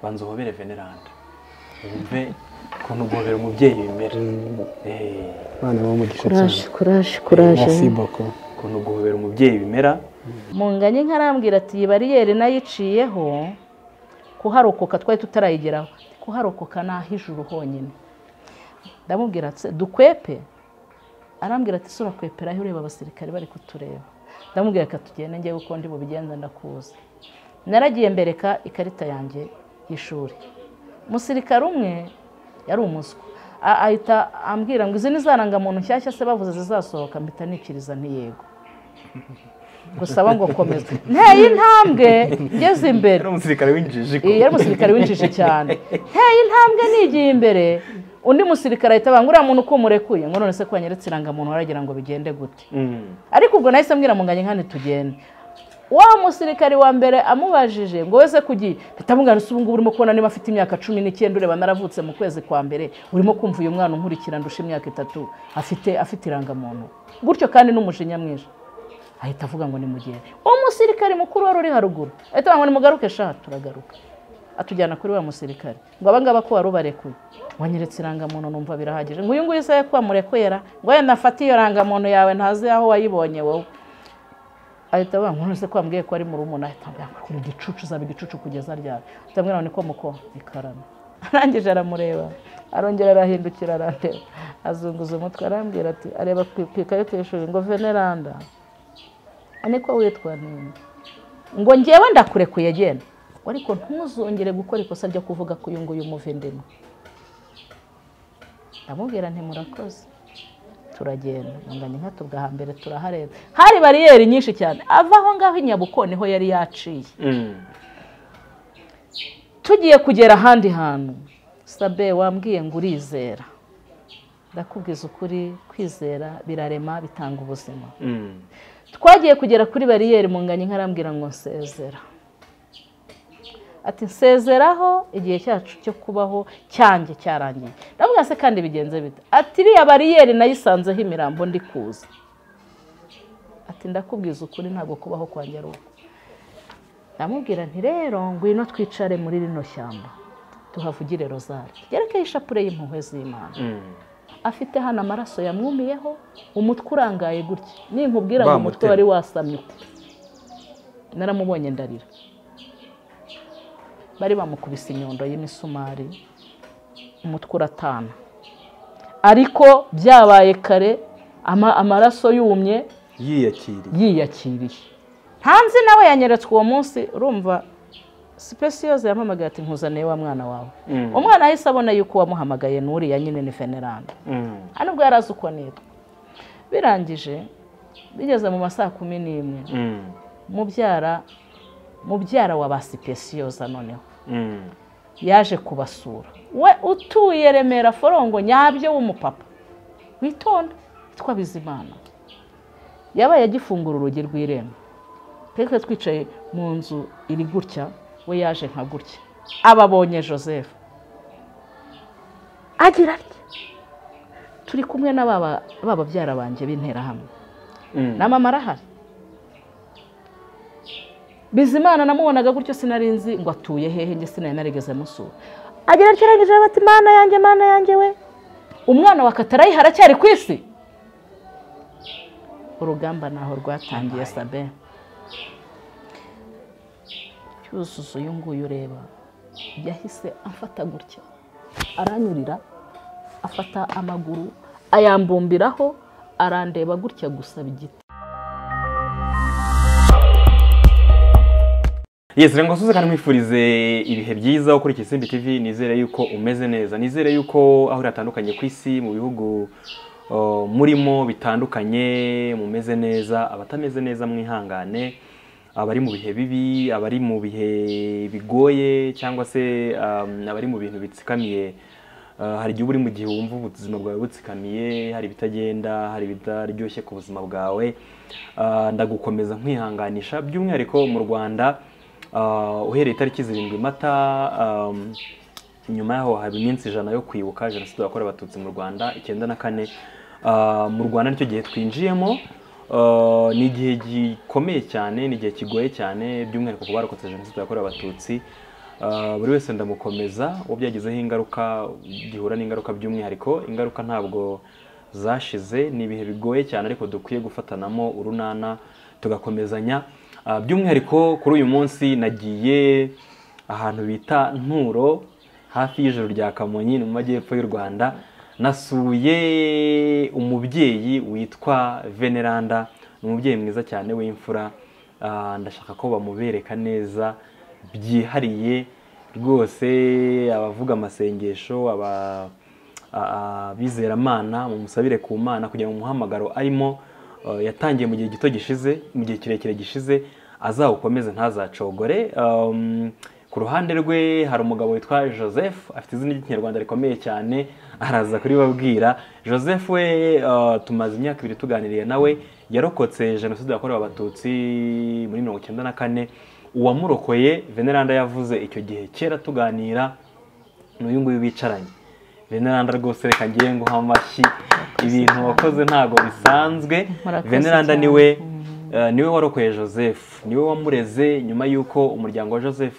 banza uhobere veneranda wumve ukuntu guhobera umubyeyi bimera abana b'umugisha cyane kuraje kuraje kuraje merci beaucoup ukuntu guhobera umubyeyi bimera munganye nkarambwira ati iyi bariyeri nayiciyeho kuharokoka twari tutarayigeraho kuharokoka ni ah'ijuru honyine ndamubwira ati dukwepe arambwira ati sura kweperaho ureba abasirikare bari kutureba ndamubwira reka tugende njyewe uko ndi bubigenza ndakuzi naragiye mbereka ikarita yanjye y'ishuri umusirikare umwe yari umuswa A- ahita ambwira ngo izi ni za rangamuntu nshyashya se bavuze zizasohoka mpita nikiriza ntiyego gusaba ngo komeza nteye intambwe ngeze imbere yari umusirikare w'injiji iyi yari umusirikare w'injiji cyane nteye intambwe nigiye imbere undi musirikare ahita abanga uriya muntu ukumurekuye ngo none se ko wanyeretse irangamuntu waragira ngo bigende gute ariko ubwo nahise mbwira munganye nkane tugende wa musirikare wa mbere amubajije ngo wese kugiye mpita mungana ubu ngubu urimo kubona niba afite imyaka cumi n'icyenda ureba naravutse mu kwezi kwa mbere urimo kumva uyu mwana unkurikira ndusha imyaka itatu afite afite irangamuntu gutyo kandi n'umujinya mwinshi ahita avuga ngo nimugende uwo musirikare mukuru wari uri haruguru ahita avuga ngo nimugaruke sha turagaruka atujyana kuri wa musirikare ngo abangaba ko wari ubarekuye wanyeretse irangamuntu numva birahagije ngo uyu nguyu isaha ko wamurekuyera ngo wenda afate iyo rangamuntu yawe ntazi aho wayibonye wowe ahita avuga ngo none ko wambwiye ko ari mu rumuna ahita ambwira ngo kuri igicucu uzaba igicucu kugeza ryari ahita ambwira ngo niko muko ikarama arangije aramureba arongera arahindukira arareba azunguza umutwe arambwira ati areba ku- ku ikarita y'ishuri ngo veneranda niko witwa nini ngo ngewe ndakurekuye genda ariko ntuzongere gukora ikosa ryo kuvuga ko uyu nguyu umuvindimo ndamubwira nti murakoze turagenda munganya nkatubwa hambere turahareba hari bariyeri nyinshi cyane ava aho ngaho i nyabuko niho yari yaciye tugiye kugera ahandi hantu sabe wambwiye ngo urizera ndakubwiza ukuri kwizera birarema bitanga ubuzima twagiye kugera kuri bariyeri munganya nkarambwira ngo nsezera ati nsezeraho igihe cyacu cyo kubaho cyanjye cyarangiye ndavuga se kandi bigenze bite ati iriya bariyeri nayisanzeho imirambo ndi kuza ati ndakubwiza ukuri ntabwo kubaho kwanjye ari uko ndamubwira nti rero ngwino twicare muri rino shyamba tuhavugire rozari ryerekeye ishapure y'impuhwe z'imana afite hano amaraso yamwumiyeho umutwe urangaye gutya ninkubwira ngo umutwe Bamutema. wari wasamye uku naramubonye ndarira bari bamukubise inyundo y'imisumari umutwe uratana ariko byabaye kare ama- amaraso yumye yiyakiriye yiyakiriye hanze nawe yanyeretswe uwo munsi urumva sipesiyoze yampamagaye ati nkuzaniye wa mwana wawe umwana ahise abona yuko wamuhamagaye n'uriya nyine ni veneranda hano ubwo yari azi uko nitwa birangije bigeze mu ma saa kumi n'imwe mubyara mubyara wa ba sipesiyoza noneho yaje kubasura we utuye remera forongo nyabyo w'umupapa witonda witwa bizimana yabaye agifungura urugi rw'irembo twese twicaye mu nzu iri gutya we yaje nka gutya ababonye joseph agira atya turi kumwe na baba- ba babyara banjye b'interahamwe na mama arahari bizimana namubonaga gutyo sinari nzi ngo atuye hehe njye sinari narigeze musura agira atyo arangije aravuga ati mana yanjye mana yanjye we umwana wa katarayiha aracyari ku isi urugamba ntaho rwatangiye sabe cyuzuzo uyu nguyu ureba yahise amfata gutya aranyurira afata amaguru ayambumbiraho arandeba gutya gusaba igiti yesi rero ngo suze kandi mwifurize ibihe byiza ukurikira isimbi tv nizere yuko umeze neza nizere yuko aho uri hatandukanye ku isi mu bihugu uh, murimo bitandukanye mumeze neza abatameze neza mwihangane abari mu bihe bibi abari mu bihe bigoye cyangwa se um, abari mu bintu bitsikamiye Uh, hari igihe uba uri mu gihe wumva ubuzima bwawe butsikamiye hari ibitagenda hari ibitaryoshye ku buzima bwawe Uh, ndagukomeza nkwihanganisha by'umwihariko mu rwanda uh, uhereye itariki zirindwi mata um, nyuma yaho haba iminsi ijana yo kwibuka jenoside yakorewe abatutsi mu rwanda icyenda na kane Uh, mu rwanda nicyo gihe twinjiyemo Uh, ni igihe gikomeye cyane ni igihe kigoye cyane by'umwihariko ku barokotse jenoside yakorewe abatutsi Ah, buri wese ndamukomeza uwo byagizeho ingaruka gihura n'ingaruka by'umwihariko ingaruka ntabwo zashize ni ibihe bigoye cyane ariko dukwiye gufatanamo urunana tugakomezanya Ah, by'umwihariko kuri uyu munsi nagiye ahantu bita nturo hafi y'ijoro rya kamonyi ni mu majyepfo y'u rwanda nasuye umubyeyi witwa veneranda ni umubyeyi mwiza cyane w'imfura Ah, ndashaka ko bamubereka neza byihariye rwose abavuga amasengesho aba a- abizeramana mumusabire ku mana kugira ngo umuhamagaro arimo eh, yatangiye mu gihe gito gishize mu gihe kirekire gishize azawukomeze ntazacogore Um, ku ruhande rwe hari umugabo witwa joseph afite izina ry'ikinyarwanda rikomeye cyane araza kuribabwira joseph we eh, tumaze imyaka ibiri tuganiriye nawe yarokotse jenoside yakorewe abatutsi muri mirongo icyenda na kane uwamurokoye veneranda yavuze icyo gihe kera tuganira n'uyu nguyu bicaranye veneranda rwose reka ngiye nguha amashyi ibintu wakoze ntabwo bisanzwe Murakoze veneranda cyane. niwe eh, niwe warokoye joseph niwe wamureze nyuma y'uko umuryango wa joseph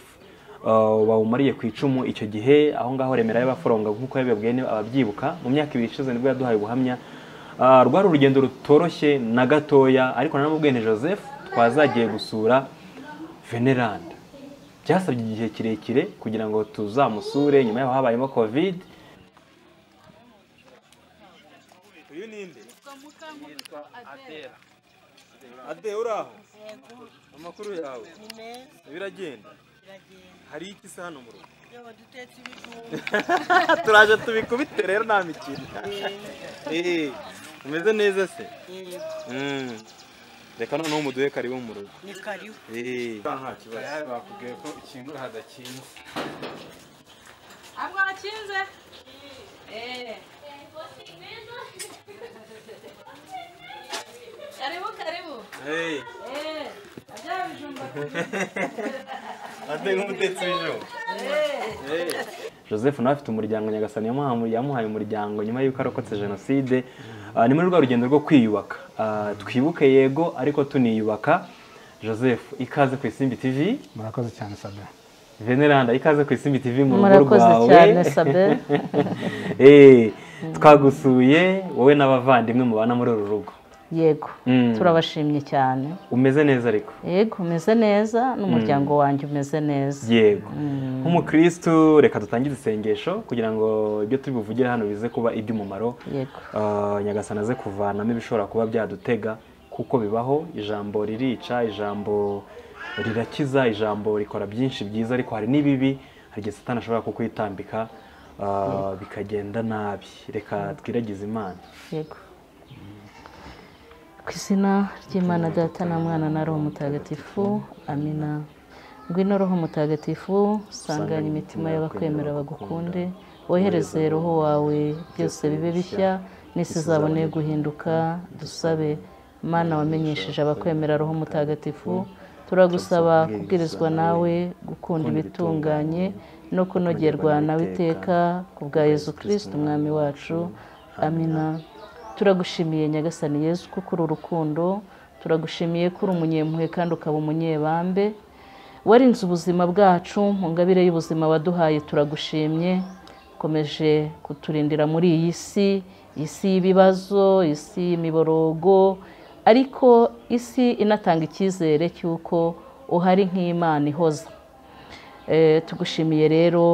eh, bawumariye ku icumu icyo gihe aho ngaho remera y'abaforonga nk'uko yabibabwiye niba ababyibuka mu myaka ibiri ishize nibwo yaduhaye ubuhamya Ah, rwari urugendo rutoroshye na gatoya ariko nanamubwiye ni joseph twazagiye gusura veneranda byasabye igihe kirekire kugira ngo tuzamusure nyuma yaho habayemo covid ade uraho amakuru yawe biragenda hari iki se hano mu rugo turaje tubikubite rero nta mikino Eh, umeze neza se Mm. reka noneho muduhe karibu mu rugo ni karibu Eh. bakubwiye ko ikingura hadakinze ntabwo wakinze karibu karibu Hey. eh ajya bijumba ate nk'umutetsi w'ijoro joseph nawe afite umuryango nyagasani yamuha- yamuhaye umuryango nyuma y'uko arokotse jenoside Ah, ni muri rwa rugendo rwo kwiyubaka Ah, twibuke yego ariko tuniyubaka joseph ikaze ku isimbi tv murakoze cyane sabira veneranda ikaze ku isimbi tv mu rugo murakoze rwawe cyane sabe Eh, twagusuye wowe n'abavandimwe mubana muri uru rugo yego Mm. turabashimye cyane umeze neza ariko yego umeze neza n'umuryango wanjye umeze neza yego nk'umukristu reka dutangire isengesho kugira ngo ibyo turi buvugire hano bize kuba iby'umumaro yego Ah, nyagasani aze kuvanamo ibishobora kuba byadutega kuko bibaho ijambo ririca ijambo rirakiza ijambo rikora byinshi byiza ariko hari n'ibibi hari igihe satani ashobora kukwitambika ah, bikagenda nabi reka twiragize imana yego ku izina ry'imana data na mwana na roho mutagatifu amina ngwino roho mutagatifu sanganya imitima y'abakwemera bagukunde wohereze roho wawe byose bibe bishya n'isi izabone guhinduka dusabe mana wamenyesheje abakwemera roho mutagatifu turagusaba kubwirizwa nawe gukunda ibitunganye no kunogerwa nawe iteka ku bwa yezu kirisiti umwami wacu amina turagushimiye nyagasani yezu ko kuri urukundo turagushimiye ko uri umunyempuhwe kandi ukaba umunyebambe warinze ubuzima bwacu mu ngabire y'ubuzima waduhaye turagushimye ukomeje kuturindira muri iyi si isi y'ibibazo isi y'imiborogo ariko isi inatanga icyizere cy'uko uhari nk'imana ihoza Eh, tugushimiye rero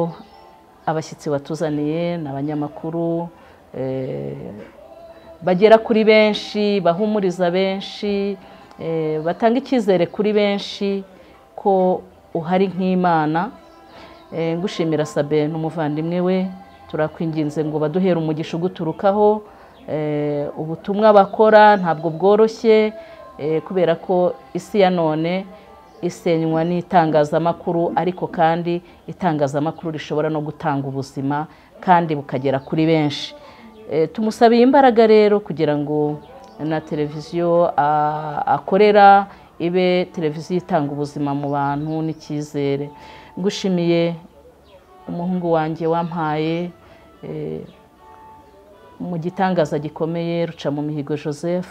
abashyitsi batuzaniye ni abanyamakuru eh, bagera kuri benshi bahumuriza benshi eh, batanga icyizere kuri benshi ko uhari nk'imana Eh, ngushimira sabe n'umuvandimwe we turakwinginze ngo baduhere umugisha uguturukaho Eh, ubutumwa bakora ntabwo bworoshye eh, kubera ko isi ya none isenywa n'itangazamakuru ariko kandi itangazamakuru rishobora no gutanga ubuzima kandi bukagera kuri benshi Eh, tumusabiye imbaraga rero kugira ngo na televiziyo a- akorera ibe televiziyo itanga ubuzima mu bantu n'icyizere ngushimiye umuhungu wanjye wampaye eh, mu gitangaza gikomeye ruca mu mihigo joseph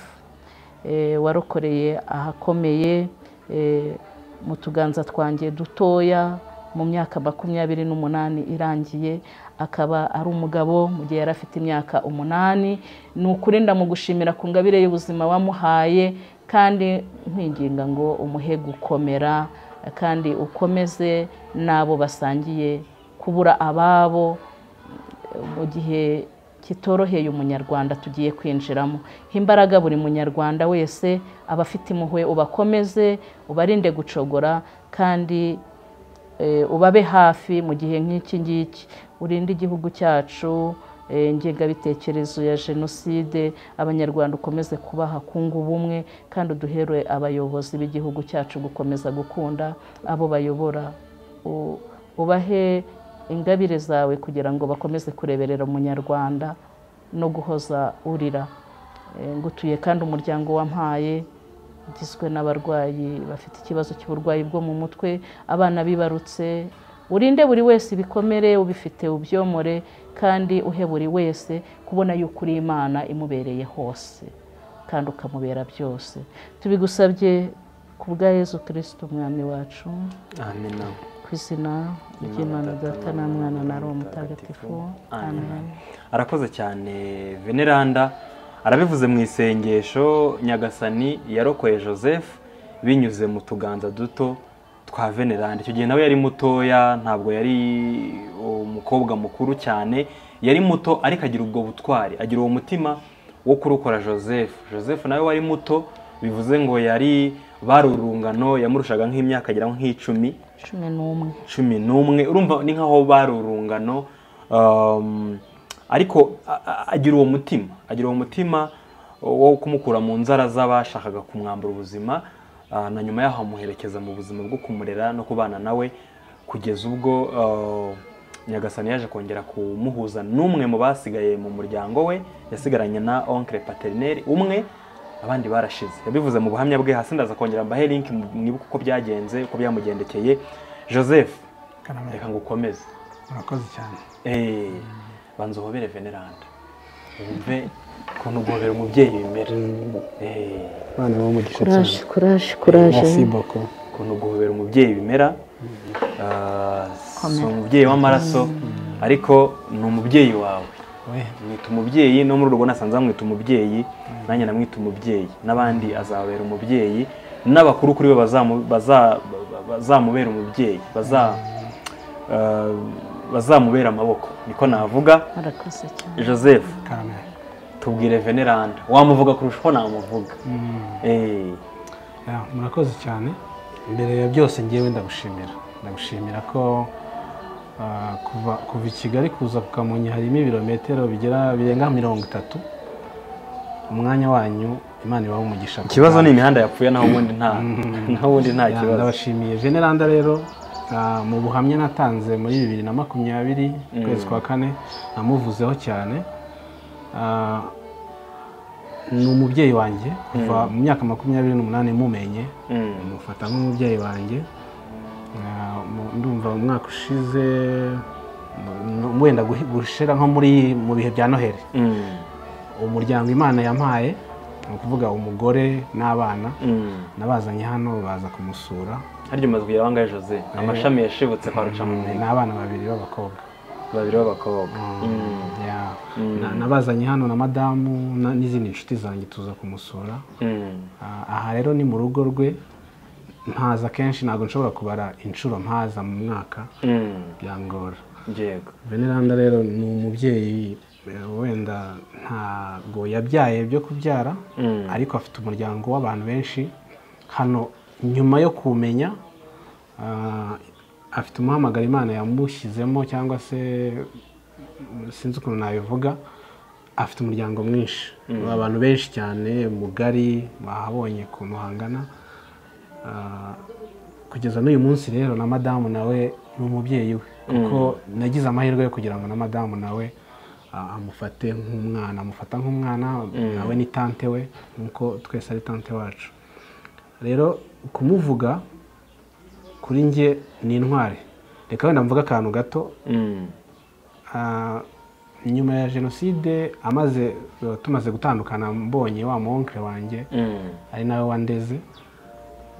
eh, warokoreye ahakomeye eh, mu tuganza twanjye dutoya mu myaka makumyabiri n'umunani irangiye akaba ari umugabo mu gihe yari afite imyaka umunani ni ukuri ndamugushimira ku ngabire y'ubuzima wamuhaye kandi nkwinginga ngo umuhe gukomera kandi ukomeze n'abo basangiye kubura ababo mu gihe kitoroheye umunyarwanda tugiye kwinjiramo imbaraga buri munyarwanda wese aba afite impuhwe ubakomeze ubarinde gucogora kandi eh, ubabe hafi mu gihe nk'iki ngiki urinde igihugu cyacu eh, ingengabitekerezo ya jenoside abanyarwanda ukomeze kubaha kunga ubumwe kandi uduhere abayobozi b'igihugu cyacu gukomeza gukunda abo bayobora U- ubahe ingabire zawe kugira ngo bakomeze kureberera umunyarwanda no guhoza urira Eh, ngutuye kandi umuryango wampaye ugizwe n'abarwayi bafite ikibazo cy'uburwayi bwo mu mutwe abana bibarutse urinde buri wese ibikomere ubifite ubyomore kandi uhe buri wese kubona yuko uri imana imubereye hose kandi ukamubera byose tubigusabye ku bwa yezu kirisito umwami wacu amena ku izina ry'imana data na mwana na roho mutagatifu amen arakoze cyane veneranda arabivuze mu isengesho nyagasani yarokoye joseph binyuze mu tuganza duto twa veneranda icyo gihe nawe yari mutoya ntabwo yari umukobwa mukuru cyane yari muto ariko agira ubwo butwari agira uwo mutima wo kurukora joseph joseph nawe wari muto bivuze ngo yari bari urungano yamurushaga nk'imyaka agera nk'icumi cumi n'umwe cumi n'umwe urumva ni nk'aho bari urungano um, ariko a- a- agira uwo mutima agira uwo mutima wo kumukura mu nzara z'abashakaga kumwambura ubuzima ah, na nyuma yaho amuherekeza mu buzima bwo kumurera no kubana nawe kugeza ubwo ah, nyagasani yaje kongera kumuhuza n'umwe mu basigaye mu muryango we yasigaranye na onkre paterineri umwe abandi barashize yabivuze mu buhamya bwe hasi ndaza kongera mbahe link mu- mwibuke uko byagenze uko byamugendekeye joseph Kanamira, reka ngukomeze urakoze cyane Eh, banza uhobere veneranda wumve ukuntu guhobera umubyeyi bimera Eh, abana b'umugisha kuraje cyane kuraje kuraje merci beaucoup ukuntu guhobera umubyeyi bimera Ah, si umubyeyi w'amaraso ariko ni umubyeyi wawe we mwita umubyeyi no muri urwo nasanze bamwita umubyeyi nanjye namwita umubyeyi n'abandi azababera umubyeyi n'abakuru kuri we bazamu- baza- bazamubera umubyeyi baza- eh, bazamubera amaboko niko navuga murakoze cyane joseph Kanamira. tubwire veneranda wamuvuga kurusha uko namuvuga Mm. Eh, Ya, murakoze cyane mbere ya byose ngewe ndagushimira ndagushimira ko ah, kuva kuva i kigali kuza ku kamonyi harimo ibirometero bigera birenga mirongo itatu umwanya wanyu imana ibaha umugisha ku ikibazo bwanyu. ni imihanda yapfuye naho ubundi nta naho ubundi nta Ya, kibazo ndabashimiye generanda rero ah, mu buhamya natanze muri bibiri na makumyabiri ukwezi kwa kane namuvuzeho cyane Ah, ni umubyeyi wanjye kuva mu myaka makumyabiri n'umunani mumenye Mm. mufata nk'umubyeyi wanjye Ah, mu- ndumva mu mwaka ushize mu- wenda guhi- gushira nko muri mu bihe bya noheli Mm. umuryango imana yampaye ni ukuvuga umugore n'abana Mm. nabazanye hano baza kumusura harya umaze kugira bangahe joseph amashami yashibutse kwa rucamumenyi n'abana babiri b'abakobwa babiri b'abakobwa Mm. Ya. Na- nabazanye hano na madamu na- n'izindi nshuti zanjye tuza kumusura Mm. Ah, aha rero ni mu rugo rwe mpaza kenshi ntabwo nshobora kubara inshuro mpaza mu mwaka Mm. byangora yego veneranda rero ni umubyeyi eh, wenda ntabwo yabyaye byo kubyara Mm. ariko afite umuryango w'abantu benshi hano nyuma yo kumenya ah, afite umuhamagaro imana yamushyizemo cyangwa se mm, sinzi ukuntu nabivuga afite umuryango mwinshi abantu benshi cyane mugari bahabonye ukuntu hangana Ah, kugeza n'uyu munsi rero na madamu nawe ni umubyeyi we kuko nagize amahirwe yo kugira ngo na madamu nawe ah, amufate nk'umwana amufata nk'umwana nawe ni tante we nk'uko twese ari tante wacu rero kumuvuga kuri njye ni intwari reka wenda mvuga akantu gato Mm. Ah, nyuma ya jenoside amaze tumaze gutandukana mbonye wa muwonkere wanjye Mm. ari nawe wandeze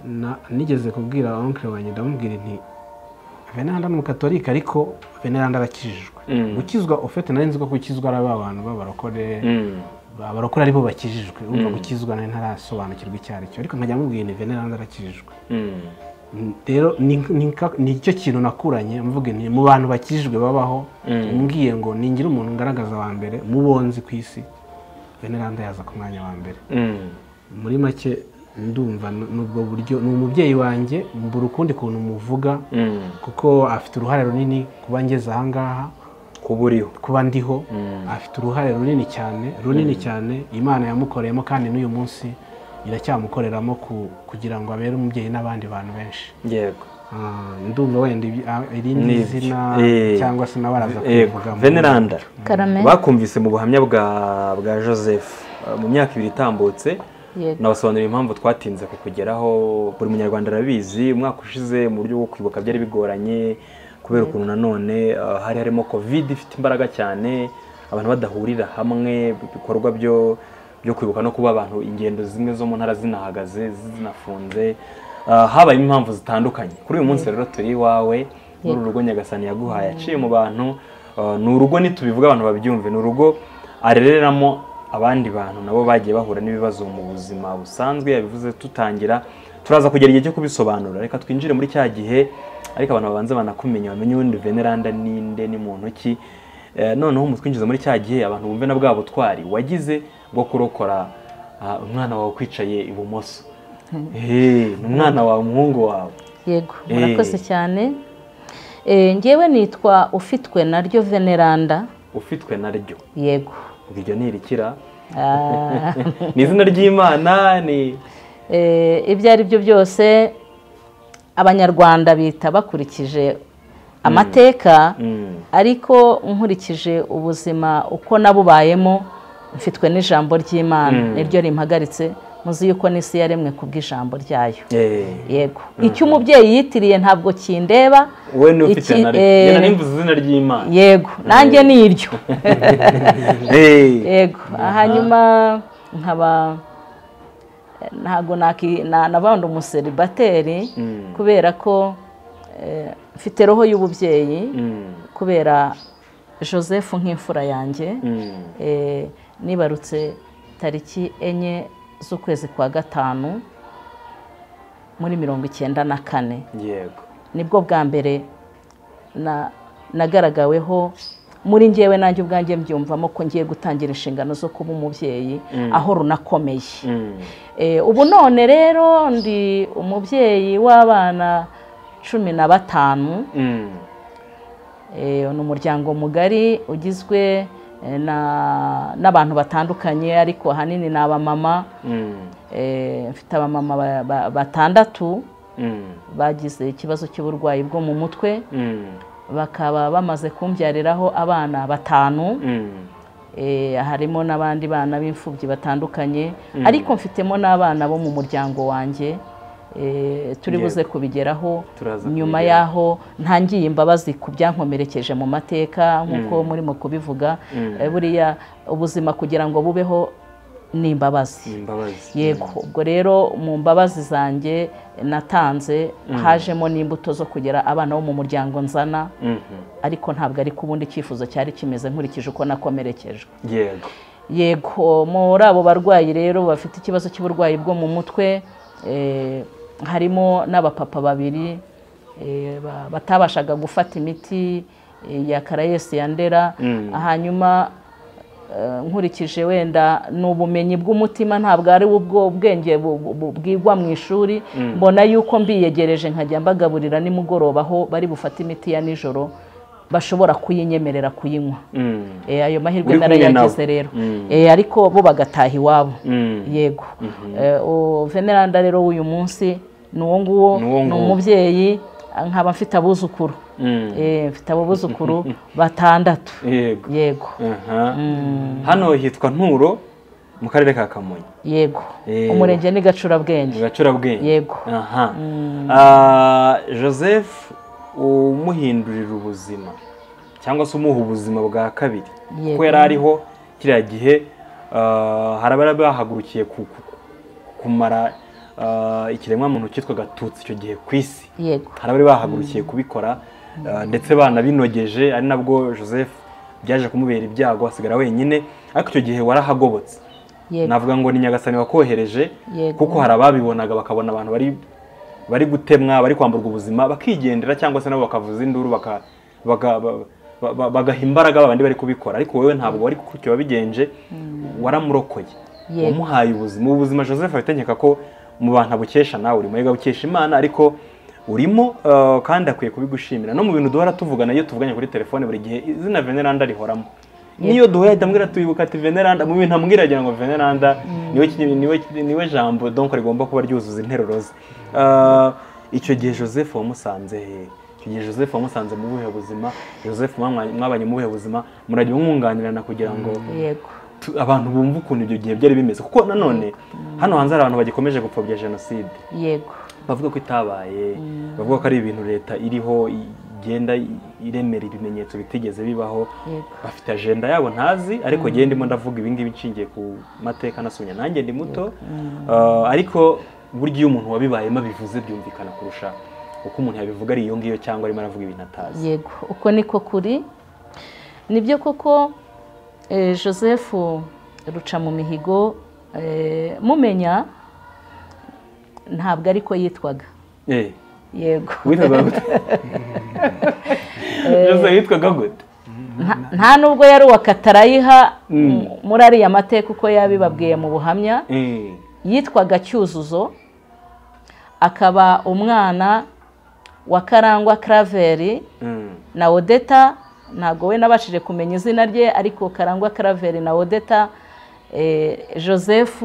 na- nigeze kubwira onkere wanjye ndamubwira nti venanda ni umukatorika ariko venanda arakijijwe Mm. gukizwa ufite nari nzi ko gukizwa ari ba bantu b'abarokore Mm. abarokore aribo bakijijwe urumva Mm. gukizwa nari ntarasobanukirwa icyo ari cyo ariko nkajya mubwiye ni venanda arakijijwe Mm. rero ni- ni ka- ni cyo kintu nakuranye mvuge nti mu bantu bakijijwe babaho Mm. mbwiye ngo ningira umuntu ngaragaza wa mbere mubonzi ku isi veneranda yaza ku mwanya wa mbere Mm. muri make ndumva n- n'ubwo buryo ni umubyeyi wanjye mbura ukundi kuntu muvuga Mm. kuko afite uruhare runini kuba ngeze ahangaha kuba uriho kuba ndiho Mm. afite uruhare runini cyane runini cyane imana yamukoreyemo kandi n'uyu munsi iracyamukoreramo ku- kugira ngo abere umubyeyi n'abandi bantu benshi yego Ah, ndumva wenda ibi- ah, irindi Nibyo. zina Eh. cyangwa se nawe araza Yego. kubivuga veneranda Carmen. bakumvise mu buhamya bwa bwa joseph eh, mu myaka ibiri itambutse Yego. nabasobanurira impamvu twatinze kukugeraho buri munyarwanda arabizi umwaka ushize mu buryo bwo kwibuka byari bigoranye kubera ukuntu nanone eh, hari harimo covid ifite imbaraga cyane abantu badahurira hamwe ibikorwa byo byo kwibuka no kuba abantu ingendo zimwe zo mu ntara zinahagaze zinafunze Eh, habayemo impamvu zitandukanye kuri uyu munsi rero turi iwawe muri uru rugo nyagasani yaguhaye aciye mu bantu eh, ni urugo nitubivuga abantu babyumve ni urugo arereramo abandi bantu nabo bagiye bahura n'ibibazo mu buzima busanzwe yabivuze tutangira turaza kugera igihe cyo kubisobanura reka twinjire muri cya gihe ariko abantu babanza banakumenya bamenye ubundi veneranda ninde ni muntu ki Eh, noneho mutwinjiza muri cya gihe abantu bumve na bwa butwari wagize bwo kurokora ah, umwana wawe ukwicaye ibumoso Eh, ni umwana wawe umuhungu wawe yego Eh. murakoze cyane Eh, ngewe nitwa ufitwe naryo veneranda ufitwe naryo yego iryo ni irikira Ah, ni izina ry'imana ni eh, ibyo ari byo byose abanyarwanda bita bakurikije amateka Mm, ariko nkurikije ubuzima uko nabubayemo mfitwe n'ijambo ry'imana Mm. niryo rimpagaritse muzi yuko n'isi yaremwe ku bw'ijambo ryayo eh. yego icyo umubyeyi yitiriye ntabwo kindeba wowe ni ufite Iki, na eh, rero nimba izina ry'imana yego nanjye ni iryo Eh, yego hanyuma nkaba ntabwo naki- na- nabandi umuseribateri Mm. kubera ko eh, mfite roho y'ububyeyi mm, kubera joseph nk'imfura yanjye mm, Eh, nibarutse tariki enye z'ukwezi kwa gatanu muri mirongo icyenda na kane yego nibwo bwa mbere na- nagaragaweho muri ngewe nanjye ubwanjye mbyumvamo ko ngiye gutangira inshingano zo kuba umubyeyi aho runakomeye mm, Eh, ubu none rero ndi umubyeyi w'abana cumi na batanu mm, Eh, ni umuryango mugari ugizwe eh, na- n'abantu batandukanye ariko ahanini ni abamama mm, Eh, mfite abamama ba- ba- batandatu mm, bagize ikibazo cy'uburwayi bwo mu mutwe mm, bakaba bamaze kumbyariraho abana batanu mm, Eh, harimo n'abandi bana b'imfubyi batandukanye ariko mfitemo n'abana bo mu muryango wanjye Eh, turi Yego. buze kubigeraho Turaza nyuma kubigeraho. yaho ntangiye imbabazi ku byankomerekeje mu mateka nk'uko murimo kubivuga Eh, buriya ubuzima kugira ngo bubeho ni imbabazi ni imbabazi yego ubwo rero mu mbabazi zanjye natanze hajemo n'imbuto zo kugera abana bo mu muryango nzana Mhm, ariko ntabwo ari ku bundi icyifuzo cyari kimeze nkurikije uko nakomerekejwe yego yego muri abo barwayi rero bafite ikibazo cy'uburwayi bwo mu mutwe eh, harimo n'abapapa babiri eh, ba- batabashaga gufata imiti eh, ya karayesi ya ndera Mm. hanyuma eh, nkurikije wenda ni ubumenyi bw'umutima ntabwo ari ubwo ubwenge bu- bu- bu- bwigwa mu ishuri mbona yuko mbiyegereje nkajya mbagaburira nimugoroba aho bari bufate imiti ya nijoro bashobora kuyinyemerera kuyinywa mm, Eh, ayo mahirwe Uri kumwe narayagize nabo. rero Mm. Eh, ariko bo bagataha iwabo Mm. yego Eh, o- veneranda rero w'uyu munsi ni uwo nguwo Ni uwo ni nguwo. umubyeyi nkaba mfite abuzukuru mm, Eh, mfite abo buzukuru batandatu yego yego aha. hano hitwa nturo mu karere ka kamonyi yego Eh. umurenge ni mu gacurabwenge gacurabwenge Yego. aha Ah, joseph umuhindurira ubuzima cyangwa se umuha ubuzima bwa kabiri Yego. kuko yari ariho kiriya gihe ah, hari abari bahagurukiye ku- ku- kumara ah, ikiremwamuntu cyitwaga tutsi icyo gihe ku isi yego hari abari bahagurukiye kubikora Ah, ndetse banabinogeje ari nabwo joseph byaje kumubera ibyago asigara wenyine ariko icyo gihe warahagobotse yego navuga ngo ni nyagasani wakohereje Yego. kuko hari ababibonaga bakabona abantu bari bari gutemwa bari kwamburwa ubuzima bakigendera cyangwa se nabo bakavuza induru baka- baga- ba- ba- ba- bagaha imbaraga babandi bari kubikora ariko wowe ntabwo wari gutyo wabigenje waramurokoye Yego. wamuhaye ubuzima ubu buzima joseph ahita nkeka ko mu bantu abukesha nawe uri muyaga bukesha imana ariko urimo eh, kandi akwiye kubigushimira no mu bintu duhora tuvugana iyo tuvuganye kuri telefone buri gihe izina veneranda rihoramo niyo duhuye ahita ambwira tuyibuka ati veneranda mu bintu ambwira agira ngo veneranda niwe ki- niwe niwe jambo donc rigomba kuba ryuzuza interuro ze Eh, icyo gihe joseph wamusanze he? icyo gihe joseph wamusanze mu buhe buzima joseph mwamwa- mwabanye mu buhe buzima murajya mwunganirana kugira ngo yego tu- abantu bumva ukuntu ibyo gihe byari bimeze kuko nanone hano hanze hari abantu bagikomeje gupfobya jenoside yego bavuga ko itabaye bavuga ko ari ibintu leta iriho i- igenda i- iremera ibimenyetso bitigeze bibaho yego bafite ajenda yabo ntazi ariko ngewe ndimo ndavuga ibingibi nshingiye ku mateka nasomye nanjye ndi muto Uh, ariko burya iyo umuntu wabibayemo abivuze byumvikana kurusha uko umuntu yabivuga ari iyo ngiyo cyangwa arimo aravuga ibintu atazi yego uko niko kuri nibyo koko eh, joseph ruca mu mihigo eh, mumenya ntabwo ariko yitwaga Eh, yego witwaga gute Jose witwaga gute Nta- nta nubwo yari uwa katarayiha mu- muri ariya mateka uko yabibabwiye mu buhamya Eh, yitwaga cyuzuzo akaba umwana wa karangwa karaveri mm, na odeta ntabwo we nabashije kumenya izina rye ariko karangwa karaveri na odeta eh, joseph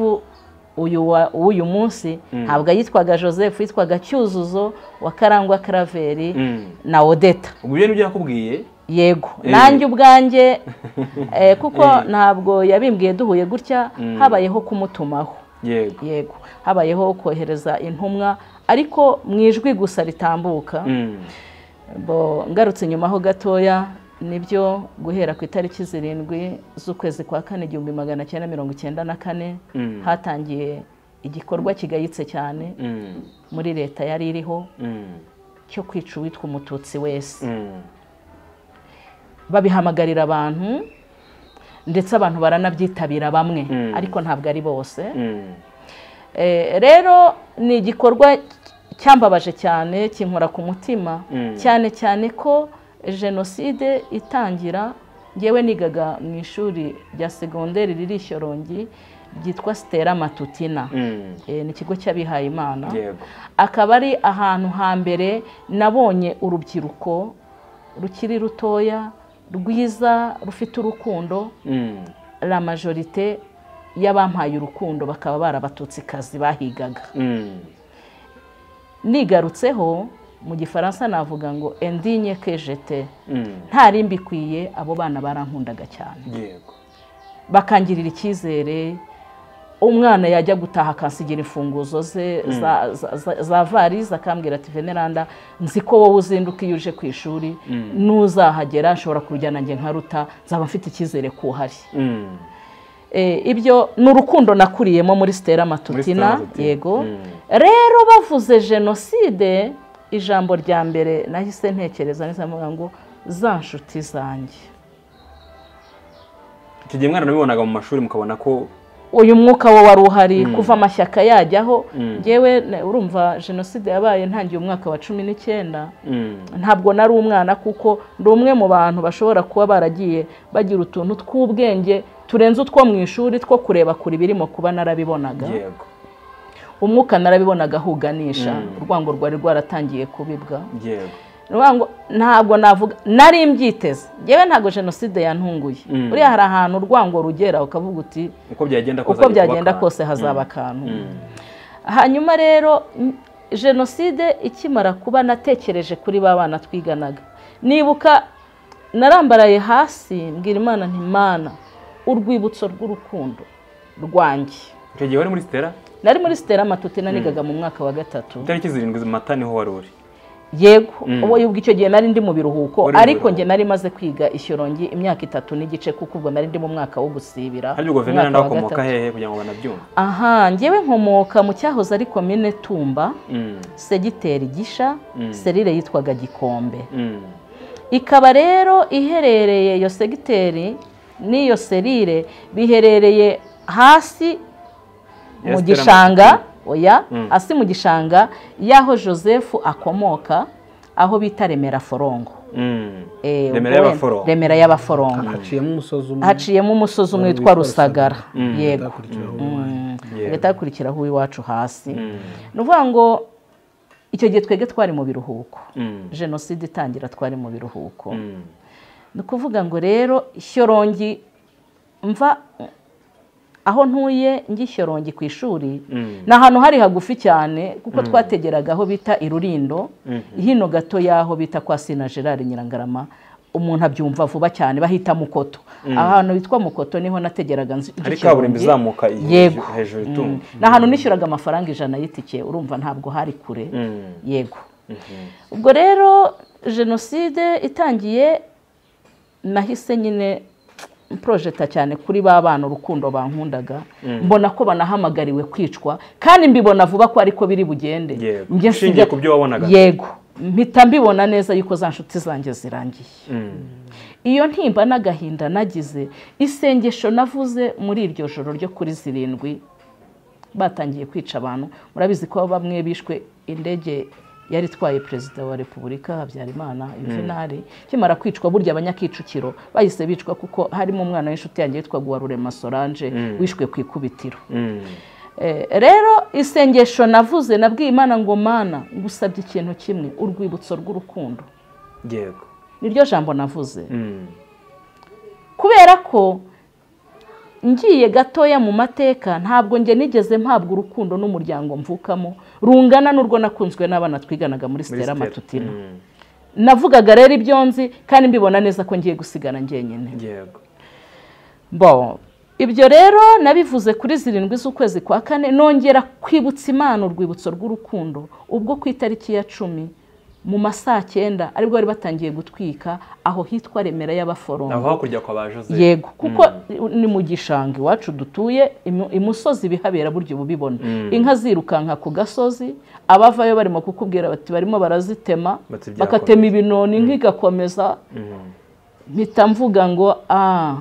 uyu wa- w'uyu munsi ntabwo yitwaga joseph yitwaga cyuzuzo wa karangwa karaveri mm. na odeta ubwo ibyo nibyo yakubwiye yego Eh. nanjye ubwanjye eh, kuko ntabwo yabimbwiye duhuye gutya habayeho kumutumaho yego yego habayeho kohereza intumwa ariko mu ijwi gusa ritambuka Mm, bo ngarutse inyuma ho gatoya nibyo guhera ku itariki zirindwi z'ukwezi kwa kane igihumbi magana cyenda mirongo icyenda na kane Mm. hatangiye igikorwa kigayitse cyane mm, muri leta yari iriho mm, cyo kwica uwitwa umututsi wese mm. babihamagarira abantu ndetse abantu baranabyitabira bamwe Mm. ariko ntabwo ari bose Mm, Eh, rero ni igikorwa cyambabaje cyane kinkora ku mutima Mm. cyane cyane ko jenoside itangira ngewe nigaga mu ishuri rya segonderi riri i shyorongi ryitwa sitera matutina mm. Eh, ni ikigo cy'abihaye imana yego akaba ari ahantu hambere nabonye urubyiruko rukiri rutoya rwiza rufite urukundo Mm, la majorite y'abampaye urukundo bakaba barabatutsi bahigaga mm. nigarutseho mu gifaransa navuga ngo endinye kejete Mm, ntari mbikwiye abo bana barankundaga cyane yego bakangirira icyizere umwana yajya gutaha akansigira imfunguzo ze za, za, za, za varize akambwira ati veneranda nzi ko wowe uzinduka iyo uje ku ishuri n'uzahagera nshobora kurujyana nanjye nkaruta nzaba mfite icyizere ko uhari Mm, Eh, ibyo ni urukundo nakuriyemo muri sitera matutina Muri Stella Matutina. yego Mm. rero bavuze jenoside ijambo rya mbere nahise ntekereza neza mvuga ngo za nshuti zanjye icyo gihe mwaranabibonaga mu mashuri mukabona ko uyu mwuka wo wari uhari kuva amashyaka yajyaho Mm. yewe urumva jenoside yabaye ntangiye umwaka wa cumi n'icyenda Mm, ntabwo nari umwana kuko ndi umwe mu bantu bashobora kuba baragiye bagira utuntu tw'ubwenge turenze utwo mu ishuri two kureba kure ibirimo kuba narabibonaga yego umwuka narabibonaga ahuganisha urwango rwari rwaratangiye kubibwa yego urwango ntabwo navuga nari mbyiteze yewe ntabwo jenoside yantunguye Mm. buriya hari ahantu urwango rugera ukavuga uti uko byagenda kose uko ajya kuba byagenda kantu. kose hazaba akantu Mm, hanyuma rero m- jenoside ikimara kuba natekereje kuri ba bana twiganaga nibuka narambaraye hasi mbwira imana ntimana urwibutso rw'urukundo rwanjye icyo gihe wari muri sitera nari muri sitera matutina nigaga mu mwaka wa gatatu itariki zirindwi mata niho wari uri yego Mm. uwo yubwo icyo gihe nari ndi mu biruhuko Wari mu ariko njye biruhuko. nari maze kwiga ishyorongi imyaka itatu n'igice kuko ubwo nari ndi mu mwaka wo gusibira harya guverineri umwaka wa ndakomoka gatatu. hehe kugira ngo banabyumve aha ngewe nkomoka mu cyahoze ari komine tumba Mm, segiteri gisha Mm. serire yitwaga gikombe mm, ikaba rero iherereye iyo segiteri n'iyo serire biherereye hasi Yes, mu Stella gishanga oya Mm. hasi mu gishanga y'aho joseph akomoka aho bita remera forongo mm. Eh, Remera ubwo y'Abaforongo. remera y'abaforongo haciyemo umusozi umwe haciyemo umusozi umwe witwa rusagara yego hakurikiraho Mm. Yego. hagahita hakurikiraho uw'iwacu hasi Mm, ni ukuvuga ngo icyo gihe twebwe twari mu biruhuko mm, jenoside itangira twari mu biruhuko mm. ni ukuvuga ngo rero shyorongi mva aho ntuye ngishyorongi ku ishuri Mm. ni ahantu hari hagufi cyane kuko twategeraga aho bita irurindo hino gato y'aho bita kwa sina gerard nyirangarama umuntu abyumva vuba cyane bahita mukoto ahantu hitwa mukoto niho nategeraga nzi- hari Shyorongi. kaburimbo izamuka iyi yego hejuru Mm. itunga ni ahantu nishyuraga amafaranga ijana y'itike urumva ntabwo hari kure Mm. yego ubwo rero jenoside itangiye nahise nyine porojeta cyane kuri ba bana urukundo bankundaga mbona ko banahamagariwe kwicwa kandi mbibona vuba ko ariko biri bugende Yego. Njye Ushingiye nsijya- ku byo wabonaga. yego mpita mbibona neza yuko za nshuti zanjye zirangiye Mm, iyo ntimba n'agahinda nagize isengesho navuze muri iryo joro ryo kuri zirindwi batangiye kwica abantu murabizi ko bamwe bishwe indege yari itwaye perezida wa repubulika habyarimana yuvenali kimara kwicwa burya abanyakicukiro bahise bicwa kuko harimo umwana w'inshuti yanjye witwaga uwarurema solange wishwe ku ikubitiro mm, Eh, rero isengesho navuze nabwiye imana ngo mana ngusabye ikintu kimwe urwibutso rw'urukundo yego niryo jambo navuze Mm, kubera ko ngiye gatoya mu mateka ntabwo njye nigeze mpabwa urukundo n'umuryango mvukamo rungana n'urwo nakunzwe n'abana twiganaga muri muri sitera Stella. matutina Mm, navugaga rero ibyo nzi kandi mbibona neza ko ngiye gusigara njyenyine yego bo ibyo rero nabivuze kuri zirindwi z'ukwezi kwa kane nongera kwibutsa imana urwibutso rw'urukundo ubwo ku itariki ya cumi mu ma saa cyenda aribwo bari batangiye gutwika aho hitwa remera y'abaforongo aho hakurya kwa ba joseph yego kuko ni mu gishanga iwacu dutuye imu- imusozi bihabera buryo bubibona inka zirukanka ku gasozi abavayo barimo kukubwira bati barimo barazitema Bati byakomeza. bakatema ibinoni inka igakomeza mpita mvuga ngo ah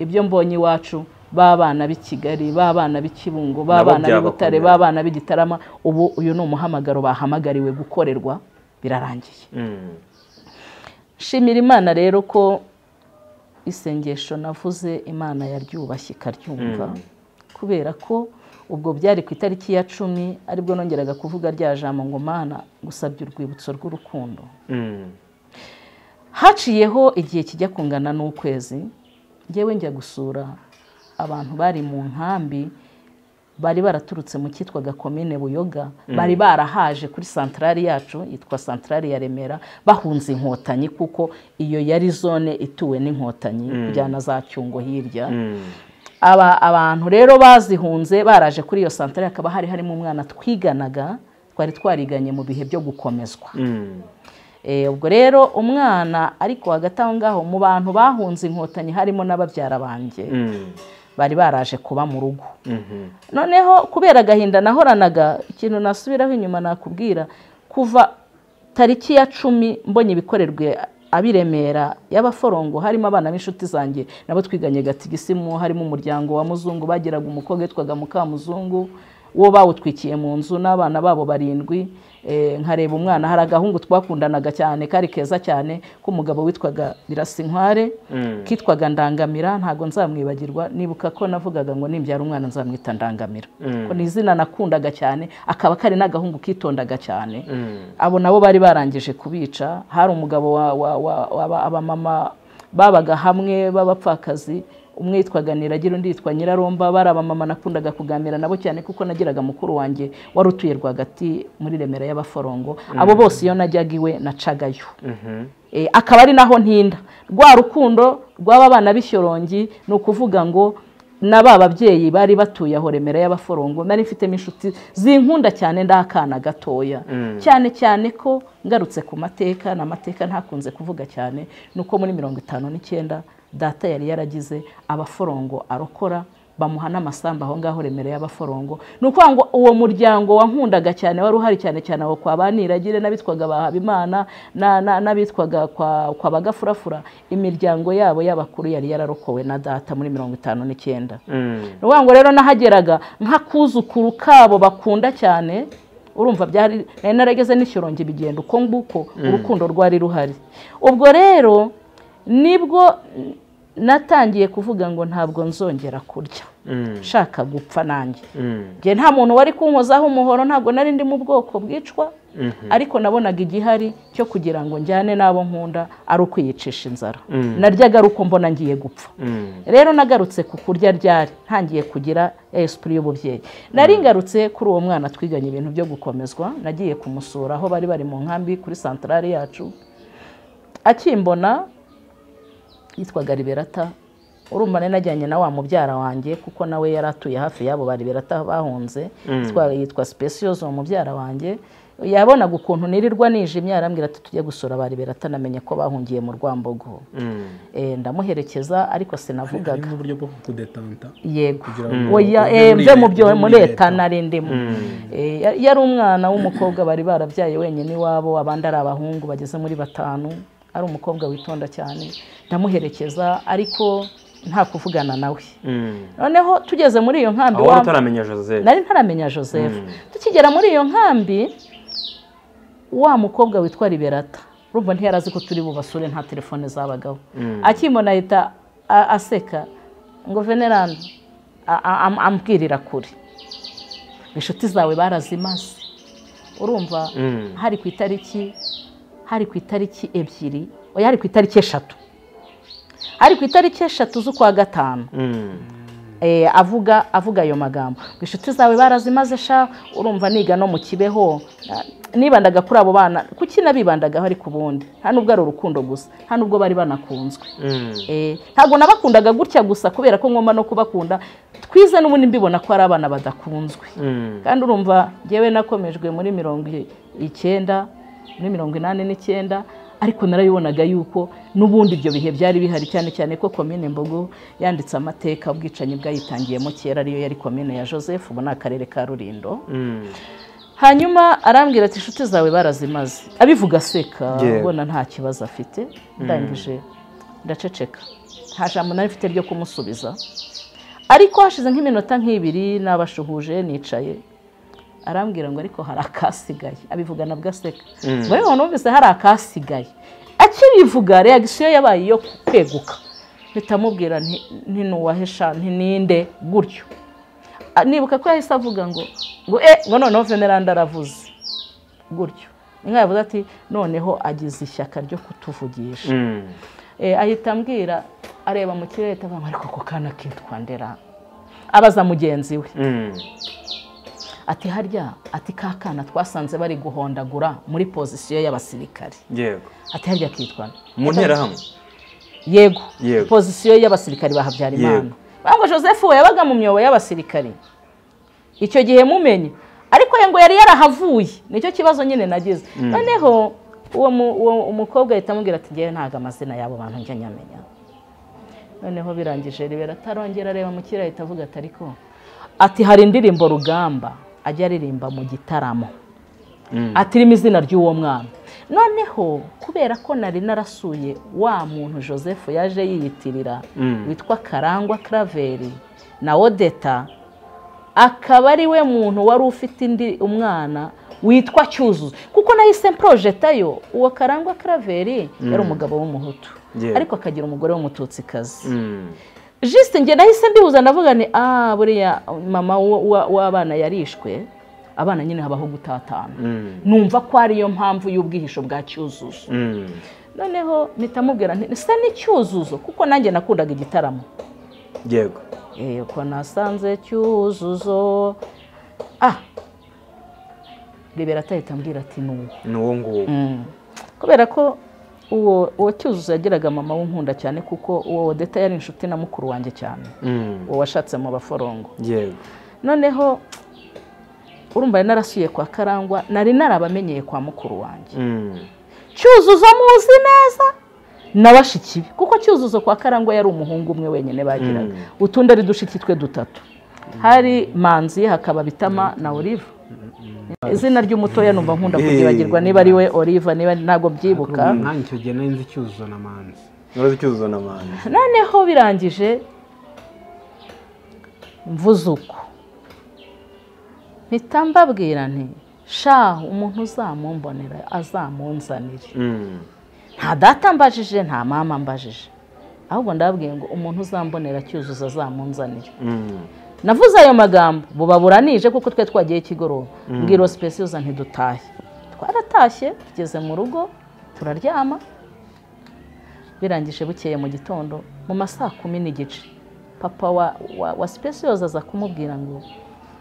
ibyo mbonye iwacu b'abana b'i kigali b'abana b'i kibungo Nabo b'abana b'i butare byabakomera. b'abana b'i gitarama ubu uyu ni umuhamagaro bahamagariwe gukorerwa birarangiye Mm, shimira imana rero ko isengesho navuze imana yaryubashye ikaryumva kubera ko ubwo byari ku itariki ya cumi aribwo nongeraga kuvuga rya jambo ngo mana gusabye urwibutso rw'urukundo mm, haciyeho igihe kijya kungana n'ukwezi ngewe njya gusura abantu bari mu nkambi bari baraturutse mu cyitwaga komine buyoga bari barahaje kuri santarari yacu yitwa santarari ya remera bahunze inkotanyi kuko iyo yari zone ituwe n'inkotanyi kujyana za cyungo hirya mm, aba abantu rero bazihunze baraje kuri iyo santarari hakaba hari harimo umwana twiganaga twari twariganye mu bihe byo gukomezwa mm, Eh, ubwo rero umwana ariko hagati aho ngaho mu bantu bahunze inkotanyi harimo n'ababyara banjye mm, bari baraje kuba mu rugo mhm, noneho kubera agahinda nahoranaga ikintu nasubiraho inyuma nakubwira kuva tariki ya cumi mbonye ibikorerwe abiremera y'abaforongo harimo abana b'inshuti zanjye nabo twiganye gatigisimu harimo umuryango wa muzungu bagiraga umukobwa witwaga mukamuzungu wo bawutwikiye mu nzu n'abana babo barindwi Eh, nkareba umwana hari agahungu twakundanaga cyane kari keza cyane k'umugabo witwaga birasinkware mm, kitwaga ndangamira ntabwo nzamwibagirwa nibuka ko navugaga ngo nimbyara umwana nzamwita ndangamira ko ni izina nakundaga cyane akaba kari n'agahungu kitondaga cyane mm, abo nabo bari barangije kubica hari umugabo wa- wa- wa- w'aba- abamama babaga hamwe b'abapfakazi umwe yitwaga niragira undi yitwa nyiraromba bari abamama nakundaga kuganira nabo cyane kuko nagiraga mukuru wanjye wari utuye rwagati muri remera y'abaforongo abo bose iyo najyaga iwe nacagayo mhm, Eh, akaba ari naho ntinda rwa rukundo rw'aba bana b'ishyorongi ni ukuvuga ngo na ba babyeyi bari batuye aho remera y'abaforongo nari mfitemo inshuti zinkunda cyane ndakana gatoya cyane cyane ko ngarutse ku mateka na mateka ntakunze kuvuga cyane nuko muri mirongo itanu n'icyenda data yari yaragize abaforongo arokora bamuha n'amasambu aho ngaho remera y'abaforongo ni ukuvuga ngo uwo muryango wankundaga cyane wari uhari cyane cyane aho kwa baniragire n'abitwaga ba habimana na- na- n'abitwaga kwa kwa bagafurafura imiryango yabo y'abakuru yari yararokowe na data muri mirongo itanu n'icyenda Mm. ni ukuvuga ngo rero nahageraga nk'akuzukuru kabo bakunda cyane urumva byari nari narageze n'ishyurongi bigenda uko nguko urukundo rwari ruhari ubwo rero nibwo natangiye kuvuga ngo ntabwo nzongera kurya Mm. nshaka gupfa nanjye Mm. njye nta muntu wari kunkozaho umuhoro ntabwo nari ndi mu bwoko bwicwa ariko nabonaga igihari cyo kugira ngo njyane n'abo nkunda ari ukwiyicisha inzara naryaga ari uko mbona ngiye gupfa Mm. rero nagarutse ku kurya ryari ntangiye kugira esipuri y'ububyeyi nari ngarutse kuri uwo mwana twiganye ibintu byo gukomezwa nagiye kumusura aho bari bari mu nkambi kuri santarari yacu akimbona yitwaga liberata urumva nari najyanye na wa mubyara wanjye kuko nawe yari atuye hafi y'abo ba liberata bahunze Yitwa- yitwa specioso uwo mubyara wanjye yabonaga ukuntu nirirwa nijimye arambwira ati tujye gusura ba liberata namenye ko bahungiye mu rwambogo Mm. Eh, ndamuherekeza ariko sinavugaga harimo uburyo bwo kudetanta yego kugira ngo oya ujye eh, muri mve mu leta, byo ujye muri muri leta leta. nari ndimo Eh, ya- yari umwana w'umukobwa bari barabyaye wenyine iwabo abandi ari abahungu bageze muri batanu ari umukobwa witonda cyane ndamuherekeza ariko nta kuvugana nawe Mm. noneho tugeze muri iyo nkambi aho wari wa- utaramenya joseph nari ntaramenya joseph tukigera muri iyo nkambi wa mukobwa witwa liberata urumva ntiyari azi ko turi bubasure nta telefone zabagaho akimona ahita a- aseka ngo veneranda a- a- am- ambwirira kure inshuti zawe barazimaze urumva Mm. hari ku itariki hari ku itariki ebyiri oya hari ku itariki eshatu hari ku itariki eshatu z'ukwa gatanu Mm. eh, avuga avuga ayo magambo ngo inshuti zawe barazimaze sha urumva niga no mu kibeho Ah, nibandaga kuri abo bana kuki nabibandagaho ariko ubundi nta nubwo ari urukundo gusa nta nubwo bari banakunzwe Mm. Eh, ntabwo nabakundaga gutya gusa kubera ko ngomba no kubakunda twize n'ubundi mbibona ko ari abana badakunzwe Mm. kandi urumva ngewe nakomejwe muri mirongo i- icyenda muri mirongo inani n'icyenda ariko narabibonaga yuko n'ubundi ibyo bihe byari bihari cyane cyane ko komine mbogo yanditse amateka ubwicanyi bwayitangiyemo kera ariyo yari komine ya joseph ubu ni akarere ka rulindo Mm. hanyuma arambwira ati inshuti zawe barazimaze abivuga aseka Yewe. ubona nta kibazo afite ndangije ndaceceka nta jambo nari mfite ryo kumusubiza ariko hashize nk'iminota nk'ibiri nabashuhuje nicaye arambwira ngo ariko hari akasigaye abivugana bwaseka ngo yewe numvise hari akasigaye akirivuga reagisiyo yabaye iyo kweguka mpita mubwira nti "Nti nuwahesha nti ninde gutyo Ah, nibuka ko yahise avuga ngo ngo eh ngo noneho veneranda aravuze gutyo inka yavuze ati noneho agize ishyaka ryo kutuvugisha Mm. Eh, ahita ambwira areba mu kirere avuga ngo ariko ako kana kitwa ndera abaza mugenzi we Mm. ati harya ati ka kana twasanze bari guhondagura muri pozisiyo y'abasirikare yego ati harya kitwa nde?" mu nterahamwe yego Yego. pozisiyo y'abasirikare ba habyarimana Yego. ngo joseph we yabaga mu myobo y'abasirikare icyo gihe mumenye ariko ye ngo yari yarahavuye nicyo kibazo nyine nagize noneho uwo mu- uwo umukobwa ahita amubwira ati ngewe ntabwo amazina y'abo bantu njya nyamenya noneho birangije ribera atarongera areba mu kirere ahita avuga ati ariko ati hari indirimbo rugamba ajya aririmba mu gitaramo atirimo izina ry'uwo mwana noneho kubera ko nari narasuye wa muntu joseph yaje yiyitirira witwa karangwa karaveri na odeta akaba ari we muntu wari ufite indi umwana witwa cyuzuzo kuko nahise mporojetayo uwo karangwa karaveri yari umugabo w'umuhutu Yeah. ariko akagira umugore w'umututsikazi Mm. jisite njye nahise mbibuza ndavuga ni ah buriya mama wa- wa- w'abana yarishwe abana nyine habaho gutatana Mm. numva ko ariyo mpamvu y'ubwihisho bwa cyuzuzo Mm. noneho mpita mubwira nti se ni cyuzuzo kuko nanjye nakundaga igitaramo yego yego nasanze cyuzuzo ah rebera atahita ambwira ati ni uwo ni uwo nguwo kubera ko uwo uwo cyuzuzo yagiraga mama w'inkunda cyane kuko uwo wodeta yari inshuti na mukuru wanjye cyane Mm. uwo washatse mu baforongo yego noneho urumva yari narasuye kwa karangwa nari narabamenyeye kwa mukuru wanjye Mm. cyuzuzo muzi neza na bashiki be kuko cyuzuzo kwa karangwa yari umuhungu umwe wenyine bagiraga utundi ari dushiki twe dutatu hari manzi hakaba bitama na olive izina ry'umutoya numva nkunda kuryibagirwa niba ari we olive niba ntabwo byibuka nanjye icyo gihe nari nzi cyuzuzo na manzi ntuzi icyuzuzo na mani noneho birangije mvuze uko mpita mbabwira nti sha umuntu uzamumbonera azamunzanire Mm. nta data mbajije nta mama mbajije ahubwo ndababwiye ngo umuntu uzambonera cyuzuzo azamunzanire Mm. navuze ayo magambo buba buranije kuko twe twagiye kigoroba mbwira sipesiyoza ntidutahe twaratashye tugeze mu rugo turaryama birangije bukeye mu gitondo mu ma saa kumi n'igice papa wa, wa, wa sipesiyoza aza kumubwira ngo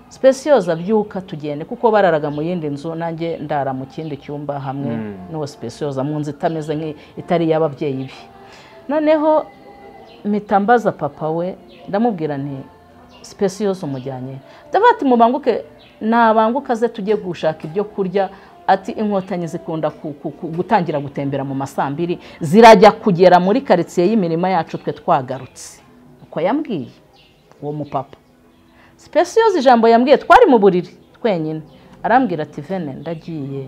sipesiyoza byuka tugende kuko bararaga mu yindi nzu nanjye ndara mu kindi cyumba hamwe n'uwo sipesiyoza mu nzu itameze nk'i- itari iy'ababyeyi be noneho mpita mbaza papa we ndamubwira nti sipesi yose umujyanye ndavuga ati mubanguke nabanguka aze tujye gushaka ibyo kurya ati inkotanyi zikunda ku- ku- ku- gutangira gutembera mu masambiri zirajya kugera muri karitsiye y'imirima yacu twe twagarutse uko yambwiye uwo mupapa sipesiyozi ijambo yambwiye twari mu buriri twenyine arambwira ati vene ndagiye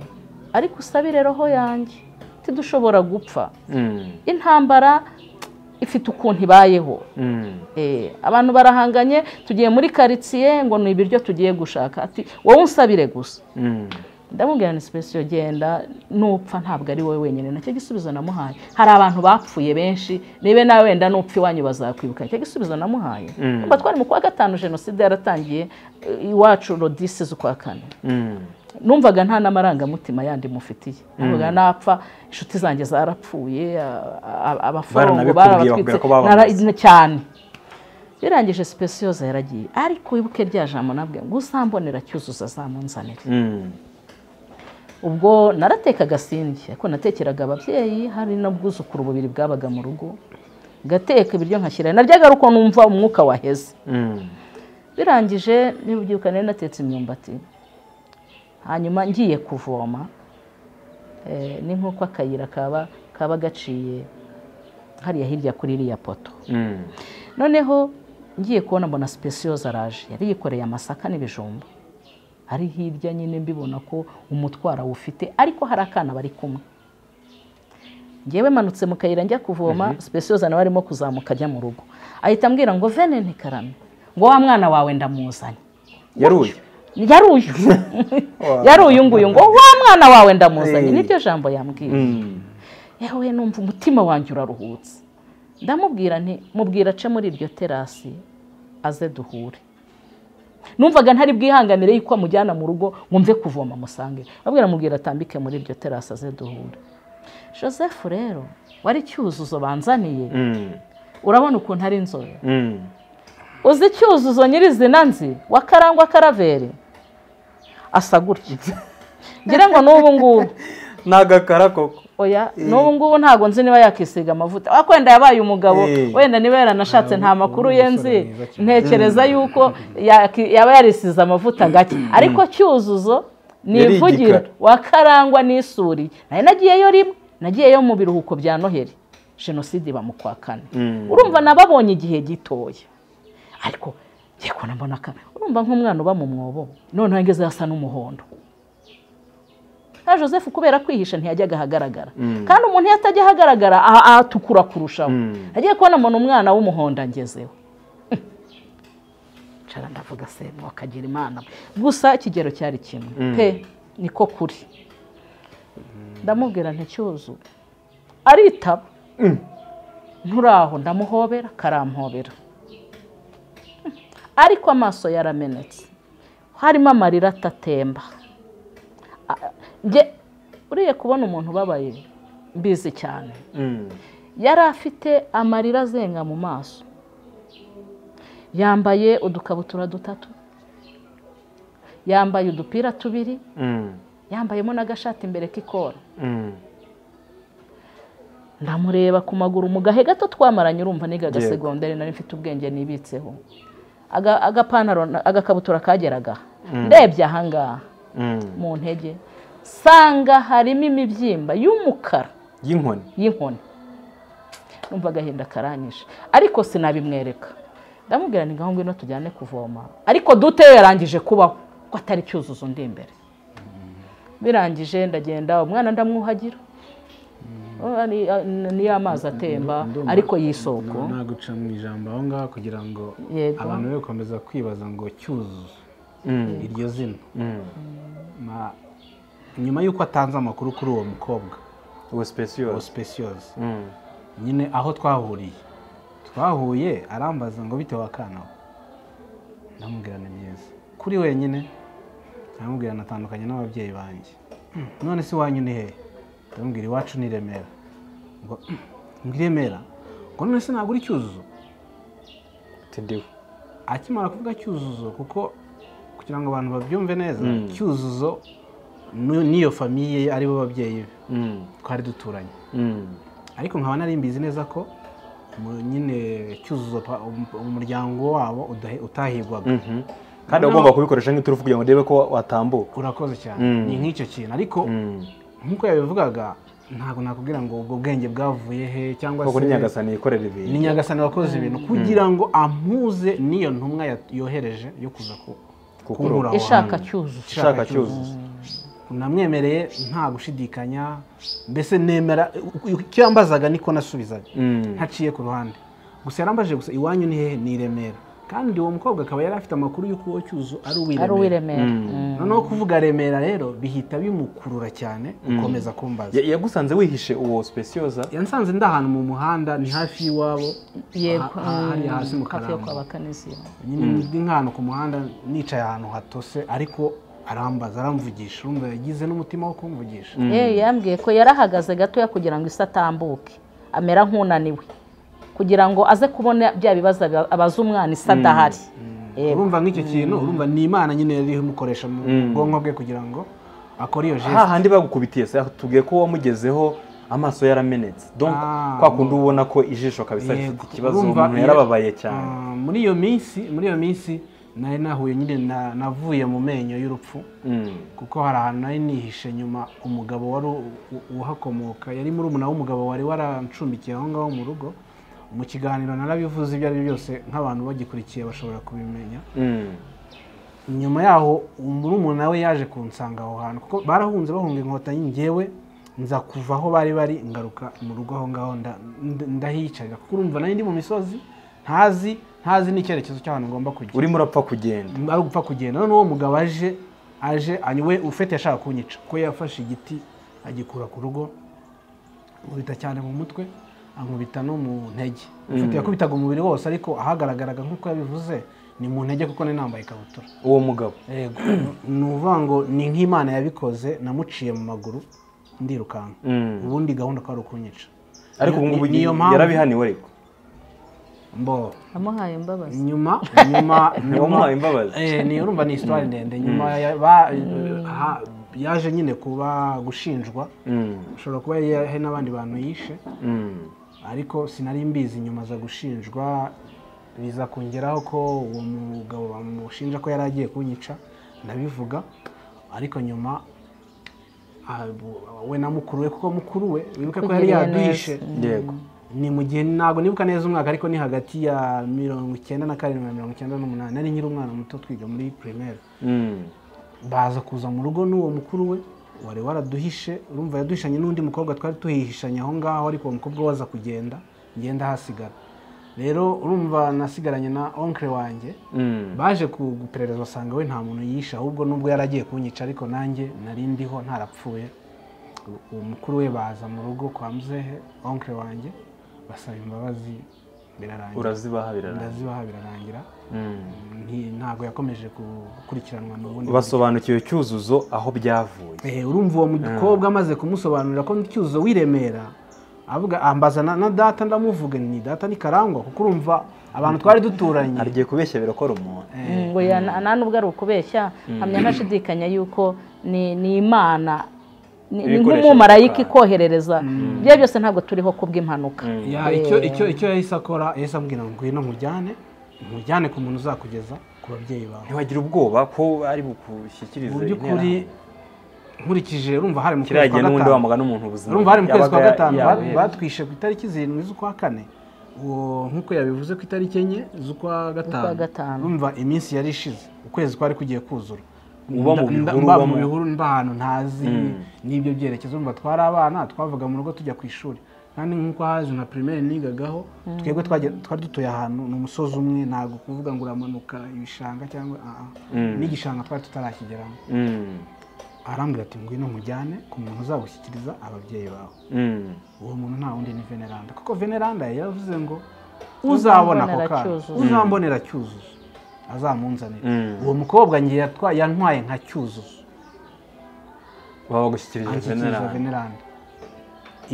ariko usabire roho yanjye tidushobora gupfa Mm. intambara ifite ukuntu ibayeho Mm. Eh, abantu barahanganye tugiye muri karitsiye ngo ni ibiryo tugiye gushaka ati wowe unsabire gusa Mm. ndamubwira ni sipesiyo genda nupfa ntabwo ari wowe wenyine nacyo gisubizo namuhaye hari abantu bapfuye benshi nibe nawe wenda nupfa iwanyu bazakwibuka nicyo gisubizo namuhaye mba twari mu kwa gatanu jenoside yaratangiye eh, iwacu rodisi z'ukwa kane Mm. numvaga nta n'amarangamutima yandi mufitiye numvaga napfa inshuti zanjye zarapfuye a- a- abaforongo Baranabikubwiye, bakubwira ko babamaze. nara- cyane birangije sipesiyoza yaragiye ariko wibuke rya jambo nabwe ngo uzambonera cyuzuzo azamunzanire Mm. ubwo naratekaga sindi ariko natekeraga ababyeyi hari n'ubwuzukuru bubiri bwabaga mu rugo ngateka ibiryo nkashyirayo naryaga ari uko numva umwuka waheze Mm. birangije niba ubyuka nari natetse imyumbati hanyuma ngiye kuvoma eh, ni nk'uko akayira kaba kaba gaciye hariya hirya kuri iriya poto Mm. noneho ngiye kubona mbona sipesiyoza araje yari yikoreye amasaka n'ibijumba ari hirya nyine mbibona ko umutwaro awufite ariko hari akana bari kumwe ngewe manutse mu kayira njya kuvoma sipesiyoza nawe arimo kuzamuka ajya mu rugo ahita ambwira ngo vene ntikarame ngo wa mwana wawe ndamuzanye yari uyu yari uyu yari uyu nguyu ngo wa mwana wawe ndamuzanye Hey. niryo jambo yambwiye Mm. yewe numva umutima wanjye uraruhutse ndamubwira nti mubwira ace muri iryo terasi aze duhure numvaga ntari bwihanganire yuko amujyana mu rugo ngo mve kuvoma musange abwira mubwira atambike muri iryo terasi aze duhure joseph rero wari cyuzuzo banzaniye Mm. urabona ukuntu ari inzobe Mm. uzi cyuzuzo nyirizina nzi wa karangwa karaveri asa gutya ngira ngo n'ubu ngubu ni agakara koko oya n'ubu ngubu ntabwo nzi niba yakisiga amavuta ariko wenda yabaye umugabo Eh. wenda niba yaranashatse nta makuru ye nzi mwiza cyane. ntekereza yuko yaki- yaba yarisize amavuta gake ariko cyuzuzo Yari nivugira igikara. wa karangwa n'isuri nayo nagiyeyo rimwe nagiyeyo mu biruhuko bya noheli jenoside iba mu kwa kane Mm. urumva nababonye igihe gitoya ariko ngiye kubona mbona aka urumva nk'umwana uba mu mwobo noneho ngeze hasa n'umuhondo na joseph kubera kwihisha ntiyajyaga ahagaragara kandi umuntu iyo atajya ahagaragara aha- ahatukura kurushaho agiye kubona mbona umwana w'umuhondo angezeho nshara ndavuga se akagira imana we. gusa ikigero cyari kimwe pe niko kuri ndamubwira nticyuzu aritaba nturaho ndamuhobera karamhobera ariko amaso yaramenetse harimo amarira atatemba A- njye- uriye kubona umuntu ubabaye mbizi cyane Mm. yari afite amarira azenga mu maso yambaye udukabutura dutatu yambaye udupira tubiri Mm. yambayemo n'agashati imbere k'ikora Mm. ndamureba ku maguru mu gahe gato twamaranye urumva niga Yego. agasegonderi nari mfite ubwenge nibitseho Aga- agapantaro na- agakabutura kageraga ndebye ahangaha Mm. mu ntege sanga harimo imibyimba y'umukara y'inkoni y'inkoni numva agahinda karanyishe ariko sinabimwereka ndamubwira ni ngaho ngwino tujyane kuvoma ariko dute yarangije kubaho ko atari cyuzuzo undi imbere birangije ndagenda umwana ndamwuhagira Oh, ni- niyo amazi atemba Ndumva- ariko y'isoko naguca mu ijambo aho ngaho kugira ngo Yego. abantu be gukomeza kwibaza ngo cyuzuzo Mm. iryo zina Mm. Ma- nyuma y'uko atanze amakuru kuri uwo mukobwa ubu uwo specious specious Mm. nyine aho twahuriye twahuye arambaza ngo bitewe wakanaho ndamubwira ni byiza kuri wenyine ndamubwira natandukanye n'ababyeyi banjye "Mm, none se iwanyu ni hehe ndamubwira iwacu ni i remera ngo "Mm, ngo i remera ngo none se ntabwo uri cyuzuzo ati ndiwe akimara kuvuga cyuzuzo kuko kugira ngo abantu babyumve neza Mm. cyuzuzo nu- n'iyo famiye aribo babyeyi be Mm. twari duturanye Mm. ariko nkaba nari mbizi neza ko mu- nyine cyuzuzo pa- um- umuryango wabo udahe- utahigwaga Mhm. kandi uba ugomba kubikoresha nk'iturufu kugira ngo urebe ko watambuka urakoze cyane Mm. ni nk'icyo kintu ariko Mm. nk'uko yabivugaga ntabwo nakubwira ngo ubwo bwenge bwavuye he cyangwa kuko ni se nyagasani yikorera ni ibintu nyagasani wakoze ibintu kugira ngo ampuze n'iyo ntumwa ya- yohereje yo kuza ku kunkura aho ishaka hantu. cyuzuzo ushaka cyuzuzo namwemereye nta gushidikanya mbese nemera icyo yambazaga niko nasubizaga Mm. ntaciye ku ruhande gusa yarambajije gusa iwanyu ni hehe ni i remera kandi uwo mukobwa akaba yari afite amakuru y'uko uwo cyuzo ari uw'i ari uw'i remera remera Mm. noneho kuvuga remera rero bihita bimukurura cyane ukomeza kumbaza Ya- yagusanze wihishe uwo speciosa yansanze ndi ahantu mu muhanda ni hafi y'iwabo yego aha- aha hariya hasi mu mm, hafi yo Karamba. kwa bakanisiye nyine ndi nk'ahantu ku muhanda nicaye ahantu hatose ariko arambaza aramvugisha urumva yagize n'umutima wo kumvugisha yewe yambwiye ko yarahagaze gatoya kugira ngo isi atambuke amera nk'unaniwe kugira ngo aze kubona bya bibazo aba- abaza umwana isa adahari Yego. urumva nk'icyo kintu urumva ni imana nyine yari imukoresha mu bwonko bwe kugira ngo akore iyo ha jesite handi bagukubitiye se tubwiye ko wamugezeho amaso yaramenetse donc Ah. kwa kundi ubona ko ijisho kabisa Yego. rifite ikibazo Urumva umuntu iyo- yarababaye cyane Ah, muri iyo minsi muri iyo minsi nari nahuye nyine na- navuye mu menyo y'urupfu Mm. kuko hari ahantu nari nihishe nyuma umugabo wari u- u- uhakomoka yari murumuna w'umugabo wari warancumbikiye aho ngaho mu rugo mu kiganiro narabivuze ibyo ari byo byose nk'abantu bagikurikiye bashobora kubimenya Mm. nyuma yaho umurumuna we yaje kunsanga aho hantu kuko barahunze bahunga inkotanyi njyewe nza kuva aho bari bari ngaruka mu rugo aho ngaho nda- nda- ndahiyicarira kuko urumva nari ndi mu misozi ntazi ntazi n'icyerekezo cy'ahantu ngomba kujya urimo urapfa kugenda ari ugupfa kugenda none uwo mugabo aje aje anywe ufite yashaka kunyica kuko yafashe igiti agikura ku rugo nkubita cyane mu mutwe ankubita no mu ntege ufite yakubitaga umubiri wose ariko ahagaragaraga nk'uko yabivuze ni mu ntege kuko nari nambaye ikabutura uwo mugabo Yego. ni ukuvuga ngo ni nk'imana yabikoze namuciye mu maguru ndirukanka Mm. ubundi gahunda ko ari ukunyica ariko Ni- ubu ngubu ni- niyo mpamvu- yarabihaniwe ariko mbo amuhaye imbabazi nyuma nyuma Wamuhaye imbabazi. Eh, ni urumva ni histoire ndende nyuma ya- ba- ha- yaje nyine kuba gushinjwa Mm. ushobora kuba yari hari n'abandi bantu yishe Mm. ariko sinari mbizi nyuma aza gushinjwa biza kongeraho ko uwo mugabo bamushinja ko yari agiye kunyica ndabivuga ariko nyuma ah, bu- we na mukuru we kuko mukuru we wibuke ko yari Kugiriye yaduhishe neza. yego ni mu gihe ntabwo nibuka neza umwaka ariko ni hagati ya mirongo icyenda na karindwi na mirongo icyenda n'umunani nari nkiri umwana muto twiga muri primaire Mm. baza kuza mu rugo n'uwo mukuru we wari waraduhishe urumva yaduhishanye n'undi mukobwa twari tuhihishanye aho ngaho ariko uwo mukobwa we aza kugenda ngenda ahasigara rero urumva nasigaranye na onkre wanjye Mm. baje ku- guperereza basanga we nta muntu yishe ahubwo nubwo yari agiye kunyica ariko nanjye nari ndiho ntarapfuye U- uwo mukuru we baza mu rugo kwa muzehe onkre wanjye basaba imbabazi birarangira urazibaha birarangira ndazibaha birarangira Mm. Nti- ntabwo yakomeje gukurikiranwa n'ubundi basobanukiwe cyuzuzo aho byavuye Eh, urumva uwo mukobwa amaze kumusobanurira ko cyuzuzo w'iremera avuga ambaza na, na data ndamuvuga ni data ni karangwa kuko urumva abantu twari duturanye agiye kubeshya birakora umuntu Mm, ngo ya- nta nubwo ari ukubeshya hamya ntashidikanya yuko ni ni imana ni- ni Ibikoresho nk'umumarayika bitandukanye. ikoherereza ibyo byose ntabwo turiho kubw'impanuka Ya, icyo icyo icyo yahise akora yahise ambwira ngo ngwino nkujyane nkujyane ku muntu uzakugeza ku babyeyi bawe ntiwagira ubwoba ko ari bukushyikirize mu by'ukuri interahamwe nkurikije urumva hari mu kwezi kiriya gihe kwa n'ubundi gatanu wamagana umuntu ubuzima urumva hari mu kwezi kwa yabaga gatanu ba- yabuhebye. batwishe ku itariki zirindwi z'ukwa kane uwo nk'uko yabivuze ku itariki enye z'ukwa gatanu. gatanu urumva iminsi yari ishize ukwezi kwari kugiye kuzura Uba mu Nda- nda- bihuru, mba uba mu mu- bihuru mba ahantu ntazi n'ibyo byerekezo urumva twari abana twavaga mu rugo tujya ku ishuri kandi nk'uko haje na primaire nigagaho twebwe twajya- twari dutuye ahantu ni umusozi umwe ntabwo kuvuga ngo uramanuka ibishanga cyangwa ah, ah. n'igishanga twari tutarakigeramo Mm, arambwira ati ngwino mujyane ku muntu uzagushyikiriza ababyeyi bawe mm. uwo muntu nta wundi ni veneranda kuko veneranda yaravuze ngo uzabona ako Uzambonera kana Cyuzuzo." uzambonera cyuzuzo azamunzanire Mm. uwo mukobwa ngiye yatwa- yantwaye nka cyuzuzo baba bagushyikirije anshyikiriza venerani veneranda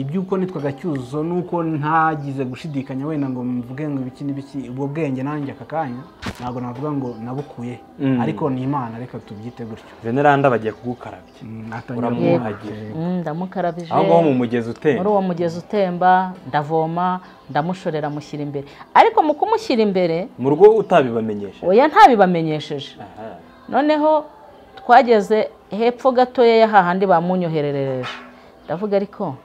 iby'uko nitwaga cyuzuzo nuko ntagize gushidikanya wenda ngo mvuge ngo ibiki n'ibiki ubwo bwenge nanjye aka kanya ntabwo navuga ngo nabukuye Mm. ariko ni imana reka tubyite gutyo veneranda bagiye kugukarabya Mm, atangira Uramwuhagira. kumwuhagira. Mm, ndamukarabije aho ngaho mu mugezi muri utemba uwo mugezi utemba ndavoma ndamushorera mushyira imbere ariko mu kumushyira imbere mu rugo utabibamenyesha oya ntabibamenyesheje Aha. noneho twageze hepfo gatoya y'ahahandi bamunyoherereje ndavuga ariko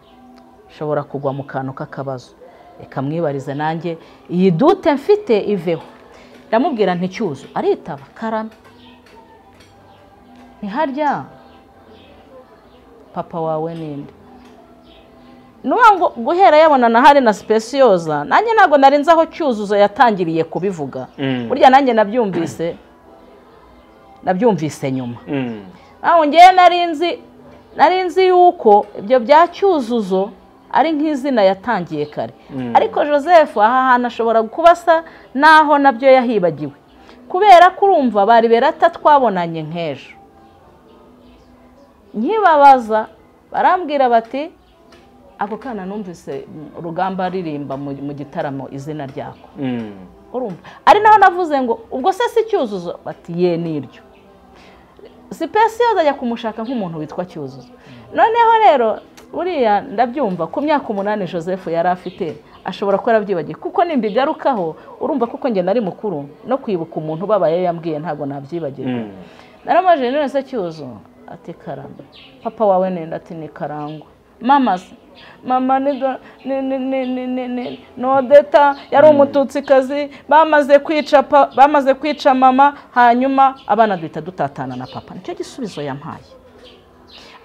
nshobora kugwa mu kantu k'akabazo reka mwibarize nanjye iyi dute mfite iveho ndamubwira nticyuzo aritaba karame ntiharya papa wawe ninde ni ukuvuga ngo guhera yabona na hari na sipesiyoza nanjye ntabwo narinze aho cyuzuzo yatangiriye kubivuga Mm. burya nanjye nabyumvise nabyumvise nyuma Mm. aho ngewe nari nzi nari nzi yuko ibyo bya cyuzuzo ari nk'izina yatangiye kare ariko joseph aha hantu ashobora kuba asa n'aho nabyo yahibagiwe kubera ko urumva bari berata twabonanye nk'ejo nkibabaza barambwira bati ako kana numvise mm, urugamba aririmba mu mu gitaramo izina ryako Mm. urumva ari naho navuze ngo ubwo se si cyuzuzo bati ye niryo sipesiyoza ajya kumushaka nk'umuntu witwa cyuzuzo noneho rero buriya ndabyumva ku myaka umunani joseph yari afite ashobora kuba yarabyibagiwe kuko nimbigarukaho urumva kuko njye nari mukuru no kwibuka umuntu ubabaye yambwiye ntabwo nabyibagirwa Mm. naramajije none se cyuzo ati karamba papa wawe nenda ati ni karangwa mama se mama ni do- ni ni ni ni ni ni nodeta yari umututsikazi bamaze kwica pa, bamaze kwica mama hanyuma abana duhita dutatana na papa nicyo gisubizo yampaye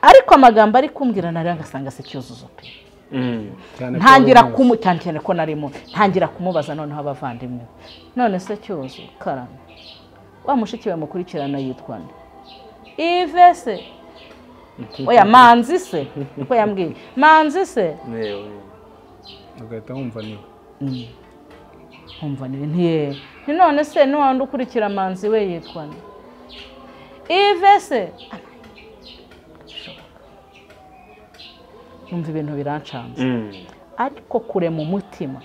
ariko amagambo ari kumbwira nari ngasanga se cyuzuzo pe Mm. cyane ko ntangira wari kumu cyane cyane ko narimo ntangira kumubaza noneho abavandimwe none se cyuzo karame wa mushiki we mukurikirana yitwa nde ive se oya manzi se niko yambwiye manzi se Yewe. muzi. ugahita wumva niwe nkumva ni ntiye ni none se n'uwandi ukurikira manzi we yitwa nde ive se numva ibintu birancanze Mm. ariko kure mu mutima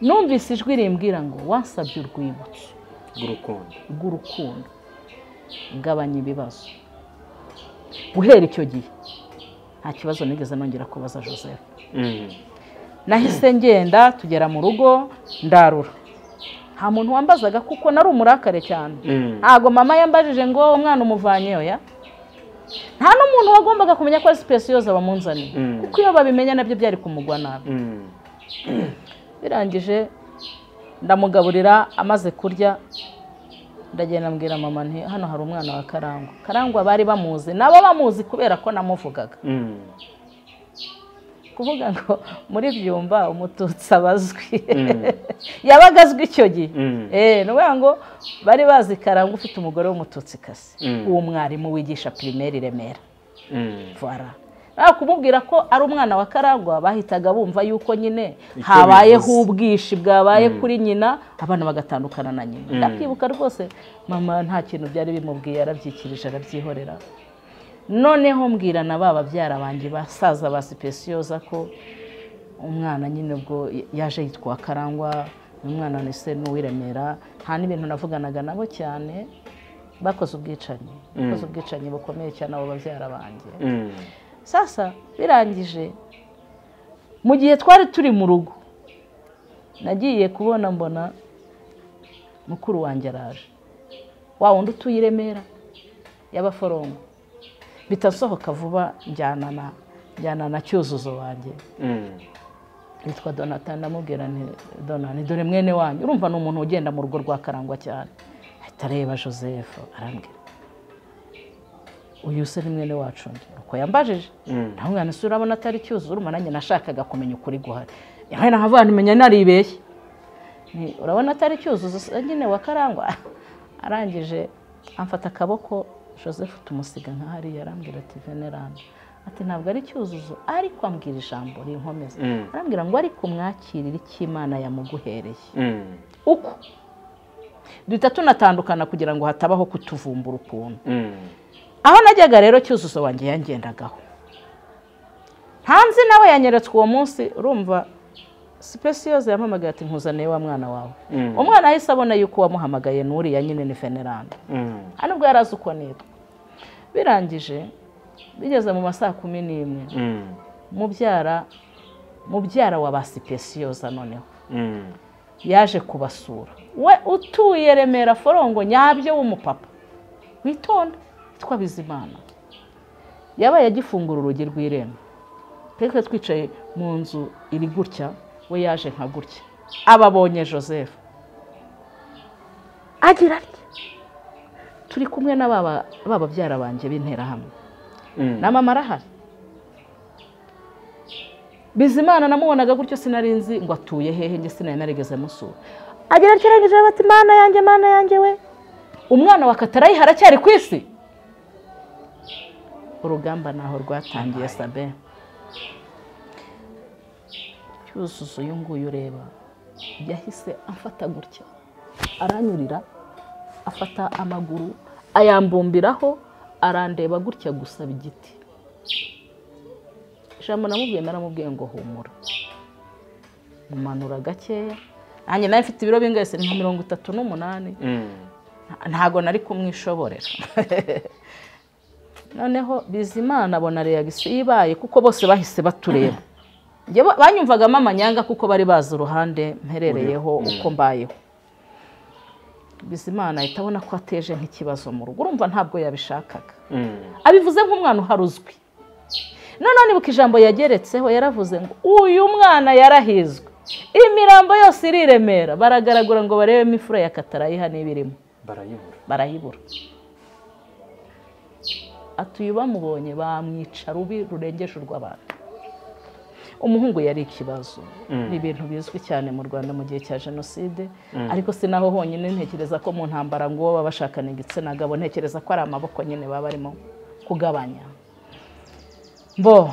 numvise ijwi rimbwira ngo wasabye urwibutso rw'urukundo rw'urukundo gabanya ibibazo guhera icyo gihe nta kibazo nigeze nongera kubaza joseph Mm. nahise ngenda tugera mu rugo ndarura nta muntu wambazaga kuko nari umurakare cyane Mm. ntabwo mama yambajije ngo umwana umuvanye oya nta n'umuntu wagombaga kumenya ko ari sipesiyoza bamunzaniye Mm. kuko iyo babimenya nabyo byari kumugwa nabi Mm. birangije ndamugaburira amaze kurya ndagenda mbwira mama nti hano hari umwana wa karangwa karangwa bari bamuzi nabo bamuzi kubera ko namuvugaga Mm. kuvuga ngo muri byumba umututsi abazwi Mm. yabaga azwi icyo gihe Mm. Eh, ni ukuvuga ngo bari bazi karangwa ufite umugore w'umututsikazi Mm. uwo mwarimu wigisha pirimeri i remera Mm. vara nta kumubwira ko ari umwana wa karangwa bahitaga bumva yuko nyine Icyo habayeho bivuze. ubwishi bwabaye kuri nyina abana bagatandukana na nyina Mm. ndabyibuka rwose mama nta kintu byari bimubwiye arabyikirije arabyihorera noneho mbwira na ba babyara banjye basaza ba sipesiyoza ko umwana nyine ubwo yaje yitwa karangwa uyu mwana ni se n'uw'i Remera nta n'ibintu navuganaga nabo cyane bakoze ubwicanyi bakoze ubwicanyi bukomeye cyane abo babyara banjye Mm. sasa birangije mu gihe twari turi mu rugo nagiye kubona mbona mukuru wanjye araje wa wundi utuye i remera y'abaforongo bitasohoka vuba njyana na njyana na cyuzuzo wanjye yitwa donata ndamubwira ni donani dore mwene wanyu urumva ni umuntu ugenda mu rugo rwa karangwa cyane ahita areba joseph arambwira uyu se ni mwene wacu undi uko yambajije Mm. nawe mwana se urabona atari cyuzuzo urumva nanjye nashakaga kumenya ukuri guhari yawe nahava nimenya naribeshye Ni, urabona atari cyuzuzo se nyine wa karangwa arangije amfata akaboko joseph tumusiga nka hariya arambwira ati veneranda ati ntabwo ari cyuzuzo ariko ambwira ijambo rinkomeza Mm. arambwira ngo ariko mwakirire icyo imana yamuguhereye Mm. uko duhita tunatandukana kugira ngo hatabaho kutuvumbura ukuntu Mm. aho najyaga rero cyuzuzo wanjye yangendagaho hanze nawe yanyeretswe uwo munsi urumva sipesiyoze yampamagaye ati nkuzaniye wa mwana wawe Mm. umwana ahise abona yuko wamuhamagaye n'uriya nyine ni veneranda Mm. nta nubwo yari azi uko nitwa birangije bigeze mu ma saa kumi n'imwe Mm. mubyara mubyara wa ba sipesiyoza noneho Mm. yaje kubasura we utuye remera forongo nyabyo w'umupapa witonda witwa bizimana yabaye agifungura urugi rw'irembo twe twicaye mu nzu iri gutya we yaje nka gutya ababonye joseph agira atya turi kumwe na baba ba babyara banjye b'interahamwe Mm. na mama arahari bizimana namubonaga gutyo sinari nzi ngo atuye hehe njye sinari narigeze musura agira agerageze bati mana yanjye mana yanjye we umwana wa katarayiha aracyari ku isi urugamba ntaho rwatangiye sabe cyuzuzo uyu nguyu ureba yahise amfata gutya aranyurira afata amaguru ayambumbiraho arandeba gutya gusaba igiti ijambo namubwiye naramubwiye ngo humura mumanura gakeya nanjye nawe mfite ibiro bingahe se ni nka mirongo itatu n'umunani Mm. ntago nari kumwishoborera noneho bizimana abona reagisiyo ibaye kuko bose bahise batureba Njye ba- banyumvagamo amanyanga kuko bari bazi uruhande mperereyeho uko mbayeho bizimana ahita abona ko ateje nk'ikibazo mu rugo urumva ntabwo yabishakaga Mm. abivuze nk'umwana uhari uzwi noneho nibuka ijambo yageretseho yaravuze ngo uyu mwana yarahizwe imirambo yose iri i remera baragaragura ngo barebemo imfura ya katarayiha niba irimo Barayibura. barayibura atuye bamubonye bamwica rubi rurengeje urw'abantu umuhungu yari ikibazo ni ibintu bizwi cyane mu rwanda mu gihe cya jenoside ariko si naho honyine ntekereza ko mu ntambara ngo baba bashakana igitsina gabo ntekereza ko ari amaboko nyine baba barimo kugabanya bo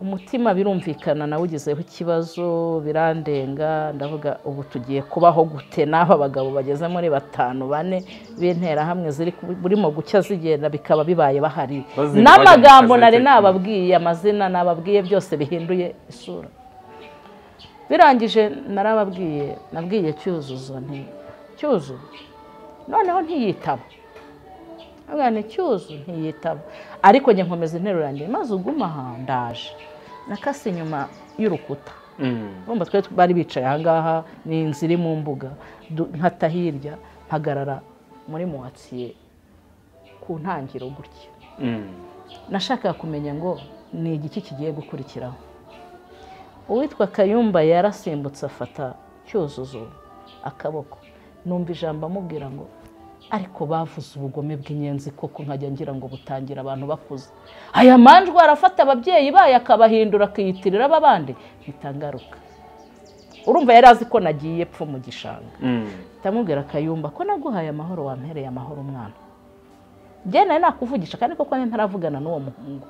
umutima birumvikana nawe ugezeho ikibazo birandenga ndavuga ubu tugiye kubaho gute n'aba bagabo bageze muri batanu bane b'interahamwe ziri ku- burimo gucya zigenda bikaba bibaye bahari Bazindi n'amagambo bajya mu kazi nari ke- nababwiye amazina nababwiye byose bihinduye isura birangije narababwiye nabwiye cyuzuzo nti cyuzuzo noneho ntiyitaba abwana icyuzu ntiyitaba ariko njye nkomeza interuro yanjye maze uguma aha ndaje nakase inyuma y'urukuta Mm. urumva twari bari bicaye ahangaha ni inzu iri mu mbuga du- nkata hirya mpagarara muri muwatsiye ku ntangiro gutya Mm. nashakaga kumenya ngo ni igiki kigiye gukurikiraho uwitwa kayumba yarasimbutse afata cyuzuzo akaboko numva ijambo amubwira ngo ariko bavuze ubugome bw'inyenzi koko nkajya ngira ngo butangira abantu bakuze aya manjwe arafata ababyeyi bayo akabahindura akiyitirira aba bandi ntitangaruka urumva yari azi ko nagiye pfa mu gishanga Mm. ndamubwira akayumba ko naguhaye amahoro wampereye amahoro umwana njye nawe nakuvugisha kandi koko njye ntaravugana n'uwo muhungu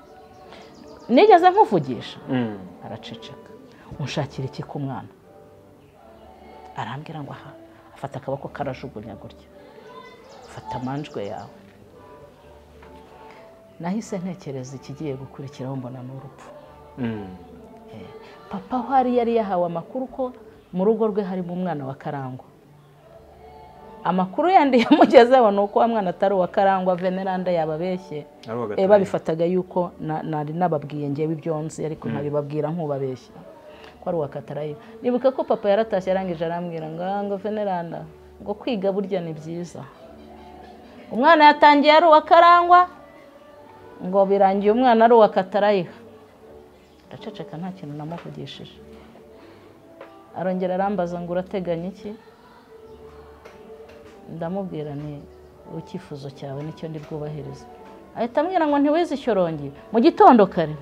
nigeze nkuvugisha Mm. araceceka unshakira iki ku mwana arambwira ngo aha afata akaboko karajugunya gutya fata amanjwe yawe nahise ntekereza ikigiye gukurikiraho mbona ni urupfu Mm. papa aho ari yari yahawe amakuru ko mu rugo rwe harimo umwana wa karangwa amakuru yandi yamugezeho ni uko wa mwana atari uwa karangwa veneranda yababeshye ari uwa Eh, gatanu babifataga yuko na- nari nababwiye ngewe ibyo nzi ariko nkabibabwira nk'ubabeshya ko ari uwa katarayiba nibuka ko papa yaratashye arangije arambwira ngo "Ah, ngo veneranda ngo kwiga burya ni byiza umwana yatangiye ari uwa karangwa ngo birangiye umwana ari uwa katarayiha ndaceceka nta kintu namuvugishije arongera arambaza ngo urateganya iki ndamubwira ni icyifuzo cyawe nicyo ndi bwubahirize ahita ambwira ngo ntiwize ishyorongi mu gitondo kare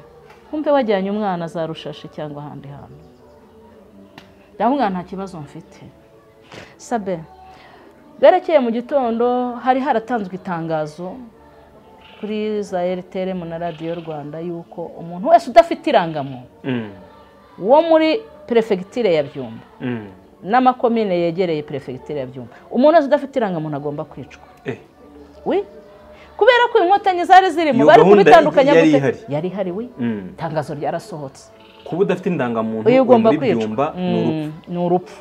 nkumve wajyanye umwana za rushashi cyangwa ahandi hantu ndamubwira nta kibazo mfite sabe berekeye mu gitondo hari haratanzwe itangazo kuri za rtrm na radiyo rwanda y'uko umuntu wese udafite irangamuntu Mm, wo muri perefegitire ya byumba mm. n'amakomine yegereye perefegitire ya byumba umuntu wese udafite irangamuntu agomba kwicwa Eh, we kubera ko inkotanyi zari zirimo Iyo bari gahunda kubitandukanya yari gute? ihari. yari ihari we mm. itangazo ryarasohotse kuba udafite indangamuntu uyu uri ugomba muri kwicwa byumba ni urupfu Mm, ni urupfu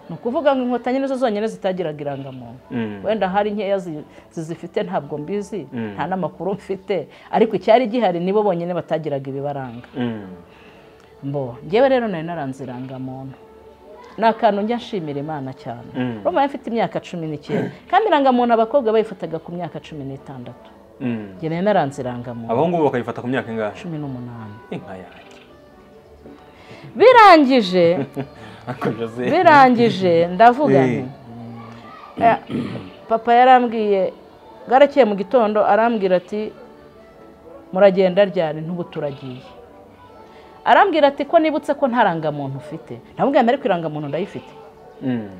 ni ukuvuga ngo inkotanyi nizo zonyine zitagiraga irangamuntu Mm. wenda hari nkeya zi- zizifite ntabwo mbizi Mm. nta n'amakuru mfite ariko icyari gihari nibo bonyine batagiraga ibibaranga Mm. mbo ngewe rero nari naranze irangamuntu ni akantu njya nshimira imana cyane Mm. urumva mfite imyaka cumi n'icyenda kandi irangamuntu abakobwa bayifataga ku myaka cumi n'itandatu Mm. njye nari naranze irangamuntu abahungu bo bakayifata ku myaka ingahe cumi n'umunani inka yanjye birangije ariko jose birangije ndavuga nti "Eh, papa yarambwiye garakeye mu gitondo arambwira ati muragenda ryari ntubu turagiye arambwira ati ko nibutse ko nta rangamuntu ufite ndamubwira nti ariko irangamuntu ndayifite Mm,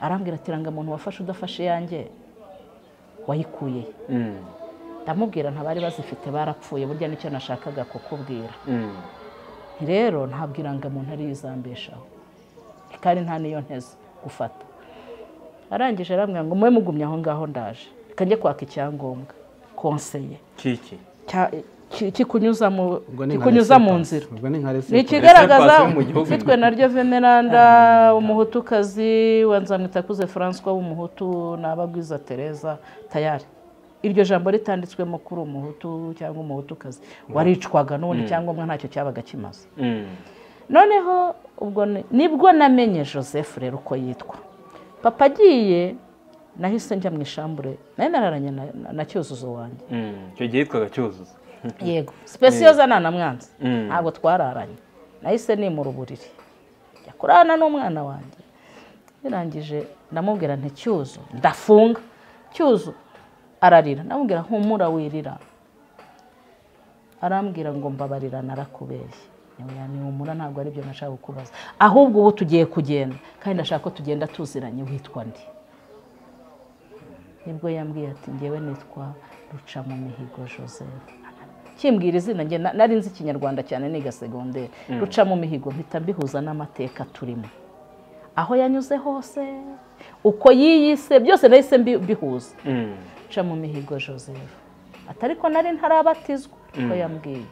arambwira ati irangamuntu wafashe udafashe iyanjye wayikuye he?" mm, ndamubwira ntabari bazifite barapfuye burya nicyo nashakaga kukubwira mm. Nti rero ntabwo irangamuntu ariyo izambeshaho kandi nta niyo nteze gufata arangije arambwira ngo mube mugumye aho ngaho ndaje reka njye kwaka icyangombwa konseye kiki cya- ki- kikunyuza mu Ubwo ni nka kikunyuza mu recepasi. nzira ubwo ni nka ni recepasi. ikigaragaza Recepasi yo mu gihugu. mfitwe naryo veneranda umuhutukazi wa nzamwitakuze francois w'umuhutu n'abagwiza tereza tayari iryo jambo ritanditswemo kuri umuhutu cyangwa umuhutukazi waricwaga n'ubundi cyangombwa ntacyo cyabaga kimaze Mm, noneho ubwo ni- nibwo namenye joseph rero uko yitwa papa agiye nahise njya mu ishambure nayo nararanye na- na- na cyuzuzo wanjye mm. icyo gihe yitwaga cyuzuzo yego sipesiyoza ntanamwanze Mm. ntabwo twararanye nahise nimura uburiri njya kurana n'umwana wanjye birangije ndamubwira nti cyuzo ndafunga cyuzo ararira ndamubwira humura wirira arambwira ngo mbabarira narakubeshye nyamuya humura ntabwo ari byo nashaka kukubaza ahubwo ubu tugiye kugenda kandi ndashaka ko tugenda tuziranye witwa ndi nibwo yambwiye ati ngewe nitwa ruca mu mihigo joseph kimbwira izina njye na- nari nzi ikinyarwanda cyane niga segonderi ruca mu mihigo mpita mbihuza n'amateka turimo aho yanyuze hose uko yiyise byose nahise mbi- mbihuza Mm, ca mu mihigo joseph atariko nari ntarabatizwa ko yambwiye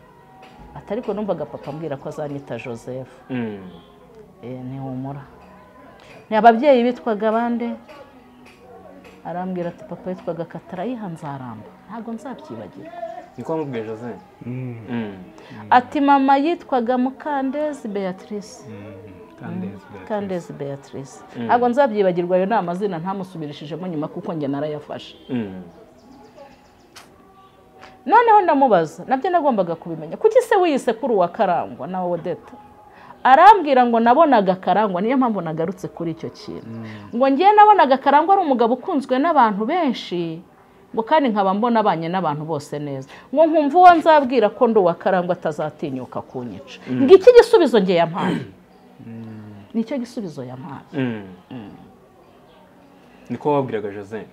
atariko numvaga papa ambwira ko azanyita joseph mm, Eh, ntihumura ni ababyeyi bitwaga bande arambwira ati papa yitwaga katarayiha nzaramba ntabwo nzabyibagirwa niko wamubwiye jose Mm, Mm, ati mama yitwaga mukandezi beatrice Candace Beatrice. mukandezi beatrice ntabwo nzabyibagirwa ayo ni amazina ntamusubirishijemo nyuma kuko njye narayafashe mm. noneho ndamubaza nabyo nagombaga kubimenya kuki se wiyise kuri uwa karangwa nawe odeta arambwira ngo nabonaga karangwa niyo mpamvu nagarutse kuri icyo kintu ngo ngiye nabonaga karangwa ari umugabo ukunzwe n'abantu benshi ngo kandi nkaba mbona abanye n'abantu bose neza ngo nkumva uwo nzabwira ko ndi uwa karangwa atazatinyuka kunyica ngo iki gisubizo nge yampaye nicyo gisubizo yampaye Mm. niko wabwiraga jose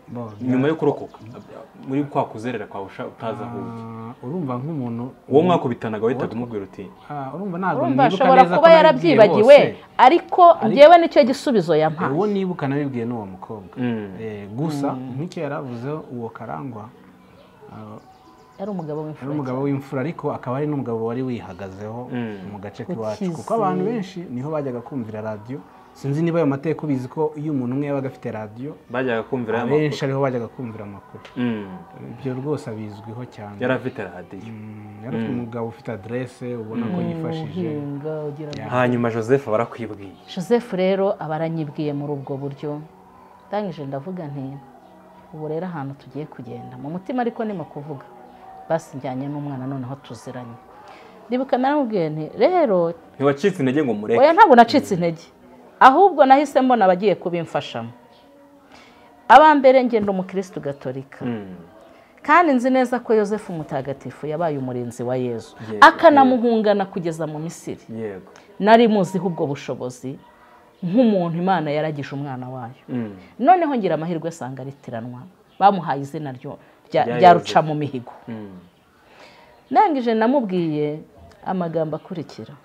Bo, nyuma yo kurokoka muri kwa kuzerera kwawe usha- utazi aho ujya ah, urumva nk'umuntu uwo mwakubitanaga wahitaga umubwira uti ah, urumva ntabwo urumva nibuka ashobora neza ko kuba nabibwiye yarabyibagiwe bose. ariko ngewe nicyo gisubizo yampaye uwo nibuka nabibwiye n'uwo mukobwa Mm. Eh, gusa nk'icyo yaravuzeho uwo karangwa ah, yari umugabo yari w'imfura umugabo w'imfura ariko akaba ari n'umugabo wari wihagazeho Mm. mu gace Ku k'iwacu Kizi. kuko abantu benshi niho bajyaga kumvira radiyo sinzi niba ayo mateka ubizi ko iyo umuntu umwe yabaga afite radiyo bajyaga kumvira ya abenshi makuru ariho bajyaga kumvira amakuru Mm. ibyo rwose abizwiho cyane yari afite radiyo Mm, yari afite umugabo ufite aderese ubona ko yifashije uhinga ugira ngo hanyuma joseph barakwibwiye joseph rero aba aranyibwiye muri ubwo buryo ndangije ndavuga nti ubu rero ahantu tugiye kugenda mu mutima ariko nimo kuvuga basi njyanye n'umwana noneho tuziranye ndibuka naramubwiye nti rero ntiwacitse intege ngo mureke oya ntabwo nacitse intege ahubwo nahise mbona abagiye kubimfashamo aba mbere ngenda umukirisitu gatolika Mm. kandi nzi neza ko yosefu umutagatifu yabaye umurinzi wa yezu Yezu, akanamuhungana kugeza mu misiri yego nari muziho ubwo bushobozi nk'umuntu imana yaragije umwana wayo Mm. noneho ngira amahirwe asanga aritiranwa bamuhaye izina ryo rya- Rya rya Yozefu. ruca mu mihigo Mm. ndangije namubwiye amagambo akurikira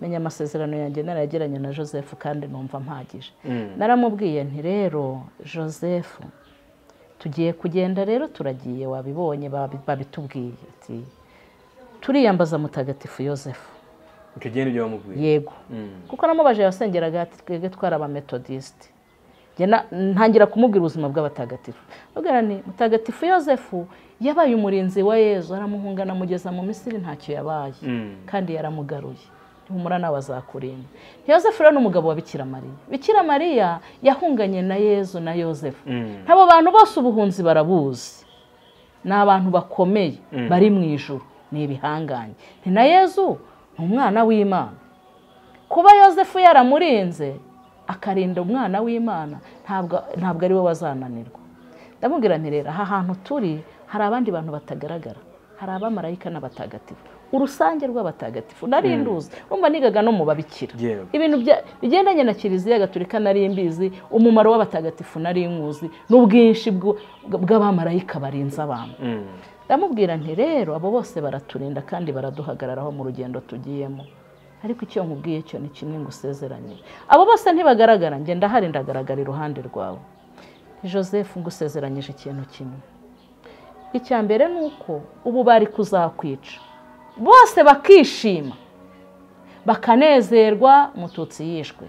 menya amasezerano yanjye narayagiranye na joseph kandi numva mpagije Mm. naramubwiye nti rero joseph tugiye kugenda rero turagiye wabibonye babi- babitubwiye ati turiyambaza mutagatifu joseph icyo gihe nibyo bamubwiye yego Mm. kuko namubaje yasengeraga ati twebwe twari abametodisite Njye na- ntangira kumubwira ubuzima bw'abatagatifu Mbwira nti mutagatifu joseph yabaye umurinzi wa yezu aramuhungana amugeza mu misiri ntacyo yabaye Mm. kandi yaramugaruye humura nawe azakurinda yosefu rero ni umugabo wa bikira mariya bikira mariya yahunganye na yezu na yosefu Mm. abo bantu bose ubuhunzi barabuzi ni abantu bakomeye bari mu ijuru ni ibihangange ni na yezu ni umwana w'imana kuba yosefu yaramurinze akarinda umwana w'imana ntabwo ntabwo ari we wazananirwa ndamubwira nti rero aha hantu turi hari abandi bantu batagaragara hari abamarayika n'abatagatifu urusange rw'abatagatifu nari nduzi wumva nigaga no mu babikira Yewe. ibintu bya- bigendanye na kiliziya gatolika nari mbizi umumaro w'abatagatifu nari nkuzi n'ubwinshi bw'u- bw'abamarayika barinze abantu Mm. ndamubwira nti rero abo bose baraturinda kandi baraduhagararaho mu rugendo tugiyemo ariko icyo nkubwiye cyo ni kimwe ngo usezeranye abo bose ntibagaragara njye ndahari ndagaragara iruhande rwawe joseph ngusezeranyije ikintu kimwe icya mbere ni uko ubu bari kuzakwica bose bakishima bakanezerwa mututsi yishwe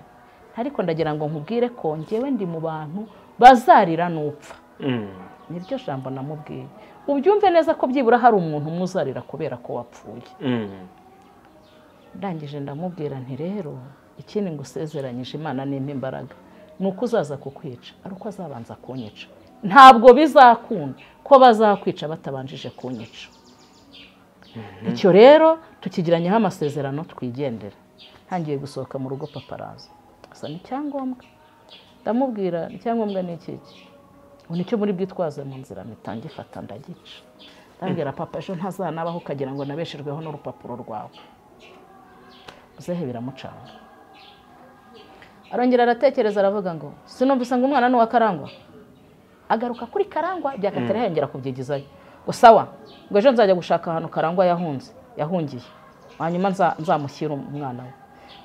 ariko ndagira ngo nkubwire ko njyewe ndi mu bantu bazarira n'upfa Mm. niryo jambo namubwiye ubyumve neza ko byibura hari umuntu umuzarira kubera ko wapfuye Mm. ndangije ndamubwira nti rero ikindi ngo usezeranyije imana nimpa imbaraga ni uko uzaza kukwica ari uko azabanza kunyica ntabwo bizakunda ko bazakwica batabanjije kunyica icyo rero tukigiranyeho amasezerano twigendera ntangiye gusohoka mu rugo paparaza asa n'icyangombwa ndamubwira icyangombwa ni iki iki ubu nicyo muri bwitwaze mu nzira mpita ngifata ndagica ndabwira papa ejo ntazanabaho ukagira ngo nabeshejweho n'urupapuro rwawe uzehe biramucanga arongera aratekereza aravuga ngo sinumvise ngo umwana ni uwa karangwa agaruka kuri karangwa byakatari yongera kubyigizayo ngo sawa ngo ejo nzajya gushaka ahantu karangwa yahunze yahungiye hanyuma nza- nzamushyire umwana we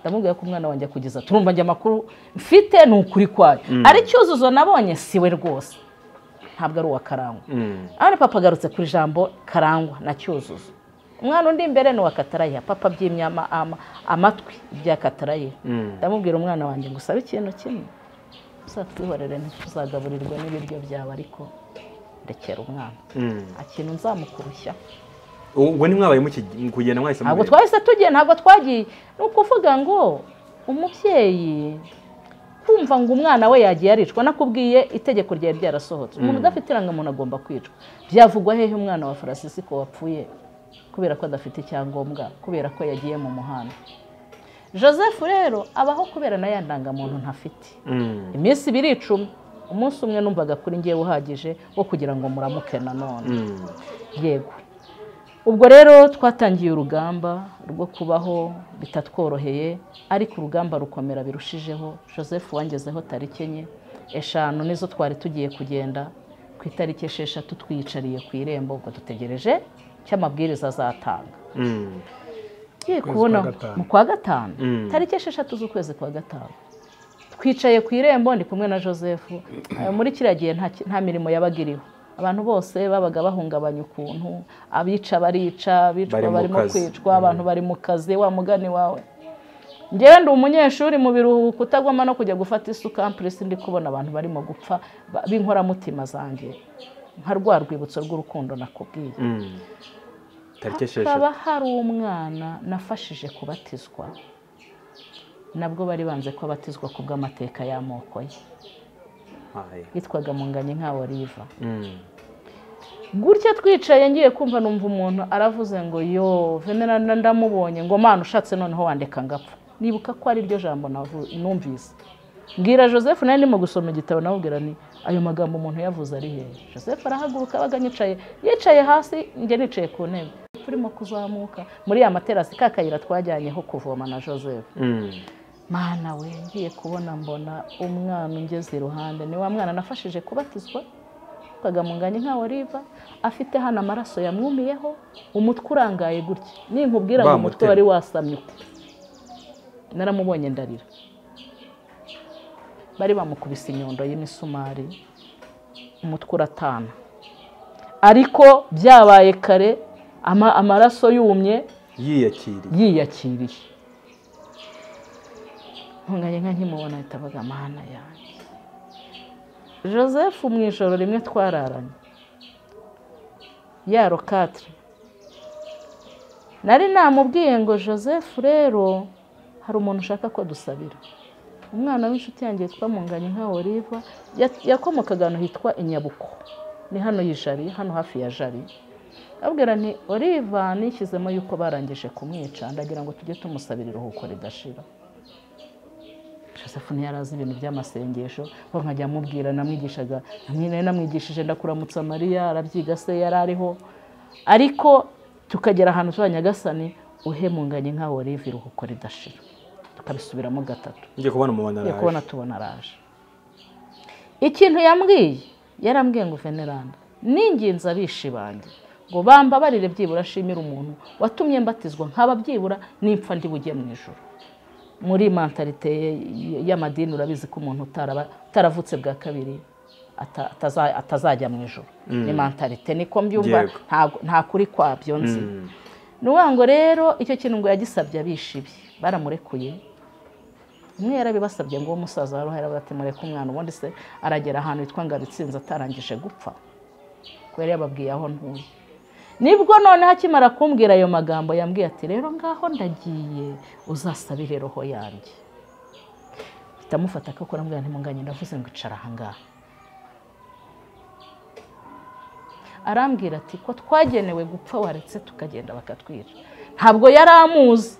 ndamubwira ko umwana wanjye kugeza turumva njye amakuru mfite ni ukuri kwayo ari cyuzuzo nabonye siwe rwose ntabwo ari uwa karangwa Mm. hano papa agarutse ku ijambo karangwa na cyuzuzo umwana undi imbere ni uwa katarayiha papa abyimye ama- ama- amatwi ibya katarayiha Mm. ndamubwira umwana wanjye ngo usabe ikintu kimwe uzatwihorere ntituzagaburirwe n'ibiryo byawe ariko ndekera umwana Mm. nta kintu nzamukurushya ubwo ni mwabaye muki- kugenda mwahise ntabwo mureba? twahise tugiye ntabwo twagiye ni ukuvuga ngo umubyeyi kumva ngo umwana we yagiye aricwa nakubwiye itegeko ryari ryarasohotse umuntu udafite irangamuntu agomba kwicwa byavugwa hehe umwana wa Francisco wapfuye kubera ko adafite icyangombwa kubera ko yagiye mu muhanda joseph rero abaho kubera na ya ndangamuntu ntafite Mm. iminsi ibiri icumi umunsi umwe numvaga kuri ngewe uhagije wo kugira ngo muramuke nanone Mm. yego ubwo rero twatangiye urugamba rwo kubaho bitatworoheye ariko urugamba rukomera birushijeho joseph wangezeho tariki enye eshanu nizo twari tugiye kugenda ku itariki esheshatu twiyicariye ku irembo ubwo dutegereje cy'amabwiriza azatanga Mm. tugiye Ukwezi kubona kwa gatanu. mu kwa gatanu Mm. tariki esheshatu z'ukwezi kwa gatanu twicaye ku irembo ndi kumwe na joseph Eh, muri kiriya gihe nta ki- nta mirimo yabaga iriho abantu bose babaga bahungabanya ukuntu abica barica abicwa Bari mu barimo kazi. kwicwa abantu bari mu kazi wa mugani wawe ngewe ndi umunyeshuri mu biruhuko utagomba no kujya gufata isuka ampuresi ndi kubona abantu barimo gupfa ba- b'inkoramutima zanjye nka rwa rwibutso rw'urukundo nakubwiye Mm. tariki hakaba esheshatu hari umwana nafashije kubatizwa nabwo bari banze ko abatizwa ku bw'amateka y'amoko ye Aye. yitwaga munganye nka oliva Mm. gutya twicaye ngiye kumva numva umuntu aravuze ngo yo venera nda- ndamubonye ngo mana ushatse noneho wandeka ngapfa nibuka ko ari ryo jambo navu- numvise mbwira joseph nawe ndimo gusoma igitabo nawubwira ni ayo magambo umuntu yavuze ari hehe joseph arahaguruka abaga yicaye yicaye hasi njye nicaye ku ntebe turimo kuzamuka muri ya materasi ka kayira twajyanyeho kuvoma na joseph Mm. mana we ngiye kubona mbona umwana ungeze iruhande ni wa mwana nafashije kubatizwa yitwaga munganye nka oliva afite hano amaraso yamwumiyeho umutwe urangaye gutya ninkubwira ngo umutwe Bamutema. wari wasamye uku naramubonye ndarira bari bamukubise inyundo y'imisumari umutwe uratana ariko byabaye kare ama- amaraso yumye yiyakiriye yiyakiriye ntunganye nka nkimubona ahita avuga amahana yanjye joseph mu ijoro rimwe twararanye yaro katire nari namubwiye ngo joseph rero hari umuntu ushaka ko dusabira umwana w'inshuti yanjye yitwa munganye nka oliva ya- yakomokaga ahantu hitwa inyabuko ni hano y'ijari hano hafi ya jari abwira nti oliva nishyizemo yuko barangije kumwica ndagira ngo tujye tumusabira iruhuko ridashira joseph ntiyarazi ibintu by'amasengesho ngo nkajya amubwira namwigishaga nari namwigishije ndakuramutsa mariya arabyiga se yari ariho ariko tukagera ahantu tuba nyagasani uhemunganye nka oliva iruhuko ridashira tukabisubiramo gatatu ngiye kubona umubona ngiye araje kubona tubona araje ikintu yambwiye yarambwiye ngo veneranda ninginze abishi banjye ngo bambabarire byibura ashimire umuntu watumye mbatizwa nkaba byibura n'impfa ndi bujye mu ijoro muri mentalite ye- ye- y'amadini urabizi ko umuntu utaraba- utaravutse bwa kabiri ata- ataza- atazajya mu ijoro ni mentalite niko mbyumva Yego. ntago- nta kuri kwabyo nzi Mm. ni ukuvuga ngo rero icyo kintu ngo yagisabye abishi be baramurekuye umwe yarabibasabye ngo uwo musaza wari uhari ati mureke umwana ubundi se aragera ahantu hitwa ngabitsinze atarangije gupfa kubera yababwiye aho ntuye nibwo noneho akimara kumbwira ayo magambo yambwiye ati rero ngaho ndagiye uzasabire roho yanjye ndamufata akakora mbwira ntimunganye ndavuze ngo icara ahangaha arambwira ati ko twagenewe gupfa waretse tukagenda bakatwica ntabwo yari amuzi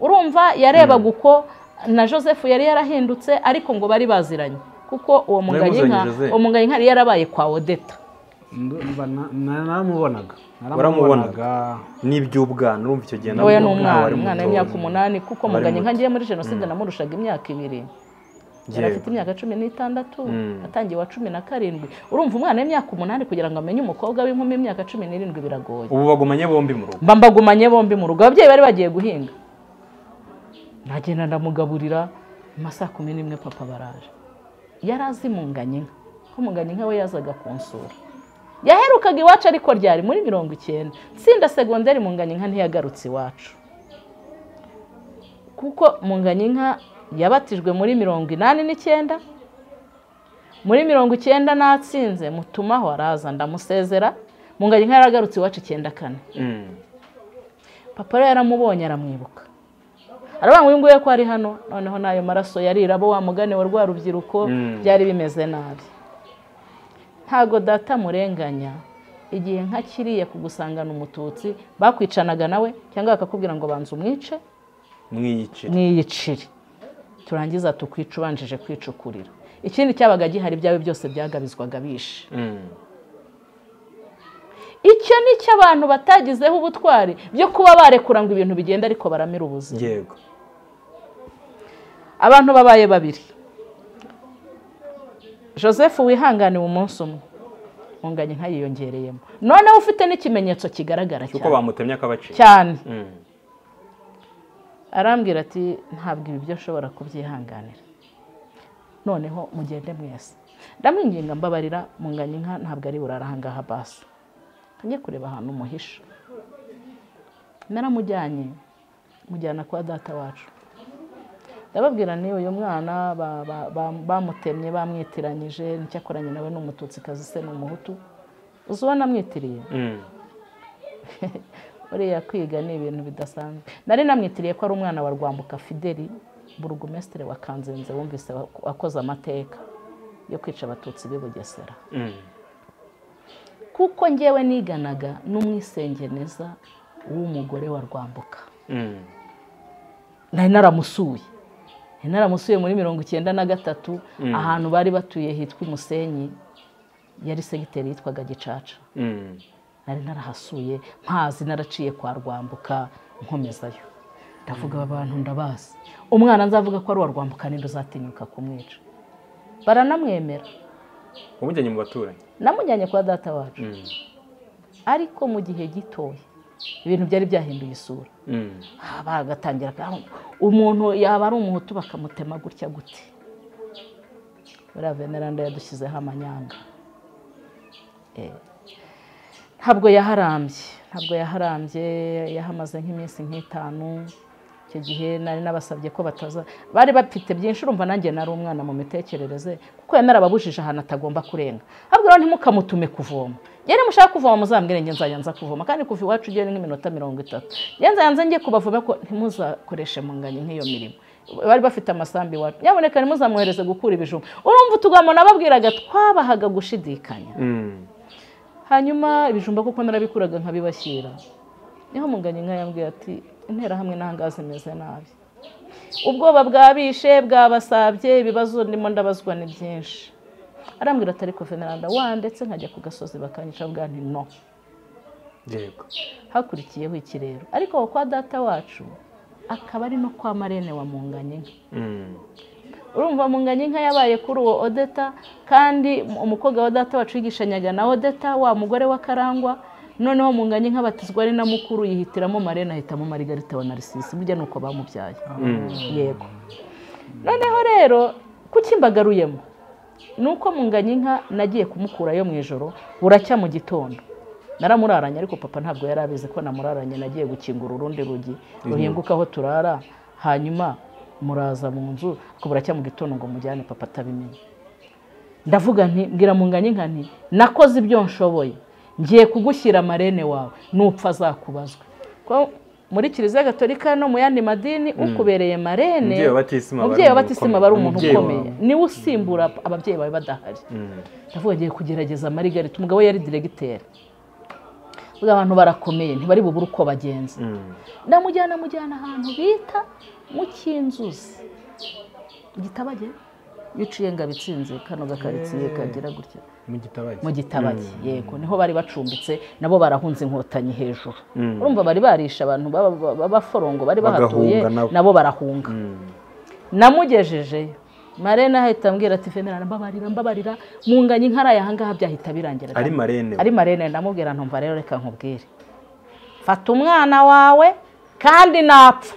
urumva yarebaga uko na joseph yari yarahindutse ariko ngo bari baziranye kuko uwo Namuzanye munganyinka Joseph. uwo munganyinka yari yarabaye kwa odeta Ndumva na- na- naramubonaga Waramubonaga? n'iby'ubwana urumva icyo gihe ntoya ni nabwo ntawe umwana ari umwana mutoya. w'imyaka umunani kuko Aba ari muganye nka muto. ngiye muri jenoside namurushaga imyaka ibiri yari Yewe. afite imyaka cumi n'itandatu Mm. atangiye wa cumi na karindwi urumva umwana w'imyaka umunani kugira ngo amenye umukobwa w'inkumi w'imyaka cumi n'irindwi biragoye ubu bagumanye bombi mu rugo mba mbagumanye bombi mu rugo ababyeyi bari bagiye guhinga nagenda ndamugaburira mu masaha kumi n'imwe papa baraje yari azi munganye inka ko munganye inka we yazaga kunsura yaherukaga iwacu ariko ryari muri mirongo icyenda tsinda segonderi munganye inka ntiyagarutse iwacu kuko munganye inka yabatijwe muri mirongo inani n'icyenda muri mirongo icyenda natsinze mutumaho araza ndamusezera munganye inka yaragarutse iwacu icyenda kane Mm. papa rero yaramubonye aramwibuka aravuga ngo uyu nguyu ko ari hano noneho n'ayo maraso yarirabo wa mugani wa rwa rubyiruko Mm. byari bimeze nabi ntago data murenganya igihe nka kiriya kugusangana umututsi bakwicanaga nawe cyangwa bakakubwira ngo banza umwice mwiyice mwiyicire turangiza tukwica ubanjije kwicukurira ikindi cyabaga gihari ibyawe byose byagabizwaga bishe Mm. icyo ni cyo abantu batagizeho ubutwari byo kuba barekura ngo ibintu bigenda ariko baramira ubuzima yego abantu babaye babiri joseph wihanganiwe umunsi umwe munganye nka yiyongereyemo noneho ufite n'ikimenyetso kigaragara cyuko cyane bamutemye akabaciye cyane Mm. arambwira ati ntabwo ibi byo nshobora kubyihanganira noneho mugende mwese ndamwinginga mbabarira munganye inka ntabwo ari burara ahangaha basi njye kureba ahantu umuhisha naramujyanye mujyana kwa data wacu ndababwira ni uyu mwana ba- ba- ba- bamutemye bamwitiranyije nicyakoranye nawe ni umututsikazi se ni umuhutu uzi uwo namwitiriye Mm. buriya kwiga ni ibintu bidasanzwe nari namwitiriye ko ari umwana wa rwambuka fideli burugumesitiri wa kanzenze wumvise wa- wakoze amateka yo kwica abatutsi b'i bugesera Mm. kuko ngewe niganaga n'umwisengeneza w'umugore wa rwambuka Mm. nari naramusuye nari naramusuye muri mirongo icyenda na gatatu ahantu bari batuye hitwa umusenyi yari segiteri yitwaga gicaca Mm. nari narahasuye mpazi naraciye kwa rwambuka nkomezayo ndavuga aba bantu ndabazi umwana nzavuga ko ari uwa rwambuka ninde uzatinyuka kumwica baranamwemera wamujyanye mu baturanyi namujyanye kwa data wacu Mm. ariko mu gihe gitoya ibintu byari byahinduye isura Mm. Ah, bagatangira ka- umuntu yaba ari umuhutu bakamutema gutya gute buriya veneranda yadushyizeho amanyanga Eh, ntabwo yaharambye ntabwo yaharambye yahamaze nk'iminsi nk'itanu icyo gihe nari nabasabye ko bataza bari bafite byinshi urumva nanjye nari umwana mu mitekerereze kuko yari narababujije ahantu atagomba kurenga habwo rero ntimukamutume kuvoma yari mushaka kuvoma muzambwire njye nzajya nza kuvoma kandi kuva iwacu ugiye ni nk'iminota mirongo itatu njye nzayanze njye kubavome ko ntimuzakoreshe munganye nk'iyo mirimo bari bafite amasambi iwacu nyamuneka ntimuzamwohereze gukura ibijumba urumva utugambo nababwiraga twabahaga gushidikanya Mm. hanyuma ibijumba kuko narabikuraga nkabibashyira niho munganye inka yambwiye ati interahamwe n'ahangaha zimeze nabi ubwoba bwabishe bwabasabye ibibazo ndimo ndabazwa ni byinshi arambwira ati ariko veneranda wandetse nkajya ku gasozi bakanyica bwa nti no Yego. hakurikiyeho ikirero ariko aho kwa data wacu akaba ari no kwa marene wa munganye inka Mm. urumva munganye inka yabaye kuri uwo odeta kandi umukobwa wa data wacu yigishanyaga na odeta wa mugore wa karangwa noneho munganye inka batizwa ari na mukuru yihitiramo marene ahitamo marigarita wa narisisi burya ni uko bamubyaye yego noneho rero kuki mbagaruyemo ni uko munganye inka nagiye kumukurayo mu ijoro buracya mu gitondo naramuraranye ariko papa ntabwo yari abizi ko namuraranye nagiye gukingura urundi rugi ruhinguka aho turara hanyuma muraza mu nzu ariko buracya mu gitondo ngo mujyane papa atabimenye ndavuga nti mbwira munganye inka nti nakoze ibyo nshoboye ngiye kugushyira marene wawe nupfa azakubazwe Ko muri kiliziya gatolika no mu yandi madini ukubereye marene Umubyeyi wa batisima bari umubyeyi wa umuntu batisima ukomeye. bari umuntu Umubyeyi wawe. ukomeye niwe usimbura ababyeyi bawe badahari Mm. ndavuga ngiye kugerageza marigarita umugabo we yari diregiteri buriya abantu barakomeye ntibari bubure uko bagenza Mm. ndamujyana mujyana ahantu bita mu cy'inzuzi igitabage yiciye ngabitsinze kano gakaritsiye kagira gutya mu gitabage mu gitabage yego niho bari bacumbitse nabo barahunze inkotanyi hejuru Mm. urumva bari barisha abantu baba- baba- b'abaforongo bari bahatuye Bagahunga nabo. nabo barahunga Mm. namugejejeyo marena ahita ambwira ati venera mbabarira mbabarira munganye inkaraye ahangaha byahita birangira Ari marene. ari marene ndamubwira ntumva rero reka nkubwire fata umwana wawe kandi napfa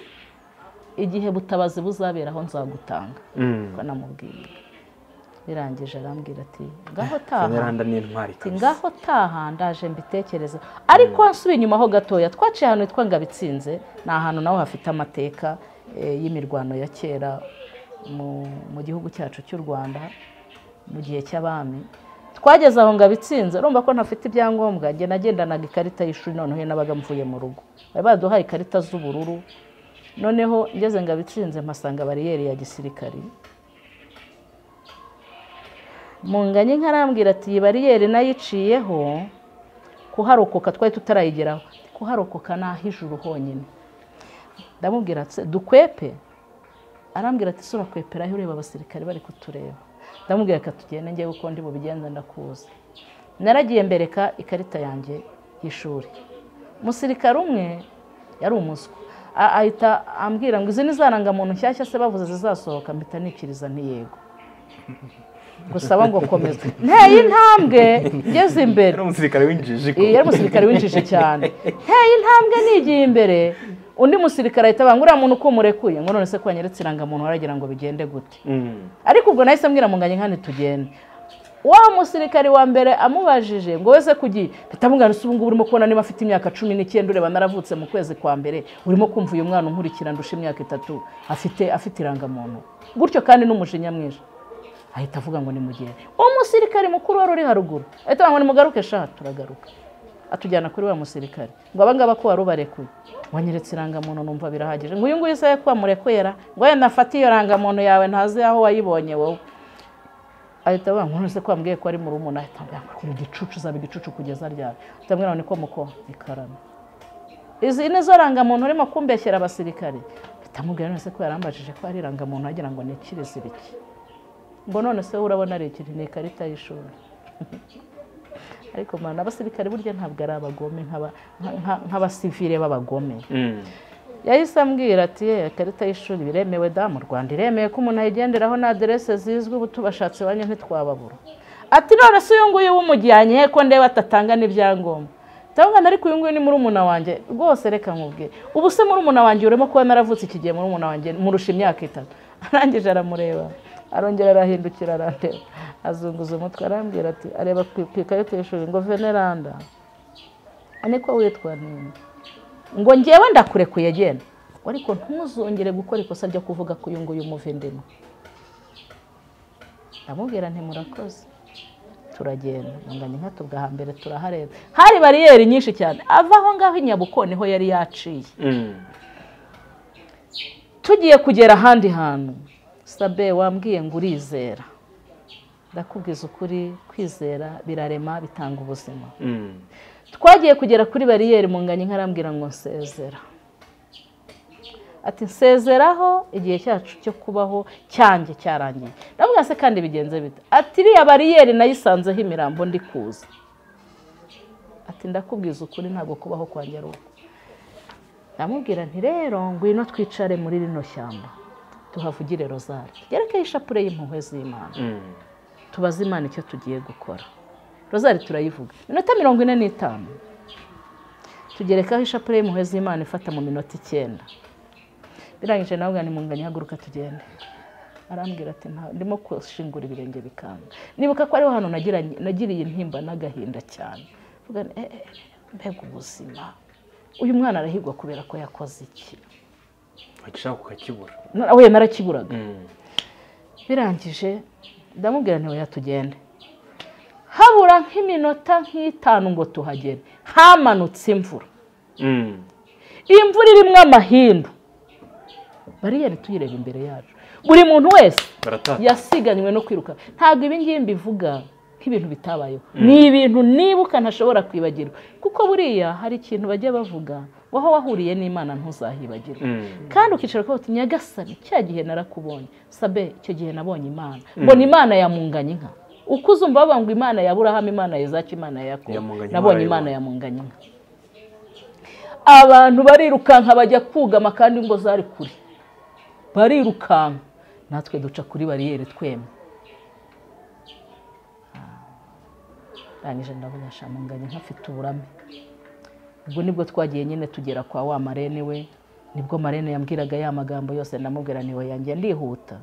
igihe butabazi buzaberaho nzagutanga Mm. ko namubwiye birangije arambwira ati ngaho taha Veneranda ni intwari ati kabisa. ngaho taha ndaje mbitekereza ariko nsubiye inyuma ho gatoya twaciye ahantu hitwa ngabitsinze ni ahantu naho hafite amateka eh, y'imirwano ya kera mu- mu gihugu cyacu cy'u rwanda mu gihe cy'abami twageze aho ngabitsinze urumva ko ntafite ibyangombwa njye nagendanaga ikarita y'ishuri noneho nabaga mvuye mu rugo bari baduhaye ikarita z'ubururu noneho ngeze ngabitsinze mpasanga bariyeri ya gisirikari munganye nkarambwira ati iyi bariyeri nayiciyeho kuharokoka twari tutarayigeraho kuharokoka ni ah'ijuru honyine ndamubwira ati dukwepe arambwira ati "Se urakweperaho ureba abasirikare bari kutureba ndamubwira reka tugende njye kuko ndi bubigenze ndakuzi naragiye mbereka ikarita yanjye y'ishuri umusirikare umwe yari umuswa A- ahita ambwira ngo izi ni za rangamuntu nshyashya se bavuze zizasohoka mpita nikiriza ntiyego gusaba ngo komeza nteye intambwe ngeze imbere Yari umusirikare w'injiji ko. Iyi yari umusirikare w'injiji cyane nteye intambwe nigiye imbere undi musirikare ahita abanga uriya muntu uko murekuye ngo none se ko wanyeretse irangamuntu waragira ngo bigende gute Mm. ariko ubwo nahise mbwira munganye nkane tugende wa musirikare wa mbere amubajije ngo weze kugira bitamugana ubu ngubu urimo kubona niba afite imyaka cumi n'icyenda ureba naravutse mu kwezi kwa mbere urimo kumva uyu mwana unkurikira ndusha imyaka itatu afite afite irangamuntu gutyo kandi n'umujinya mwinshi ahita avuga ngo nimugere umusirikare mukuru wari uri haruguru ahita avuga ngo nimugaruke sha turagaruka atujyana kuri wa musirikare ngo abangaba ko wari ubarekuye wanyeretse irangamuntu numva birahagije ngo uyu nguyu isaha ko wamurekuyera ngo yenda afate iyo rangamuntu yawe ntazi aho wayibonye wowe ahita avuga ngo none se ko wambwiye ko ari mu rumuna ahita avuga ngo uri igicucu uzaba igicucu kugeza ryari ahita avuga ngo niko muko ikarame izi ni zo rangamuntu urimo kumbeshyera abasirikare ahita amubwira none se ko yarambajije ko ari irangamuntu agira ngo ni ikireziriki ngo none se wowe urabona ari ikiri ni ikarita y'ishuri ariko mbana abasirikare burya ntabwo ari abagome nk'aba- nka- nk'abasivire b'abagome Mm. yahise ambwira ati "Eh, ikarita y'ishuri biremewe da mu rwanda iremewe ko umuntu ayigenderaho na aderese zizwi ubu tubashatse iwanyu ntitwababura ati none se uyu nguyu w'umujyanye he ko ndeba atatanga n'ibyangombwa ndabona ariko uyu nguyu ni murumuna wanjye rwose reka nkubwe ubu se murumuna wanjye urimo kuba naravutse iki gihe murumuna wanjye murusha imyaka itatu arangije aramureba arongera arahindukira arandeba azunguza umutwe arambwira ati areba ku ku ikarita y'ishuri ngo veneranda niko witwa ninde ngo ngewe ndakurekuye genda ngo ariko ntuzongere gukora ikosa ryo kuvuga ko uyu nguyu umuvindemo ndamubwira nti murakoze turagenda munganya inka tugahambere turahareba hari bariyeri nyinshi cyane ava aho ngaho i nyabuko niho yari yaciye Mm. tugiye kugera ahandi hantu sabe wambwiye ngo urizera ndakubwiza ukuri kwizera birarema bitanga ubuzima Mm. twagiye kugera kuri bariyeri munganya inka arambwira ngo nsezera ati nsezeraho igihe cyacu cyo kubaho cyanjye cyarangiye ndavuga se kandi bigenze bite ati iriya bariyeri nayisanzeho imirambo ndi kuza ati ndakubwiza ukuri ntabwo kubaho kwanjye ari uko ndamubwira nti rero ngwino twicare muri rino shyamba tuhavugire rozari ryerekeye ishapure y'impuhwe z'imana Mm. tubaze imana icyo tugiye gukora rozari turayivuga minota mirongo ine n'itanu tugerekaho ishapure y'impuhwe z'imana ifata mu minota icyenda birangije nawe ugana imunganya haguruka tugende arambwira ati nta ndimo kushingura ibirenge bikanga nibuka ko ariho hantu nagiranye- nagiriye intimba n'agahinda cyane Mvuga nti, "Eh, eh, mbega ubuzima uyu mwana arahigwa kubera ko yakoze iki Akishaka ukakibura. Na- we narakiburaga Mm. birangije ndamubwira ntiwe yatugende habura nk'iminota nk'itanu ngo tuhagere hamanutse imvura Mm. imvura irimo amahindu bariyeri tuyireba imbere yacu buri muntu wese Baratata. yasiganywe no kwiruka ntabwo ibi ngibi mbivuga nk'ibintu bitabayeho ni ibintu nibuka ntashobora kwibagirwa kuko buriya hari ikintu bajya bavuga ngo aho wahuriye n'imana ntuzahibagirwe Mm. kandi ukicara ukavuga uti nyagasani cya gihe narakubonye sabe icyo gihe nabonye imana mbona imana yamunganya inka uko uzumva bavuga ngo imana ya burahamu imana ya izaki imana ya yakobo Ya Munganya, nabonye imana imana ya munganya inka abantu barirukanka bajya kugama kandi ingo zari kure barirukanka natwe duca kuri bariyeri twemye ndangije ndavuga shamunganya nkafite uburame ubwo nibwo twagiye nyine tugera kwa wa marene we nibwo marene yambwiraga ya magambo yose ndamubwira niwe yanjye ndihuta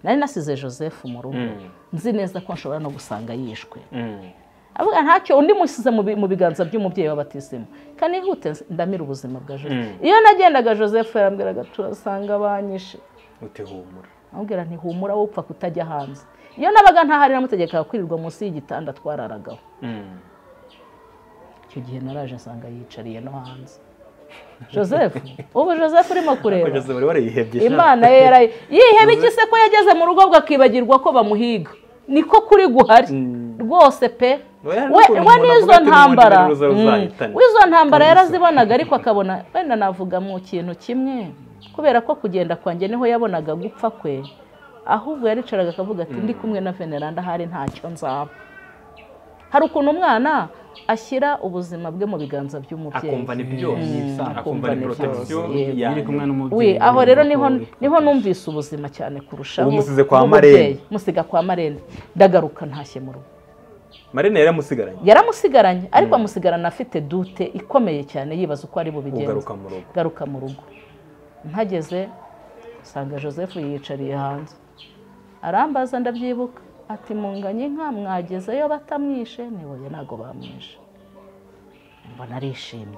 nari nasize joseph mu rugo Mm. nzi neza ko nshobora no gusanga yishwe Mm. avuga ntacyo undi musize mu bi- mu biganza by'umubyeyi w'abatisimu kandi ihute ndamira ubuzima bwa joseph iyo nagendaga joseph yarambwiraga turasanga banyishe Utihumura. amubwira nti humura wowe upfa kutajya hanze iyo nabaga ntahari namutegekaga kwirirwa munsi y'igitanda twararagaho Mm. icyo gihe naraje nsanga yicariye no hanze joseph ubu joseph urimo kureba Kugeza bari barayihebye. sha. imana ye yaraye yiheba iki se ko yageze mu rugo bwakibagirwa ko bamuhiga niko kuri guhari Mm. rwose pe Oya, we n'ukuntu we umuntu n'izo avuga ati ntambara nimugire uruza Mm. ruzahitane. w'izo ntambara yarazibonaga ariko akabona wenda navuga mu kintu kimwe kubera ko kugenda kwanjye niho yabonaga gupfa kwe ahubwo yaricaraga akavuga ati ndi kumwe na veneranda hari ntacyo nzaba hari ukuntu umwana ashyira ubuzima bwe mu biganza by'umubyeyi Akumva ni byose. Mm. Akumva ni Akumva ni protection. byose. Yego. iri kumwe n'umubyeyi we aho rero niho n'umukobwa. niho numvise ubuzima cyane kurushaho Ubu musize kwa nk'umubyeyi. Marene. musiga kwa marene ndagaruka ntashye mu rugo Marina yaramusigaranye. yaramusigaranye ariko amusigarana afite dute ikomeye cyane yibaza uko ari bubigenze Ugaruka mu rugo. garuka mu rugo mpageze nsanga joseph yiyicariye hanze arambaza ndabyibuka ati munganye inka mwagezeyo batamwishe niboye ntabwo bamwishe mbona arishimye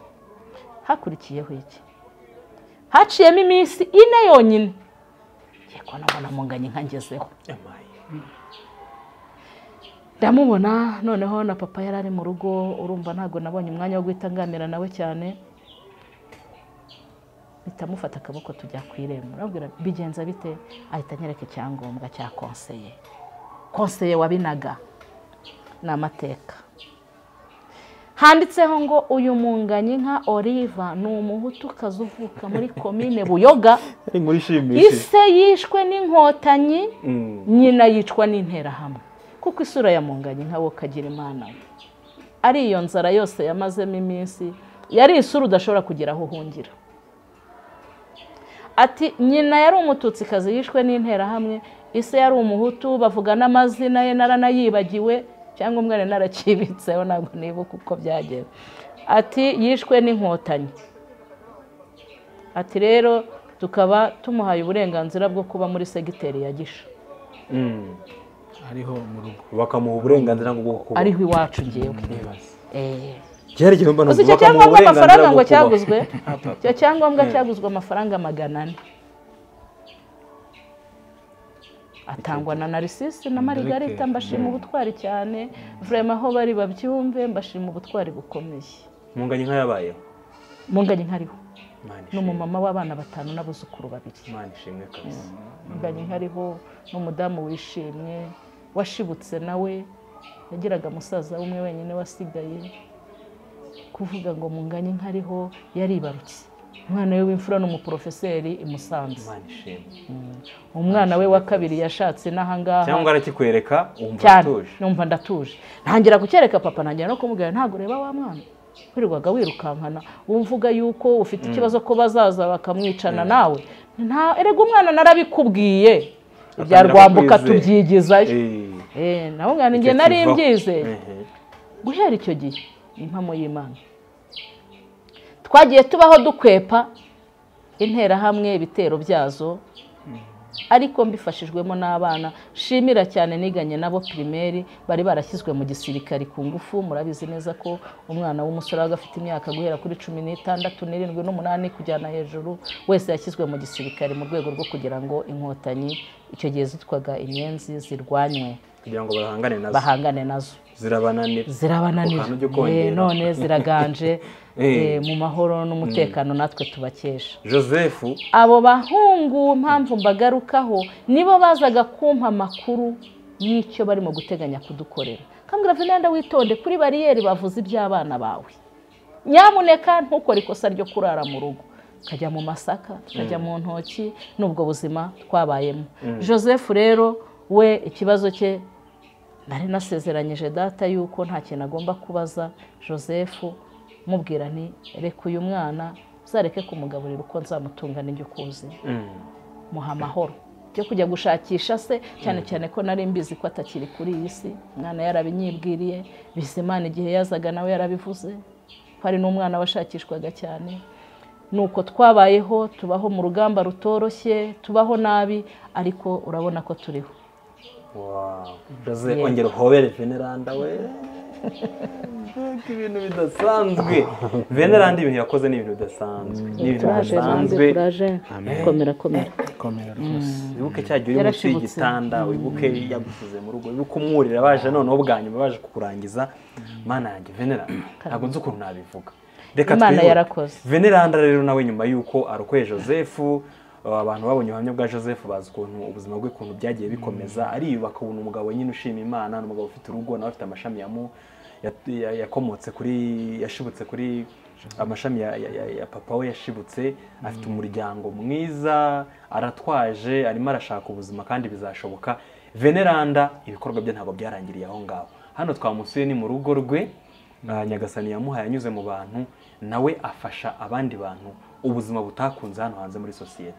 hakurikiyeho iki haciyemo iminsi ine yonyine ngiye kubona mbona munganye inka ngezeho ndamubona noneho na papa yari ari mu rugo urumva ntabwo nabonye umwanya wo guhita nganira nawe cyane bitamufata akaboko tujya ku irembo urabwira bigenza bite ahita anyereka icyangombwa cya konseye konseye wabinaga ni amateka handitseho ngo uyu munganye nka oliva ni umuhutukazi uvuka muri komine buyoga ari inkuru ishimishije ise yishwe n'inkotanyi Mm. nyina yicwa n'interahamwe kuko isura ya munganye nka wo kagira imana we. ari iyo nzara yose yamazemo iminsi yari isura udashobora kugira aho uhungira ati nyina yari umututsikazi yishwe n'interahamwe ise yari umuhutu bavuga n'amazina ye naranayibagiwe cyangwa umwana narakibitseho ntabwo nibuka uko byagenze ati yishwe n'inkotanyi ati rero tukaba tumuhaye uburenganzira bwo kuba muri segiteri ya gisha Mm. ariho mu rugo bakamuha uburenganzira ngo bwo kuba ariho iwacu ngewe cyari ikintu mbona uzi icyo cyangombwa amafaranga ngo cyaguzwe icyo cyangombwa cyaguzwe amafaranga magana ane atangwa na narisisi na marigarita mbashima ubutwari cyane vurema aho bari babyumve mbashima ubutwari bukomeye munganye nka yabayeho munganye nkariho Imana ni ishimwe. umumama w'abana batanu n'abuzukuru babiri Imana ishimwe kabisa munganye nkariho n'umudamu wishimye washibutse nawe yagiraga musaza umwe wenyine wasigaye kuvuga ngo munganye nkariho yaribarutse umwana we w'imfura ni umuporofeseri i Musanze Imana ishimwe umwana we wa kabiri yashatse n'ahangaha cyangwa arakikwereka wumva cyane atuje numva ndatuje ntangira gukereka papa ntangira no kumubwira ntabwo ureba wa mwana wirirwaga wirukankana wumvuga yuko ufite ikibazo ko bazaza bakamwicana nawe nta erega umwana narabikubwiye ibya Atangira rwambuka kukwizera. tubyigizayo Eh, Eh, nawe njye icyo nari kivaho. mbyizeye Ehe. guhera icyo gihe ni impamo y'imana twagiye tubaho dukwepa interahamwe ibitero byazo ariko mbifashijwemo n'abana shimira cyane niganye nabo pirimeri bari barashyizwe mu gisirikari ku ngufu murabizi neza ko umwana w'umusore wabaga afite imyaka guhera kuri cumi n'itandatu n'irindwi n'umunani kujyana hejuru wese yashyizwe mu gisirikari mu rwego rwo kugira ngo inkotanyi icyo gihe zitwaga inyenzi zirwanywe kugira ngo bahangane nazo bahangane nazo zirabananira Ku kantu ujya zirabananira ukongera. Eh, none ziraganje Eh. eh, mu mahoro n'umutekano natwe tubakesha joseph abo bahungu mpamvu mbagarukaho nibo bazaga kumpa amakuru y'icyo barimo guteganya kudukorera kambwira vinenda witonde kuri bariyeri bavuze iby'abana bawe nyamuneka ntukore ikosa ryo kurara mu rugo tukajya mu masaka tukajya mu ntoki n'ubwo buzima twabayemo joseph rero we ikibazo cye nari nasezeranyije data yuko nta kintu agomba kubaza joseph mubwira nti reka uyu mwana uzareke kumugaburira uko nzamutunga n'ibyo ukuzi muha amahoro byo kujya gushakisha se cyane cyane ko nari mbizi ko atakiri kuri iyi si umwana yarabinyibwiriye bizimana igihe yazaga nawe yarabivuze ko hari n'umwana washakishwaga cyane ni uko twabayeho tubaho mu rugamba rutoroshye tubaho nabi ariko urabona ko turiho Wow. joseph ongera uhobere veneranda we Mbega ibintu bidasanzwe veneranda ibintu yakoze ni ibintu bidasanzwe ni ibintu bidasanzwe komera komera komera rwose wibuke cya gihe uri munsi Yarashibutse. y'igitanda wibuke yagusize mu rugo wibuke umwurira baje noneho bwa nyuma baje kukurangiza mana yanjye veneranda ntabwo nzi ukuntu nabivuga reka Imana twihute. yarakoze. veneranda rero nawe nyuma y'uko arokoye joseph uh, abantu babonye ubuhamya bwa joseph bazi ukuntu ubuzima bwe ukuntu byagiye bikomeza ariyubaka ubu ni umugabo nyine ushima imana ni umugabo ufite urugo nawe afite amashami yamu ya- ya- yakomotse kuri yashibutse kuri amashami ya, ya, ya, ya papa we yashibutse afite umuryango mwiza aratwaje arimo arashaka ubuzima kandi bizashoboka veneranda ibikorwa bye ntabwo byarangiriye aho ngaho hano twamusuye ni mu rugo rwe Ah, nyagasani yamuhaye anyuze mu bantu nawe afasha abandi bantu ubuzima butakunze hano hanze muri sosiyete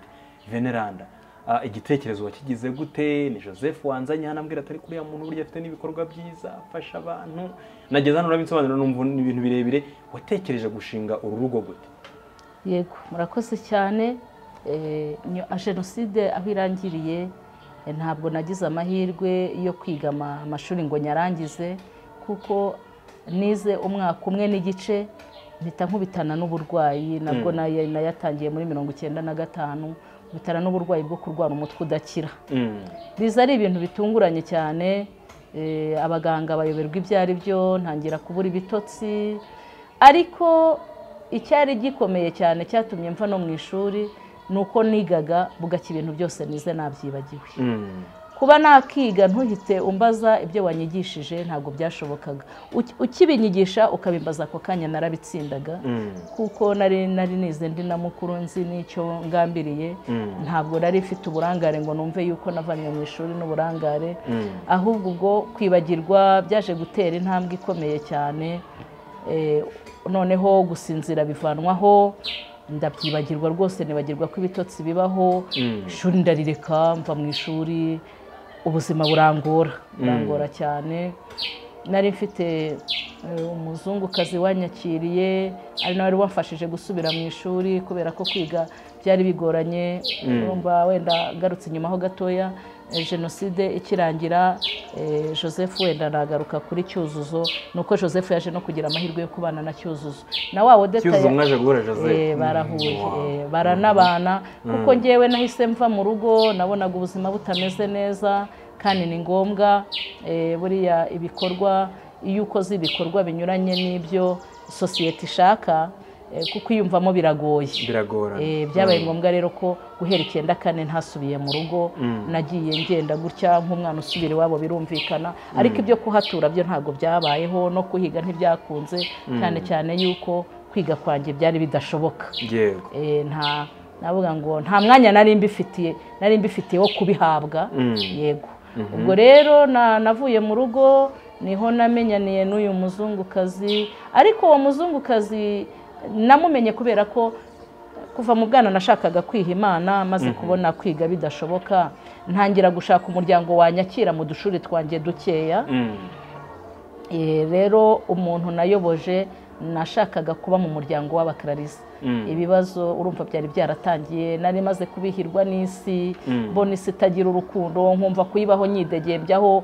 veneranda ah, igitekerezo wakigize gute ni joseph wanzanye hano ambwira atari kuriya muntu burya afite n'ibikorwa byiza afasha abantu nageze hano urabinsobanurira numva ni ibintu birebire watekereje gushinga uru rugo gute yego murakoze cyane Eh, nyo- a jenoside aho irangiriye Eh, ntabwo nagize amahirwe yo kwiga ama- amashuri ngo nyarangize kuko nize umwaka umwe n'igice mpita nkubitana n'uburwayi nabwo nayo- nayatangiye muri mirongo icyenda na gatanu nkubitana n'uburwayi bwo kurwara umutwe udakira Mm. biza ari ibintu bitunguranye cyane eh, abaganga bayoberwa ibyo ari byo ntangira kubura ibitotsi ariko icyari gikomeye cyane cyatumye mva no mu ishuri ni uko nigaga bugacya ibintu byose nize nabyibagiwe Mm. kuba nakiga ntuhite umbaza ibyo wanyigishije ntabwo byashobokaga Uki- ukibinyigisha ukabimbaza ako kanya narabitsindaga Mm. kuko nari nari nize ndi na mukuru nzi n'icyo ngambiriye Mm. ntabwo nari mfite uburangare ngo numve yuko navanye mu ishuri n'uburangare Mm. ahubwo ubwo kwibagirwa byaje gutera intambwe ikomeye cyane Eh, noneho gusinzira bivanwaho ndabyibagirwa rwose nibagirwa ko ibitotsi bibaho Mm. ishuri ndarireka mva mu ishuri ubuzima burangora burangora cyane nari mfite eh, umuzungukazi wanyakiriye ari nawe wari wamfashije gusubira mu ishuri kubera ko kwiga byari bigoranye urumva wenda ngarutse inyuma ho gatoya eh, jenoside ikirangira eh, joseph wenda nagaruka kuri cyuzuzo ni uko joseph yaje no kugira amahirwe yo kubana na cyuzuzo na wa wodeta Cyuzuzo mwaje guhura Joseph. Eh, barahuye Wow. eh, baranabana kuko ngewe nahise mva mu rugo nabonaga ubuzima butameze neza kandi ni ngombwa eh, buriya ibikorwa iyo ukoze ibikorwa binyuranye n'ibyo sosiyete ishaka eh, kuko iyumvamo biragoye Biragorana. Eh, byabaye ngombwa rero ko guhera icyenda kane ntasubiye mu rugo nagiye ngenda gutya nk'umwana usubira iwabo birumvikana ariko ibyo kuhatura byo ntabwo byabayeho no kuhiga ntibyakunze cyane cyane yuko kwiga kwanjye byari bidashoboka Yego. Eh, nta navuga ngo nta mwanya nari mbifitiye nari mbifitiye wo kubihabwa yego ubwo rero na- navuye mu rugo niho namenyaniye n'uyu muzungukazi ariko uwo muzungukazi namumenye kubera ko kuva mu bwana nashakaga kwiha imana maze kubona kwiga bidashoboka ntangira gushaka umuryango wanyakira mu dushuri twanjye dukeya Mm. Eh, rero umuntu nayoboje nashakaga kuba mu muryango w'abakararisa ibibazo urumva byari byaratangiye nari maze kubihirwa n'isi mbona isi itagira urukundo nkumva kuyibaho nyidegembyaho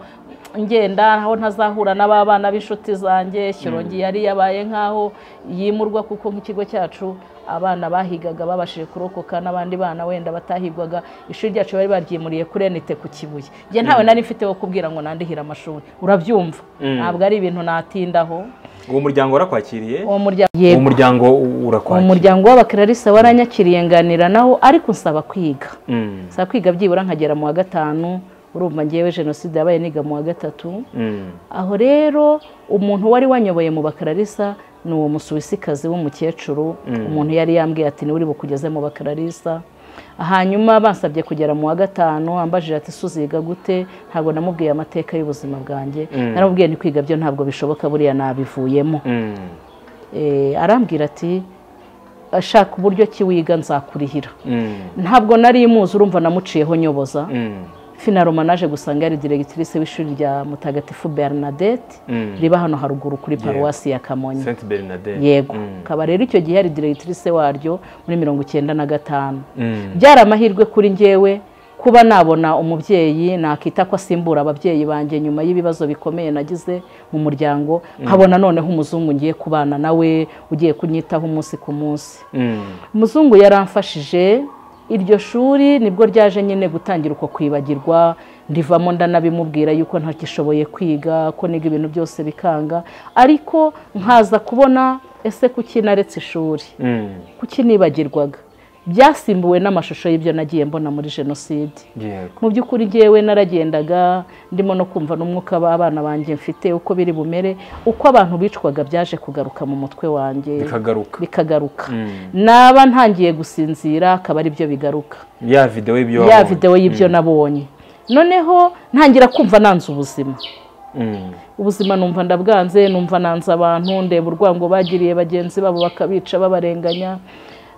ngenda aho ntazahura n'ababana b'inshuti zanjye shyorongi yari yabaye nk'aho yimurwa kuko nk'ikigo cyacu abana bahigaga babashije kurokoka n'abandi bana wenda batahigwaga ishuri ryacu bari baryimuriye kuri enite ku kibuye njye ntawe nari mfite wo kubwira ngo nandihire amashuri urabyumva ntabwo ari ibintu natindaho Uwo muryango warakwakiriye? uwo muryango Uwo yego muryango uwo urakwakiriye. muryango w'abakararisa waranyakiriye nganira nawo ariko nsaba kwiga Mm. nsaba kwiga byibura nkagera mu wa gatanu urumva ngewe jenoside yabaye niga mu wa gatatu Mm. aho rero umuntu wari wanyoboye mu bakararisa ni uwo musuwisikazi w'umukecuru umuntu yari yambwiye ati niwe uri bukugeze mu bakararisa hanyuma bansabye kugera mu wa gatanu ambajije ati suziga gute ntabwo namubwiye amateka y'ubuzima bwanjye naramubwiye ni kwiga byo ntabwo bishoboka buriya nabivuyemo Mm. Eh, arambwira ati ashaka uburyo ki wiga nzakurihira Mm. ntabwo nari muzi urumva namuciyeho nyoboza Mm. finaroma naje gusanga yari diregitirise w'ishuri rya mutagatifu bernadette Mm. riba hano haruguru kuri paruwasi ya kamonyi Saint Bernadette. yego Mm. akaba rero icyo gihe yari diregitirise waryo muri mirongo icyenda na gatanu Mm. byari amahirwe kuri njyewe kuba nabona umubyeyi nakita ko asimbura ababyeyi banjye nyuma y'ibibazo bikomeye nagize mu muryango nkabona noneho umuzungu ngiye kubana nawe ugiye kunyitaho umunsi ku munsi Mm. umuzungu yaramfashije iryo shuri nibwo ryaje nyine gutangira uko kwibagirwa ndivamo ndanabimubwira yuko ntagishoboye kwiga ko niga ibintu byose bikanga ariko nkaza kubona ese kuki naretse ishuri Mm. kuki nibagirwaga byasimbuwe n'amashusho y'ibyo nagiye mbona muri jenoside Yego. mu by'ukuri ngewe naragendaga ndimo no kumva n'umwuka w'abana banjye mfite uko biri bumere uko abantu bicwaga byaje kugaruka mu mutwe wanjye Bikagaruka. bikagaruka Mm. naba ntangiye gusinzira akaba ari byo bigaruka Ya video y'ibyo ya wabonye. videwo y'ibyo nabonye noneho ntangira kumva nanze ubuzima Mm. ubuzima numva ndabwanze numva nanze abantu ndeba urwango bagiriye bagenzi babo bakabica babarenganya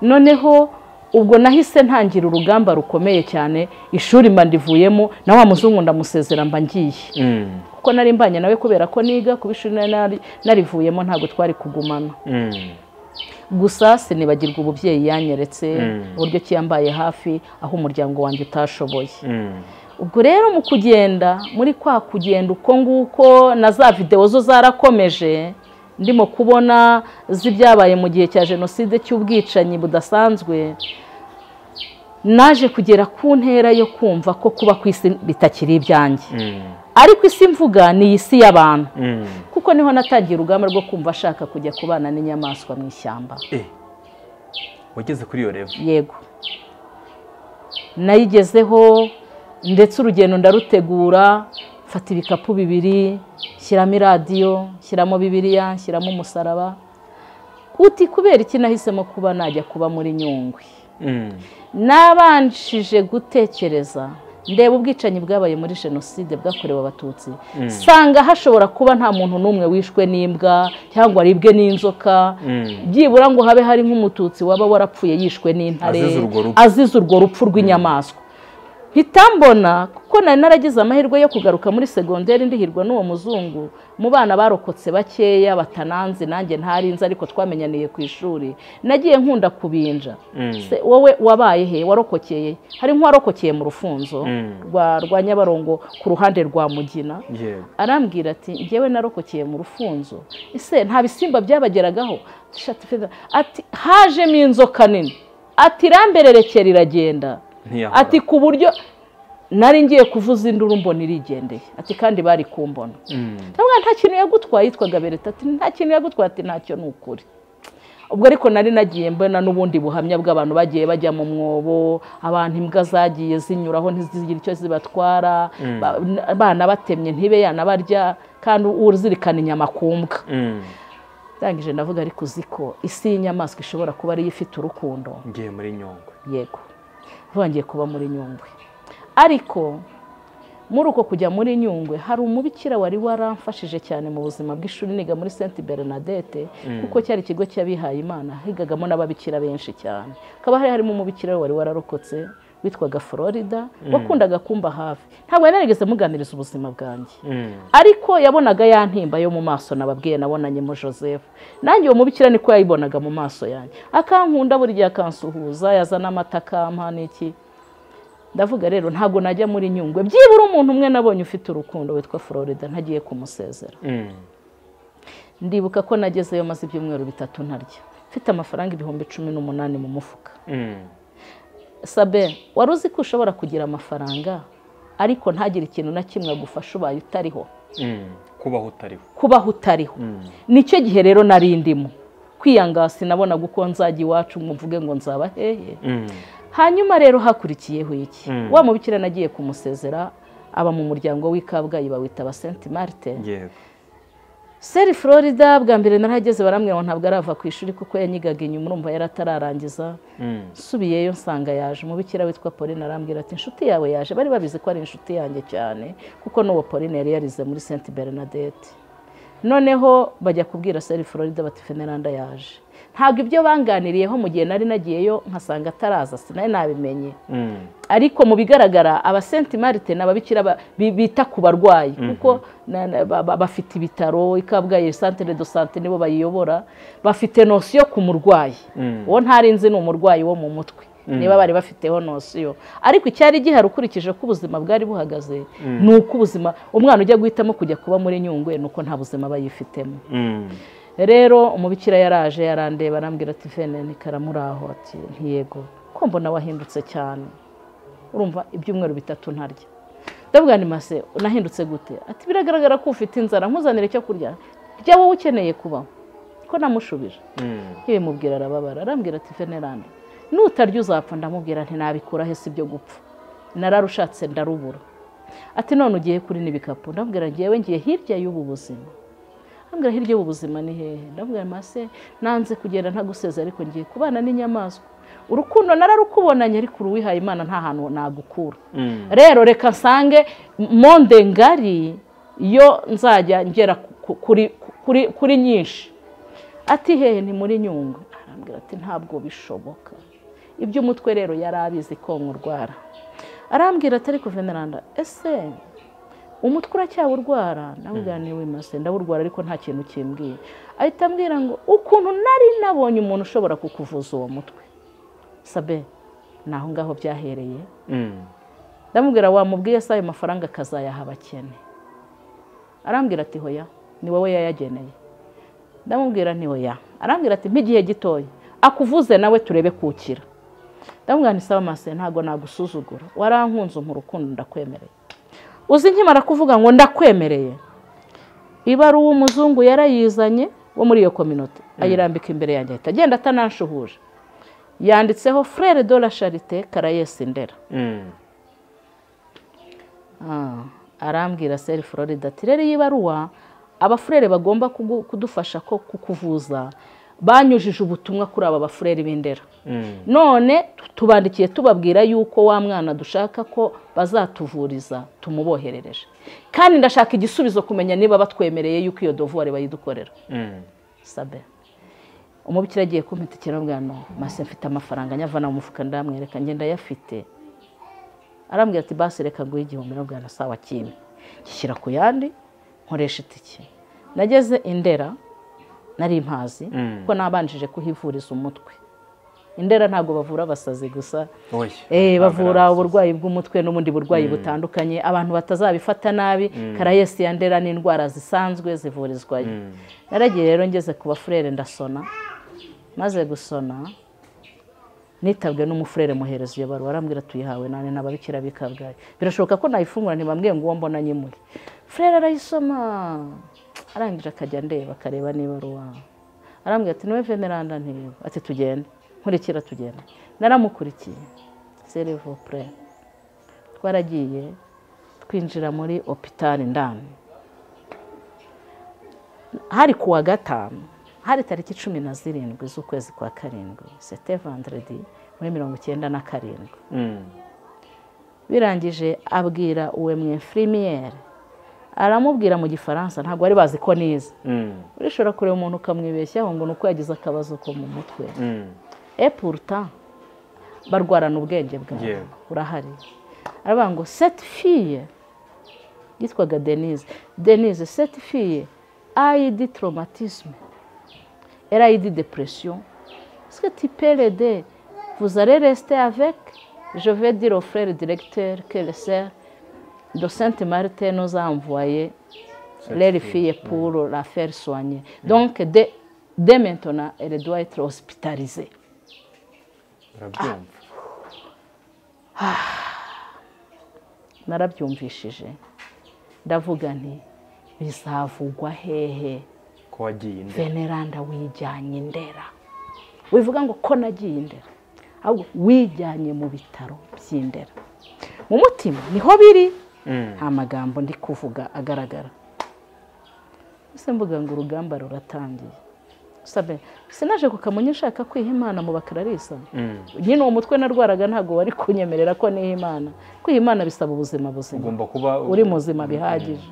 noneho ubwo nahise ntangira urugamba rukomeye cyane ishuri mba ndivuyemo na wa muzungu ndamusezera mba ngiye Mm. kuko nari mbanye nawe kubera ko niga kuba ishuri nari- nari- narivuyemo ntabwo twari kugumana Mm. gusa sinibagirwa ububyeyi yanyeretse uburyo ki yambaye hafi aho umuryango wanjye utashoboye Mm. ubwo rero mu kugenda muri kwa kugenda uko nguko na za videwo zo zarakomeje ndimo kubona z'ibyabaye mu gihe cya jenoside cy'ubwicanyi budasanzwe naje kugera ku ntera yo kumva ko kuba ku isi bitakiri ibyanjye ariko isi mvuga ni iyi si y'abantu kuko niho natangiye urugamba rwo kumva ashaka kujya kubana n'inyamaswa mu ishyamba wageze kuri iyo revo yego nayigezeho ndetse urugendo ndarutegura mfata ibikapu bibiri shyiramo iradiyo shyiramo bibiriya shyiramo umusaraba uti kubera iki nahisemo kuba najya kuba muri nyungwe nabanshije gutekereza ndeba ubwicanyi bwabaye muri jenoside bwakorewe abatutsi sanga hashobora kuba nta muntu n'umwe wishwe n'imbwa cyangwa aribwe n'inzoka byibura ngo habe hari nk'umututsi waba warapfuye yishwe n'intare Azize urwo rupfu. azize urwo rupfu rw'inyamaswa hitambona kuko nari naragize amahirwe yo kugaruka muri segonderi ndihirwa n'uwo muzungu mu bana barokotse bakeya batananze nanjye ntarinze ariko twamenyaniye ku ishuri nagiye nkunda kubinja Se, wowe wabaye he warokokeye hari nk'uwarokokeye mu rufunzo Mm. rwa rwa nyabarongo ku ruhande rwa mugina yego arambwira ati ngewe narokokeye mu rufunzo ese nta bisimba byabageragaho Shati feza. ati hajemo inzoka nini ati irambererekera iragenda ntiyahura ati ku buryo nari ngiye kuvuza induru mbona irigendeye ati kandi bari kumbona Mm. ndavuga nta kintu yagutwaye yitwaga bereta ati nta kintu yagutwaye ati ntacyo ni ukuri ubwo ariko nari nagiye mbona n'ubundi buhamya bw'abantu bagiye bajya mu mwobo abantu imbwa zagiye zinyuraho ntizigire icyo zibatwara ba- n- banabatemye ntibe yanabarya kandi uzirikana inyama ku mbwa Mm. ndangije ndavuga ariko uzi ko isi y'inyamaswa ishobora kuba ariyo ifite urukundo ngiye muri nyungwe yego bongeye kuba muri nyungwe ariko muri uko kujya muri nyungwe hari umubikira wari waramfashije cyane mu buzima bw'ishuri niga muri saint bernadette kuko cyari ikigo cy'abihaye imana higagamo n'ababikira benshi cyane hakaba hari harimo umubikira wari wararokotse witwaga florida wakundaga kumba hafi ntabwo yari yarigeze muganiriza ubuzima bwanjye Mm. ariko yabonaga ya ntimba yo mu maso nababwiye nabonanyemo joseph nanjye uwo mubikira niko yayibonaga mu maso yanjye akankunda buri gihe akansuhuza yazana amata akampa n'iki ndavuga rero ntabwo najya muri nyungwe byibura umuntu umwe nabonye ufite urukundo witwa florida ntagiye kumusezera Mm. ndibuka ko nagezeyo maze ibyumweru bitatu ntarya mfite amafaranga ibihumbi cumi n'umunani mu mufuka Mm. sabe wari uzi ko ushobora kugira amafaranga ariko ntagire ikintu na kimwe agufasha ubaye utariho Mm. kubaho utariho kubaho utariho nicyo gihe rero nari ndimo kwiyanga sinabonaga uko nzajya iwacu ngo mvuge ngo nzaba hehe Mm. hanyuma rero hakurikiyeho iki Mm. wa mubikira nagiye kumusezera aba mu muryango w'i kabgayi bawita aba senti marite yego seri florida bwa mbere narahageze barambwira ngo ntabwo arava ku ishuri kuko yanyigaga inyuma urumva yari atararangiza Mm. nsubiyeyo nsanga yaje umubikira witwa Pauline arambwira ati inshuti yawe yaje bari babizi ko ari inshuti yanjye cyane kuko n'uwo Pauline yari yarize muri Saint Bernadette noneho bajya kubwira Seri Florida bati Veneranda yaje ntabwo ibyo banganiriyeho mu gihe nari nagiyeyo nkasanga ataraza sinari nabimenye Mm. ariko mu bigaragara aba senti marite ni ababikira ba- bi- bita ku barwayi kuko na- na- ba- ba- bafite ibitaro ikabwaye santere do sante nibo bayiyobora bafite nosiyo ku murwayi Mm. uwo ntari nzi ni umurwayi wo mu mutwe niba bari bafiteho nosiyo ariko icyari gihari ukurikije ko ubuzima bwari buhagaze ni uko ubuzima umwana ujya guhitamo kujya kuba muri nyungwe ni uko nta buzima aba yifitemo Mm. rero umubikira yaraje yarandeba arambwira ati vene nikaramuraho ati ntiyego ko mbona wahindutse cyane urumva ibyumweru bitatu ntarya ndavuga ni mase unahindutse gute ati biragaragara ko ufite inzara nkuzanire icyo kurya rya wowe ukeneye kubaho ko namushubije Mm. yabimubwira arababara arambwira ati veneranda nutarya uzapfa ndamubwira nti nabikuraho si byo gupfa nararushatse ndarubura ati none ugiye kuri n'ibikapu ndamubwira ngewe ngiye hirya y'ubu buzima ambwira hirya y'ubu buzima ni hehe ndamubwira mase nanze kugenda ntaguseze ariko ngiye kubana n'inyamaswa urukundo nararukubonanye ariko uruwihaye imana nta hantu nagukura Mm. rero reka nsange monde ngari yo nzajya ngera ku- kuri- kuri- kuri nyinshi ati hehe ni muri nyungwe arambwira ati ntabwo bishoboka iby'umutwe rero yari abizi ko nkurwara arambwira ati ariko veneranda ese umutwe uracyawurwara ndamubwira niwe mase ndawurwara ariko nta kintu kimbwiye ahita ambwira ngo ukuntu nari nabonye umuntu ushobora kukuvuza uwo mutwe sabe ni aho ngaho byahereye Mm. ndamubwira wamubwiye se ayo mafaranga akazayaha abakene arambwira ati hoya ni wowe yayageneye ndamubwira ni oya arambwira ati nk'igihe gitoya akuvuze nawe turebe kukira ndamubwira nti sawa mase ntabwo nagusuzugura warankunze mu rukundo ndakwemereye uzi nkimara kuvuga ngo ndakwemereye iba ari uw'umuzungu yarayizanye wo muri iyo kominote ayirambika imbere yanjye ahita agenda atanashuhuje yanditseho frere de la charite karayesi ndera Mm. Ah, arambwira seri florida ati rero iyi baruwa abafurere bagomba kugu- kudufasha ko kukuvuza banyujije ubutumwa kuri aba bafurere b'indera Mm. none tu- tubandikiye tubabwira yuko wa mwana dushaka ko bazatuvuriza tumuboherereje kandi ndashaka igisubizo kumenya niba batwemereye yuko iyo dovuware bayidukorera Mm. sabe umubikira agiye kumpita ikirabwano masi mfite amafaranga nyavana mu mufuka ndamwereka ngenda ayafite arambwira ati basi reka nguhe igihumbi ndamubwira sawa kimwe gishyira ku yandi nkoresha itike nageze indera nari mpazi Mm. kuko nabanjije kuhivuriza umutwe indera ntabwo bavura abasazi gusa Oya. Eh, bavura Ntabwo uburwayi bw'umutwe n'ubundi burwayi butandukanye abantu batazabifata nabi karayesi ya ndera ni indwara zisanzwe zivurizwayo naragiye rero ngeze ku bafurere ndasona maze gusona nitabwe n'umufurere muhereza iyo baruwa arambwira tuyihawe nani n'ababikira bikabwaye birashoboka ko nayifungura ntibambwiye ngo uwo mbona nyimuye furere arayisoma arangije akajya ndeba akareba niba ruwa arambwira ati niwe veneranda ntego ati tugende nkurikira tugenda naramukurikiye serivopure twaragiye twinjira muri opitari ndani hari ku wa gatanu hari tariki cumi na zirindwi z'ukwezi kwa karindwi sete vanderedi muri mirongo icyenda na karindwi Mm. birangije abwira uwe mwefrimiyeri aramubwira mu gifaransa ntabwo bari bazi ko nize Mm. urishobora kureba umuntu ukamwibeshyaho ngo ni uko yagize akabazo ko mu mutwe Mm. e puruta barwarana ubwenge bwawe Yeah. urahari aravuga ngo seti fiye yitwaga denise denise seti fiye ayidi traumatisme erayidi depression eske tu peux l'aider vous allez rester avec je vais dire au frère directeur que le sœur de Sainte Marthe nous a envoyé leur fille pour la faire soigner donc dès, dès maintenant elle doit être hospitalisée Urabyumva. narabyumvishije ndavuga nti bizavugwa hehe Ko wagiye indera. veneranda wijyanye indera wivuga ngo ko nagiye indera ahubwo wijyanye mu bitaro by'indera mu mutima niho biri Mm. nta magambo ndi kuvuga agaragara ese mvuga ngo urugamba ruratangiye sabe sinaje ku kamonyi nshaka kwiha imana mu bakararisa Mm. nyine uwo mutwe narwaraga ntabwo wari kunyemerera ko niha imana kwiha imana bisaba ubuzima buzima Ugomba kuba uri muzima bihagije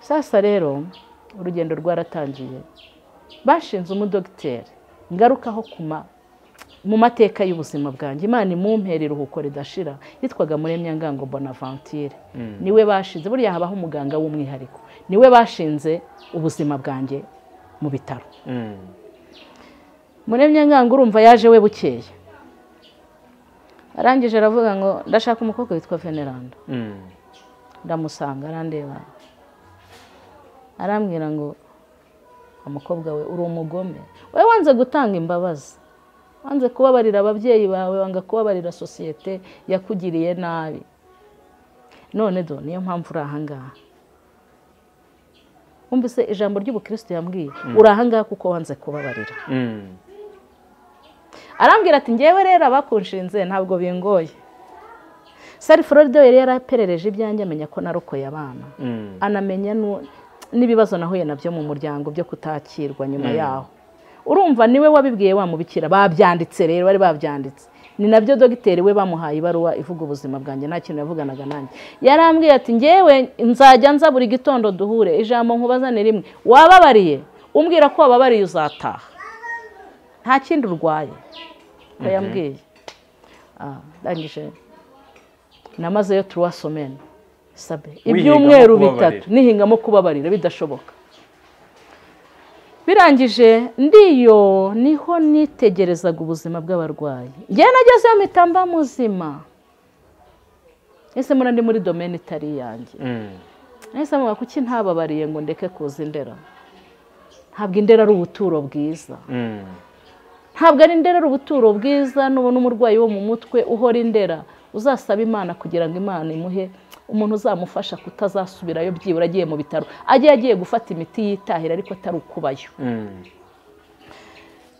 sasa rero urugendo rwaratangiye bashinze umudogiteri ngarukaho ku ma- mu mateka y'ubuzima bwanjye imana imumpera iruhuko ridashira yitwaga muremyangango bonavantire niwe bashinze buriya habaho umuganga w'umwihariko niwe bashinze ubuzima bwanjye mu bitaro Mm. muremyangango urumva yaje we bukeye arangije aravuga ngo ndashaka umukobwa witwa veneranda Mm. ndamusanga arandeba arambwira ngo umukobwa we uri umugome wowe wanze gutanga imbabazi wanze kubabarira ababyeyi bawe wanga kubabarira sosiyete yakugiriye nabi none do niyo mpamvu uri ahangaha wumvise ijambo ry'ubukristo yambwiye uri ahangaha kuko wanze kubabarira Mm. arambwira ati ngewe rero abakunshinze ntabwo bingoye sari floride yari yaraperereje ibyanjye amenya ko narokoye abana Mm. anamenya nu- n'ibibazo nahuye nabyo mu muryango byo kutakirwa nyuma yaho urumva niwe wabibwiye wamubikira babyanditse rero bari babyanditse ni nabyo dogiteri we bamuhaye ibaruwa ivuga ubuzima bwanjye nta kintu yavuganaga nanjye yarambwiye ati ngewe nzajya nza buri gitondo duhure ijambo nkubaza ni rimwe wababariye umbwira ko wababariye uzataha nta kindi urwaye ko yambwiye Ah, ndangije namazeyo turuwa somene sabe ibyumweru kubabarira. bitatu nihingamo kubabarira bidashoboka birangije ndiyo niho nitegerezaga ubuzima bw'abarwayi njye nagezeyo mpita mba muzima ese muri ndi muri domene itari iyanjye Mm. nahise mubwira kuki ntababariye ngo ndeke kuza indera ntabwo indera ari ubuturo bwiza Mm. ntabwo ari indera ari ubuturo bwiza nubona umurwayi wo mu mutwe uhora indera uzasaba imana kugira ngo imana imuhe umuntu uzamufasha kutazasubirayo byibura agiye mu bitaro ajye yagiye gufata imiti yitahira ariko atari ukubayo Mm. Nyuma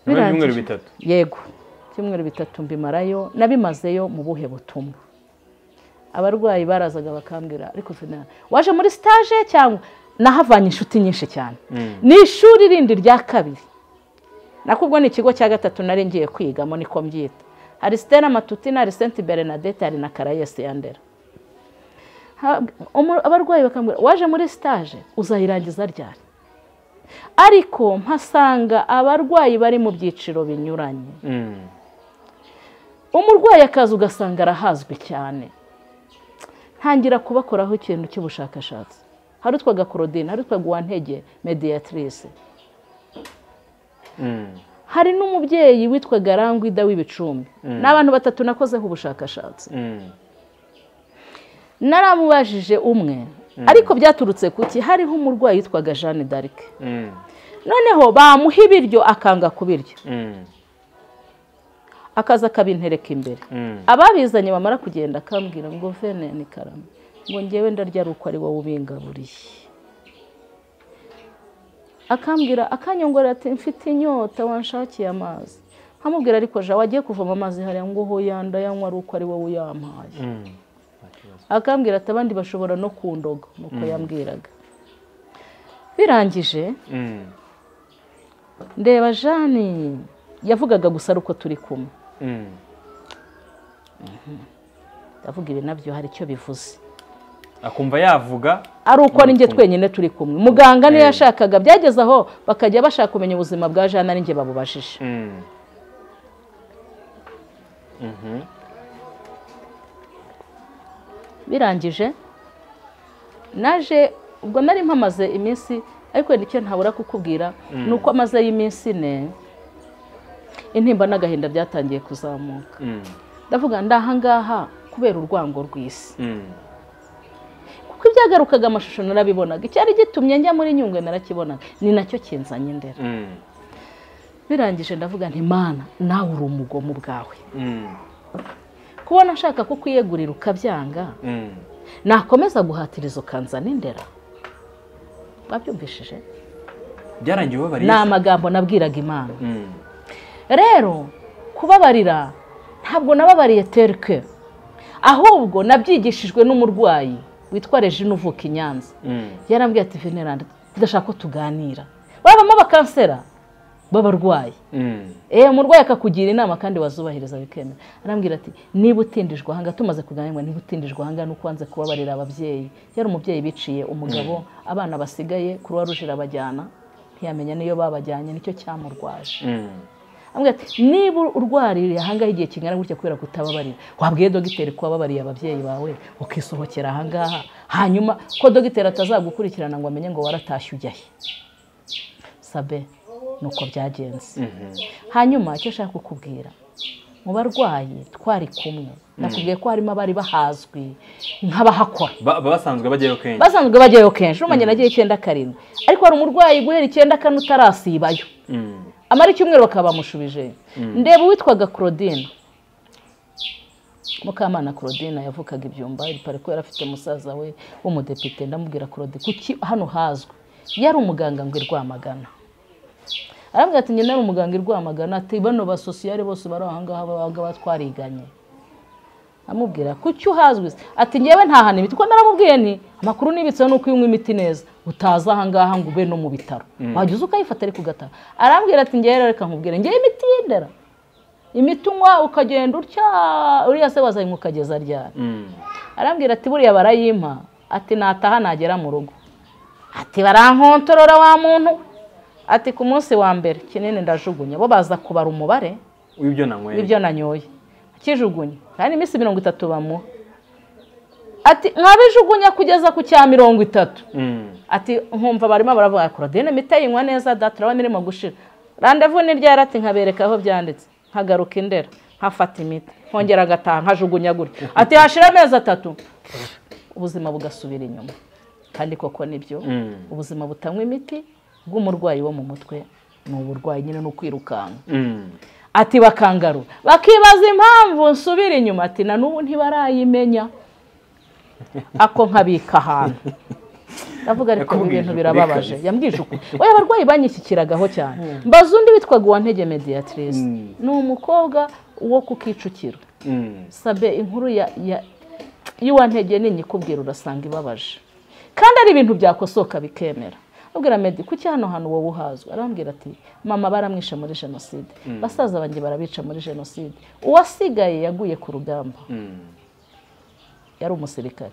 Birangije. y'ibyumweru bitatu yego ibyumweru bitatu mbimarayo nabimazeyo mu buhe butumwa abarwayi barazaga bakambwira ariko Fena, waje muri sitaje cyangwa nahavanye inshuti nyinshi cyane Mm. ni ishuri rindi rya kabiri nako ubwo ni ikigo cya gatatu nari ngiye kwigamo niko mbyita hari sitera matutina hari senti berenadette hari na karayesi yandera Ha- umu- abarwayi bakambwira waje muri sitaje uzayirangiza ryari ariko mpasanga abarwayi bari mu byiciro binyuranye Mm. umurwayi akaza ugasanga arahazwi cyane ntangira kubakoraho ikintu cy'ubushakashatsi hari utwaga korodine hari utwaga uwantege mediyatrice Mm. hari n'umubyeyi witwaga rangwida w'ibicumbi ni abantu batatu nakozeho ubushakashatsi Mm. naramubajije umwe ariko byaturutse kuki hariho umurwayi witwaga jeanne d'arc Mm. noneho bamuha ibiryo akanga kubirya Mm. akaza akabintereka imbere Mm. ababizanye bamara kugenda akambwira ngo vene ni karame ngo ngewe ndarya ari uko ari wowe ubingaburiye akambwira akanyongorera ati mfite inyota wanshakiye amazi nkamubwira ariko ja wagiye kuvoma amazi hariya ngo hoya ndayanywa ari uko ari wowe uyampaye Mm. akambwira ati abandi bashobora no kundoga nuko yambwiraga birangije Mm. ndeba jani yavugaga gusa ari uko turi kumwe Mm. ndavuga ibi nabyo hari icyo bivuze akumva yavuga ari uko ninjye twenyine turi kumwe muganga niyo yashakaga byageze aho bakajya bashaka kumenya ubuzima bwa jana ari njye babubajije Mm. Mhm. birangije naje ubwo nari mpamaze iminsi ariko wenda icyo ntabura kukubwira ni uko amaze y'iminsi ine intimba n'agahinda byatangiye kuzamuka Mm. ndavuga ndahangaha kubera urwango rw'isi Mm. kuko ibyagarukaga amashusho narabibonaga icyari gitumye njya muri nyungwe narakibonaga ni nacyo kinzanye indera Mm. birangije ndavuga nti mana nawe uri umugomo ubwawe Mm. kubona nshaka ko kwiyegurira ukabyanga Mm. nakomeza guhatiriza ukanzana indera babyumvishije byarangiye ubabariye ni amagambo nabwiraga imana Mm. rero kubabarira ntabwo nababariye terike ahubwo nabyigishijwe n'umurwayi witwa regine uvuka i nyanza Mm. yarambwiye ati veneranda tudashaka ko tuganira babamo bakansera b'abarwayi Mm. Eh umurwayi akakugira inama kandi wazubahiriza bikemera arambwira ati niba utindijwe ahanga tumaze kuganirwa niba utindijwe ahanga nuko wanze kubabarira ababyeyi yari umubyeyi biciye umugabo abana basigaye kuruwa ruje irabajyana ntiyamenya niyo babajyanye nicyo cyamurwaje Mm. Arambwira ati niba urwaririye ahangaha igihe kingana gutya kubera kutababarira wabwiye dogiteri ko wababariye ababyeyi bawe ukisohokera ahangaha hanyuma ko dogiteri atazagukurikirana ngo amenye ngo waratashye ujyahe sabe nuko byagenze Mhm. hanyuma icyo nshaka kukubwira mu barwayi twari kumwe nakubwiye ko harimo abari bahazwi nk'abahakora Ba- ba- basanzwe bajyayo kenshi basanzwe bajyayo kenshi n'umwanya nagiye icyenda karindwi ariko hari umurwayi guhera icyenda kane utarasibayo Mm. amara icyumweru bakaba bamushubije ndeba uwitwaga claudine mukamana claudine yavukaga ibyumba iripari ko yari afite musaza we w'umudepite ndamubwira claudine kuki hano hazwi yari umuganga ngo irwamagana arambwira ati njye nari umuganga irwamagana ati bano basosiyare bose bari aha ngaha babaga batwariganye amubwira kuki uhazwi se ati njyewe ntahana imiti kuko naramubwiye ni amakuru nibitseho ni uko iyo unywa imiti neza utaza aha ngaha ngo ube no mu bitaro wajya uza ukayifata ariko ugataha arambwira ati njyewe rero reka nkubwire njyewe imiti y'indera imiti unywa ukagenda utya uriya se wazayinywa ukageza ryari Mm. arambwira ati buriya barayimpa ati nataha nagera mu rugo ati barankontorora wa muntu ati ku munsi wa mbere kinini ndajugunya bo baza kubara umubare w'ibyo nanyweye ibyo nanyoye akijugunya kandi iminsi mirongo itatu bamuha ati nkabijugunya kugeza ku cya mirongo itatu Mm. ati nkumva barimo baravuga korodine mita yinywa neza da turabona irimo gushira randevu ni ryari ati nkabereka aho byanditse nkagaruka indera nkafata imiti nkongera agataha nkajugunya gutya ati hashira amezi atatu ubuzima bugasubira inyuma kandi koko nibyo Mm. ubuzima butanywa imiti bw'umurwayi wo mu mutwe ni uburwayi nyine ni ukwirukanka Mm. ati bakangarura bakibaza impamvu nsubira inyuma ati na n'ubu ntibarayimenya ako nkabika ahantu ndavuga ariko ibi Yakubwije bintu ukuri birababaje kabisa. yambwije ukuri oya abarwayi banyishyikiragaho cyane mbaza undi witwaga uwantege mediatrice Mm. ni umukobwa wo ku kicukiro Mm. sabe inkuru ya ya- y'uwantege nini ikubwira urasanga ibabaje kandi ari ibintu byakosoka bikemera ubwira medi kuki hano hantu wowe uhazwi arambwira ati mama baramwishe muri jenoside basaza banjye barabica muri jenoside uwasigaye yaguye ku rugamba Mm. yari umusirikare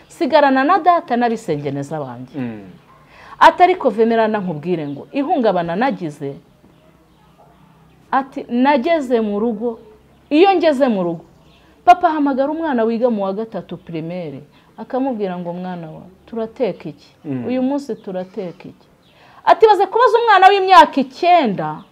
sigarana na data n'abisengeneza banjye Mm. atari vemerana nkubwire ngo ihungabana nagize ati nageze mu rugo iyo ngeze mu rugo papa ahamagara umwana wiga mu wa gatatu pirimeri akamubwira ngo mwana wa turateka iki uyu munsi turateka iki ati baze kubaza umwana w'imyaka icyenda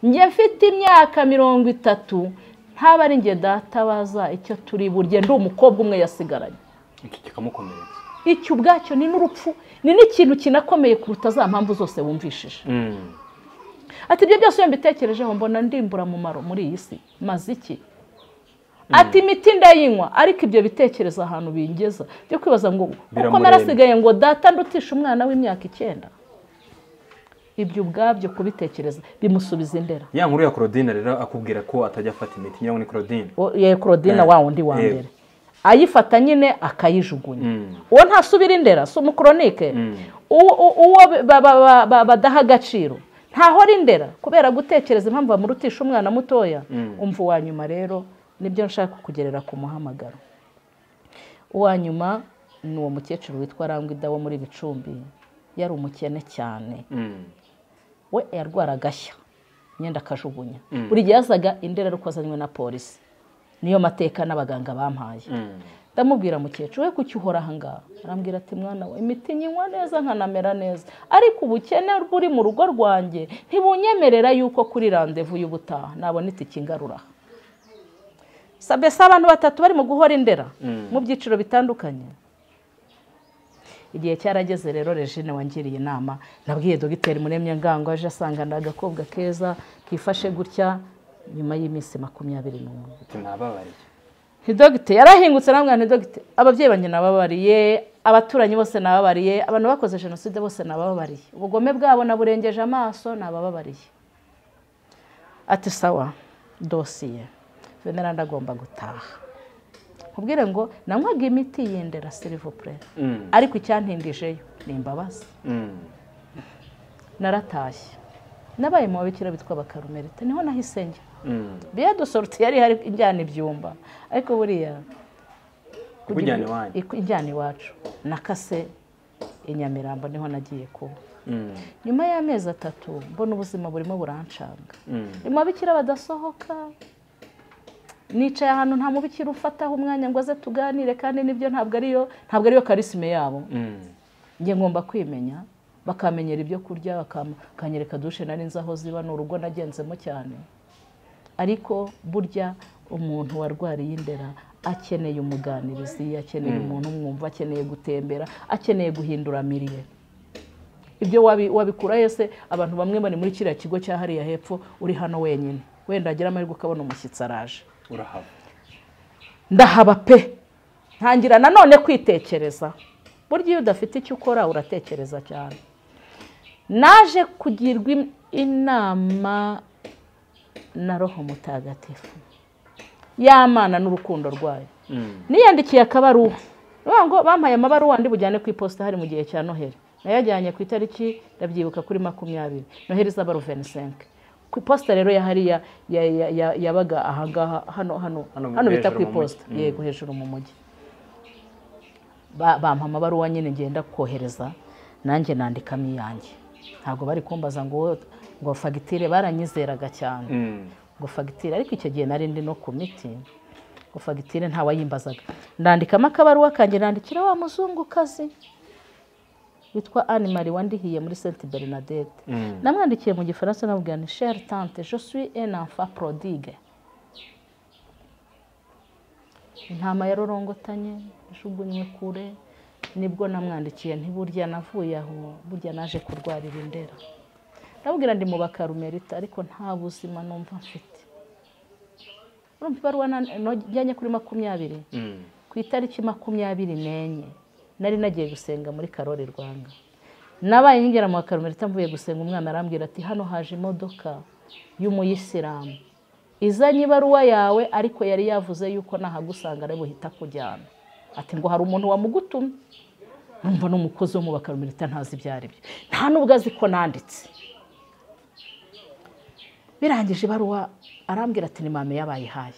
njye mfite imyaka mirongo itatu ntaba ari njye databaza icyo turi burye ndi umukobwa umwe yasigaranye Iki kikamukomeretsa icyo ubwacyo ni n'urupfu ni n'ikintu kinakomeye kuruta za mpamvu zose wumvishije Mm. ati ibyo byose iyo mbitekerejeho mbona ndimbura mumaro muri iyi si maze iki ati imiti ndayinywa ariko ibyo bitekerezo ahantu bingeza byo kwibaza ngo kuko Biramuremba. narasigaye ngo data ndutisha umwana w'imyaka icyenda ibyo ubwabyo kubitekereza bimusubiza indera ya nkuru ya Claudine rero akubwira ko atajya afata imiti nyiraho ni Claudine O- ya Claudine Eh, wa wundi wa eh. mbere ayifata nyine akayijugunya Mm. uwo ntasubira indera si umukoronike Mm. uwo uwo ba- ba- ba- ba- badaha agaciro ntahora indera kubera gutekereza impamvu bamurutisha umwana mutoya umva uwa nyuma rero nibyo nshaka kugerera ku muhamagaro uwa nyuma ni uwo mukecuru witwa rangwida wo muri bicumbi yari umukene cyane Mm. we yarwara agashya imyenda akajugunya buri gihe yazaga indera ariko azanywe na polisi niyo mateka n'abaganga bampaye Mm. ndamubwira mukecuru we kuki uhora ahangaha arambwira ati mwana we imiti nyinywa neza nkanamera neza ariko ubukene buri mu rugo rwanjye ntibunyemerera yuko kuri randevu y'ubutaha nabona itike ingarura sabese abantu batatu barimo guhora indera mu byiciro bitandukanye igihe cyarageze rero regine wangiriye inama nabwiye dogiteri muremye ngango aje asanga ni agakobwa keza kifashe gutya nyuma y'iminsi makumyabiri n'umwe Ati nababariye. ntidogite yarahingutse aramwira ntidogite ababyeyi banjye nababariye abaturanyi bose nababariye abantu bakoze jenoside bose nababariye ubugome bwabo naburengeje amaso nabababariye ati sawa dosiye venera ndagomba gutaha nkubwire ngo nanywaga imiti yendera silivupure Mm. ariko icyantindije ni imbabazi Mm. naratashye nabaye mu babikira bitwa abakarumerite niho nahise njya Mm. biyado sorti yari hari injyana ibyumba ariko buriya Ikujyana iwanyu. Iku- ijyana iwacu nakase i nyamirambo niho nagiye kuba Mm. nyuma y'amezi atatu mbona ubuzima burimo burancanga Mm. mu babikira badasohoka nicaye ahantu nta mubikira ufataho umwanya ngo aze tuganire kandi nibyo ntabwo ariyo ntabwo ariyo karisime yabo Mm. njye ngomba kwimenya bakamenyera ibyo kurya bakam- bakanyereka dushe nari nzi aho ziba ni urugo nagenzemo cyane ariko burya umuntu warwariye indera akeneye umuganirizi akeneye umuntu umwumva akeneye gutembera akeneye guhindura mirire ibyo wabi- wabikura yese abantu bamwe bari muri kiriya kigo cya hariya hepfo uri hano wenyine wenda agira amahirwe ukabona umushyitsi araje urahava ndahaba pe ntangira nanone kwitekereza burya iyo udafite icyo ukora uratekereza cyane naje kugirwa im- inama na roho mutagatifu y'amana n'urukundo rwayo Mm. niyandikiye akabaruwa Baravuga ngo bampaye amabaruwa ndi bujyane ku iposita hari mu gihe cya noheli nayajyanye ku itariki ndabyibuka kuri makumyabiri noheli zaba ruvensenke ku iposita rero ya hariya ya- ya- ya- yabaga ahangaha hano hano Hano hano bita hejuru ku mu mujyi. iposita yego hejuru mu mujyi Ba- bampa amabaruwa nyine ngenda kohereza nanjye nandikamo iyanjye ntabwo bari kumbaza ngo wowe- ngo fagitire baranyizeraga cyane Mm. ngo fagitire ariko icyo gihe nari ndi no ku miti ngo fagitire ntawayimbazaga ndandikamo akabaruwa kanjye nandikira wa muzungukazi witwa animari wandihiye muri senti bernadette Mm. namwandikiye mu gifaransa namubwira ni shere tante je suis un enfant prodigue intama yarorongotanye ijugunywe kure nibwo namwandikiye ntiburya navuye aho burya naje kurwarira indera ndabwira ndi mu bakarumerita ariko nta buzima numva mfite urumva ibaruwa na- no- njyanye kuri makumyabiri Mm. ku itariki makumyabiri n'enye nari nagiye gusenga muri karori rwanga nabaye nkigera mu bakarumerita mvuye gusenga umwana arambwira ati hano haje imodoka y'umuyisilamu izanye ibaruwa yawe ariko yari yavuze yuko nahagusanga ari buhita kujyana ati ngo hari umuntu wamugutumye numva n'umukozi wo mu bakarumerita ntazi ibyo ari byo nta n'ubwo azi ko nanditse birangije ibaruwa arambwira ati ni mame yabayihaye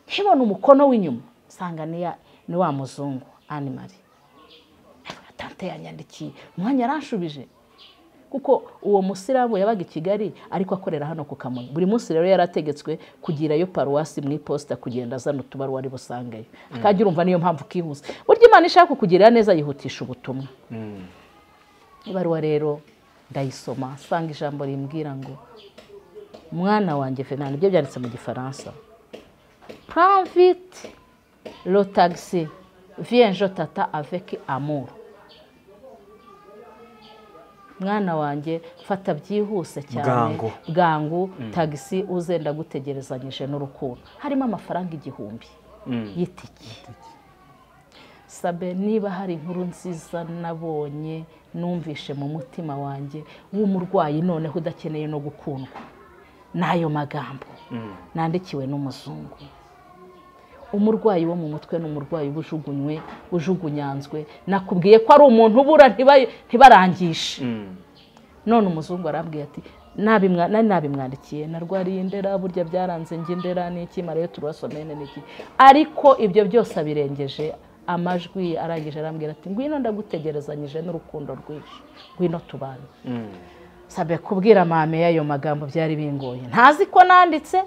nkibona umukono w'inyuma nsanga ni ya- ni wa muzungu animari tante yanyandikiye umwanya yaranshubije kuko uwo musiramu yabaga i kigali ariko akorera hano ku kamonyi buri munsi rero yarategetswe kugirayo paruwasi mu iposita kugenda azana utubaruwa ari busangeyo akajya urumva niyo mpamvu kihuse burya imana ishaka kukugirira neza yihutisha ubutumwa Mm. ibaruwa rero ndayisoma nsanga ijambo rimbwira ngo mwana wanjye fernand ibyo byanditse mu gifaransa pravite lotagisi vienjo tata avec amour mwana wanjye fata byihuse cyane Bwangu. bwangu tagisi uze ndagutegerezanyije n'urukundo harimo amafaranga igihumbi Mm. y'itike sabe niba hari inkuru nziza nabonye numvishe mu mutima wanjye w'umurwayi noneho udakeneye no gukundwa n'ayo magambo Mm. nandikiwe n'umuzungu umurwayi wo mu mutwe ni umurwayi uba ujugunywe ujugunyanzwe nakubwiye ko ari umuntu ubura ntiba- ntibarangishe Mm. none umuzungu arambwiye ati "Nabimwa- nari nabimwandikiye narwariye indera burya byaranze njye indera ni iki mara yo turubasomene ni iki ariko ibyo byose abirengeje amajwi arangije arambwira ati ngwino ndagutegerezanyije n'urukundo rwinshi ngwino tubane Mm. sabe kubwira mame y'ayo magambo byari bingoye ntazi ko nanditse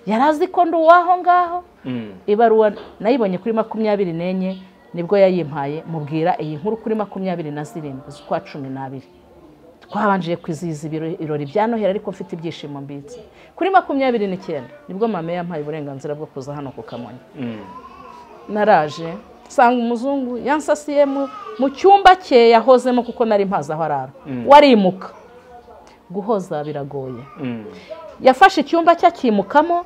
yari azi ko ndi uwaho ngaho Mm. ibaruwa nayibonye kuri makumyabiri n'enye nibwo yayimpaye mubwira iyi nkuru kuri makumyabiri na zirindwi z'ukwa cumi n'abiri twabanjije kwizihiza ibiro- ibirori bya noheli ariko mfite ibyishimo mbitse kuri makumyabiri n'icyenda nibwo mame yampaye uburenganzira bwo kuza hano ku kamonyi Mm. naraje nsanga umuzungu yansasiye mu- mu cyumba cye yahozemo kuko nari mpazi aho arara warimuka guhoza biragoye Mm. yafashe icyumba cye akimukamo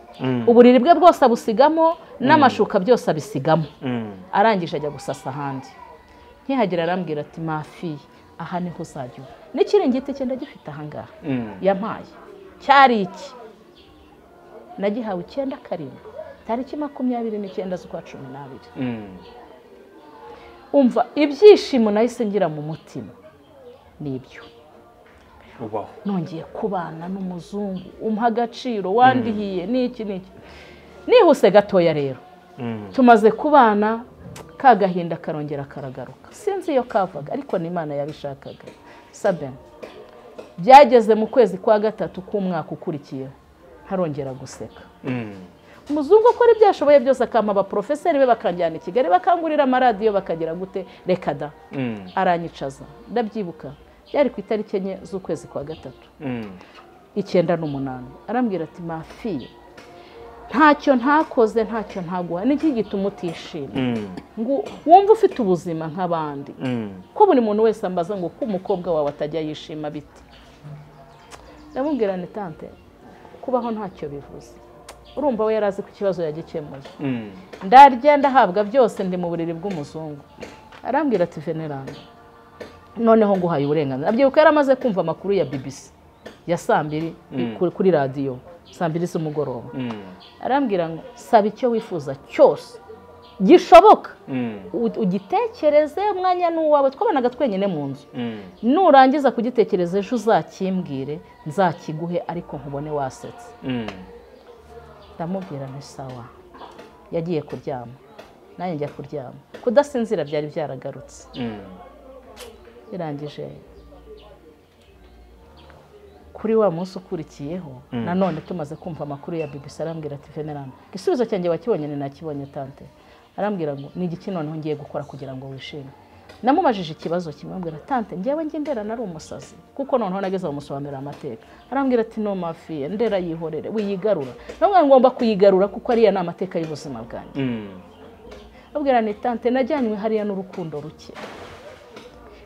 uburiri bwe bwose abusigamo n'amashuka byose abisigamo Mm. arangije ajya gusasa ahandi nkihagera arambwira ati mafi aha niho uzajya uba n'ikiringiti cye ndagifite ahangaha Mm. yampaye cyari iki nagihawe icyenda karindwi tariki makumyabiri n'icyenda z'ukwa cumi n'abiri Mm. umva ibyishimo nahise ngira mu mutima ni ibyo ubaho nongeye kubana n'umuzungu umuha agaciro wandihiye n'iki n'iki nihuse gatoya rero Mm. tumaze kubana ka gahinda karongera karagaruka sinzi iyo kavaga ariko ni imana yabishakaga sabe byageze mu kwezi kwa gatatu k'umwaka ukurikiyeho harongera guseka Mm. umuzungu akora ibyo ashoboye byose akampa abaporofeseri be bakanjyana i kigali bakangurira amaradiyo bakagira gute reka da Mm. aranyicaza ndabyibuka byari ku itariki enye z'ukwezi kwa gatatu Mm. icyenda n'umunani arambwira ati mafi ntacyo ntakoze ntacyo ntaguha niki gituma utishima Mm. ngo wumve ufite ubuzima nk'abandi Mm. ko buri muntu wese ambaza ngo ko umukobwa wawe atajya yishima bite ndamubwira ni tante kubaho ntacyo bivuze urumva we yari azi ko ikibazo yagikemuye Mm. ndarya ndahabwa byose ndi mu buriri bw'umuzungu arambwira ati veneranda noneho nguhaye uburenganzira abyibuka yari amaze kumva amakuru ya bbc ya saa mbiri ku- kuri radiyo saa mbiri z'umugoroba Mm. arambwira ngo saba icyo wifuza cyose gishoboka Mm. u- ugitekereze umwanya ni uwawe twabanaga twenyine mu nzu Mm. nurangiza kugitekereza ejo uzakimbwire nzakiguhe ariko nkubone wasetse Mm. ndamubwira nti sawa yagiye kuryama nanjye njya kuryama kudasinzira byari byaragarutse Mm. birangije kuri wa munsi ukurikiyeho nanone tumaze kumva amakuru ya bbc arambwira ati venerana igisubizo cyanjye wakibonye ni nakibonye tante arambwira ngo ni igiki noneho ngiye gukora kugira ngo wishime namubajije ikibazo kimwe ambwira tante njyewe njye ndera nari umusazi kuko noneho nageze mu musobanurira amateka arambwira ati no mafiye ndera yihorere wiyigarura namwe ngomba kuyigarura kuko ariya ni amateka y'ubuzima bwanjye Mm. babwira ni tante najyanywe hariya n'urukundo ruke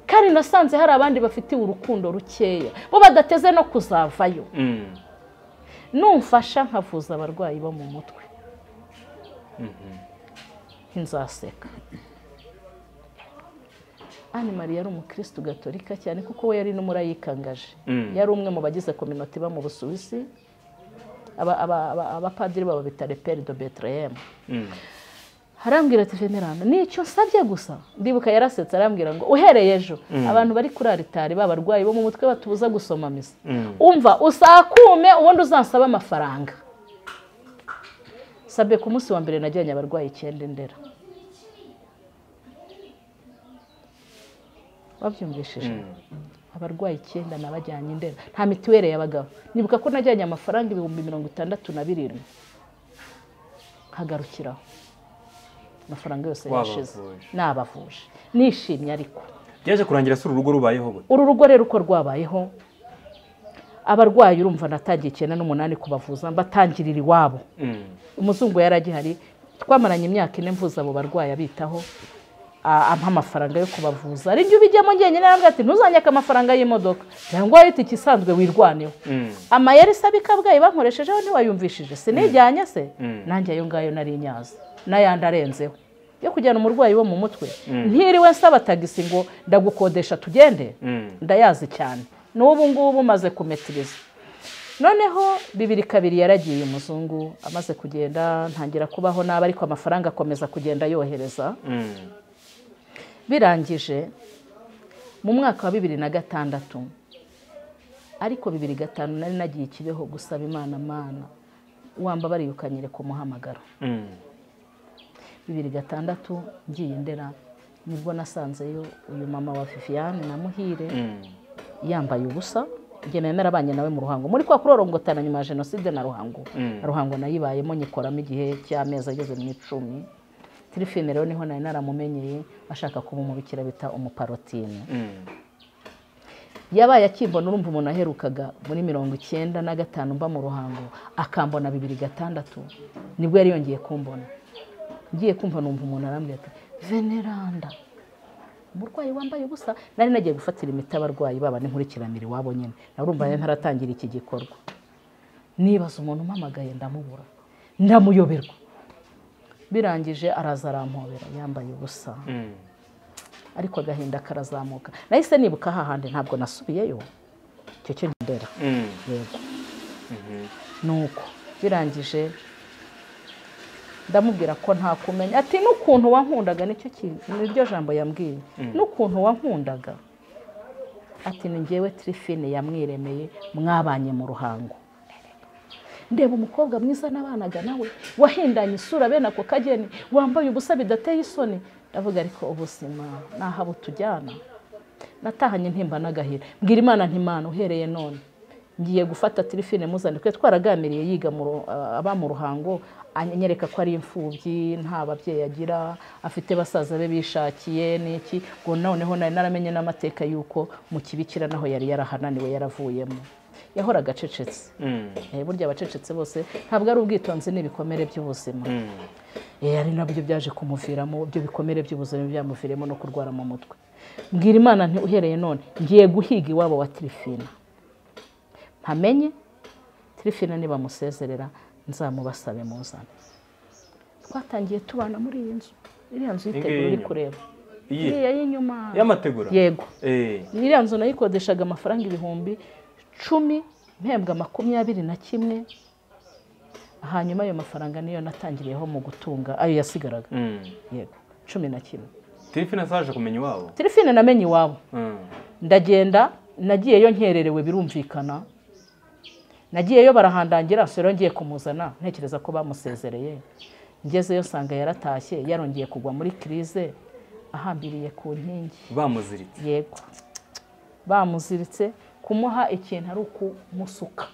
kandi nasanze hari abandi bafitiwe urukundo rukeya bo badateze no kuzavayo Mm. numfasha nkavuza abarwayi bo mu mutwe nzaseka ani mariya yari umukirisitu gatolika cyane kuko we yari n'umurayikangaje Mm. yari umwe mu bagize kominoti iba mu busuwisi aba- aba- aba- abapadiri baba bita reperi do beterehemu Mm. arambwira ati veneranda nicyo nsabye gusa ndibuka yarasetse arambwira ngo uhereye ejo abantu bari kuri aritari b'abarwayi bo mu mutwe batubuza gusoma misa Mm. umva usakume ubundi uzansaba amafaranga sabye ku munsi wa mbere najyanye abarwayi icyenda indera wabyumvishije abarwayi icyenda nabajyanye indera nta mituweli y'abagabo nibuka ko najyanye amafaranga ibihumbi mirongo itandatu na birindwi nkagarukiraho amafaranga yose yashize Wabavuje. nabavuje nishimye ariko byaje kurangira se uru rugo rubayeho gute uru rugo rero uko rwabayeho abarwayi urumva natangiye icyenda n'umunani kubavuza mbatangirira iwabo Mm. umuzungu yari agihari twamaranye imyaka ine mvuza abo barwayi abitaho a- ampa amafaranga yo kubavuza ari njye ubijyamo njyenyine arambwira ati ntuzanyake amafaranga y'imodoka cyangwa y'itike isanzwe wirwaneho Mm. amayeri isaba ikabwayi bankoreshejeho ntiwayumvishije sinijyanye se Mm. nanjye ayo ngayo nari nyazi n'ayandi arenzeho yo kujyana umurwayi wo mu mutwe ntiriwe nsaba tagisi ngo ndagukodesha tugende Mm. ndayazi cyane n'ubu ngubu maze kumetiriza noneho bibiri kabiri yaragiye umuzungu amaze kugenda ntangira kubaho nabi ariko amafaranga akomeza kugenda yohereza Mm. birangije mu mwaka wa bibiri na gatandatu ariko bibiri gatanu nari nagiye ikibeho gusaba imana mana wamba bariyukanyire ku muhamagaro Mm. bibiri gatandatu ngiye ndera nibwo nasanzeyo uyu mama wa viviane na muhire Mm. yambaye ubusa igihe narabanye nawe mu ruhango muri kwa kurorongotana nyuma ya jenoside na ruhango Mm. ruhango nayibayemo nyikoramo igihe cy'amezi ageze mu icumi tirifine rero niho nari naramumenyeye ashaka kuba umubikira bita umuparotine Mm. yabaye akimbona urumva umuntu aherukaga muri mirongo icyenda na gatanu mba mu ruhango akambona bibiri gatandatu nibwo yari yongeye kumbona ngiye kumva numva umuntu arambwira ati veneranda umurwayi wambaye ubusa nari nagiye gufatira imiti abarwayi baba n'inkurikiranire iwabo nyine nawe urumva yari ntaratangira iki gikorwa nibaza umuntu umpamagaye ndamubura ndamuyoberwa birangije araza arampobera yambaye ubusa Mm. ariko agahinda karazamuka nahise nibuka hahandi ntabwo nasubiyeyo icyo cyo ndera Mm. yego nuko birangije ndamubwira ko nta kumenya ati n'ukuntu wankundaga nicyo kintu niryo jambo yambwiye n'ukuntu wankundaga ati ni ngewe tirifine yamwiremeye mwabanye mu ruhango ndeba umukobwa mwiza n'abanaga nawe wahindanye isura bene ako kageni wambaye ubusa bidateye isoni ndavuga ariko ubuzima ni aha butujyana natahanye ntimba n'agahira mbwira imana ntimana uhereye none ngiye gufata tirifine muzandikwe twaraganiriye yiga mu ru- ah, aba mu ruhango anyereka ko ari imfubyi nta babyeyi agira afite basaza be bishakiye n'iki ngo noneho nari naramenye n'amateka y'uko mu kibikira naho yari yarahananiwe yaravuyemo yahoraga acecetse Mm. Eh, burya abacecetse bose ntabwo ari ubwitonzi n'ibikomere by'ubuzima Mm. Eh, ari nabyo byaje kumuviramo ibyo bikomere by'ubuzima byamuviramo no kurwara mu mutwe mbwira imana nti uhereye none ngiye guhiga iwabo wa tirifina mpamenye tirifina nibamusezerera nzamubasabe muzane twatangiye tubana muri iyi nzu iriya nzu yitegura uri y'inyuma? kureba Iyi iriya y'inyuma y'amategura yego Eh. iriya nzu nayikodeshaga amafaranga ibihumbi cumi mpembwa makumyabiri na kimwe hanyuma ayo mafaranga niyo natangiriyeho mu gutunga ayo yasigaraga Mm. yego cumi na kimwe Tirifina saje kumenya iwabo. telefone namenye iwabo Mm. ndagenda nagiyeyo nkererewe birumvikana nagiyeyo barahandangira sero ngiye kumuzana ntekereza ko bamusezereye ngezeyo nsanga yaratashye yarongeye kugwa muri kirize ahambiriye ku nkingi Bamuziritse. yego bamuziritse kumuha ikintu ari ukumusuka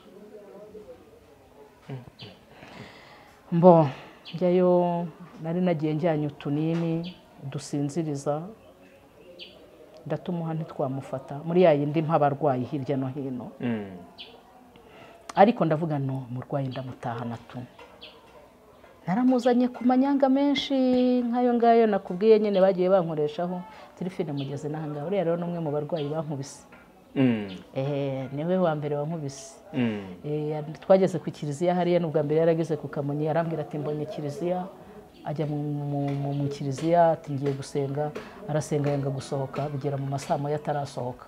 mbo njyayo nari nagiye njyanye utunini dusinziriza ndatumuha ntitwamufata muri ya yindi mpabarwayi hirya no hino Mm. ariko ndavuga no murwayi ndamutahana tu naramuzanye ku manyanga menshi nk'ayo ngayo nakubwiye nyine bagiye bankoreshaho tirifine mugeze n'ahangaha uriya rero ni umwe mu barwayi bankubise Mm, ehe niwe wa mbere wankubise mm, Eh, twageze ku kiliziya hariya n'ubwa mbere yarageze ku kamonyi arambwira ati mbonye kiliziya ajya mu, mu, mu, mu kiliziya ati ngiye gusenga arasenga yanga gusohoka bigera mu masaa moya atarasohoka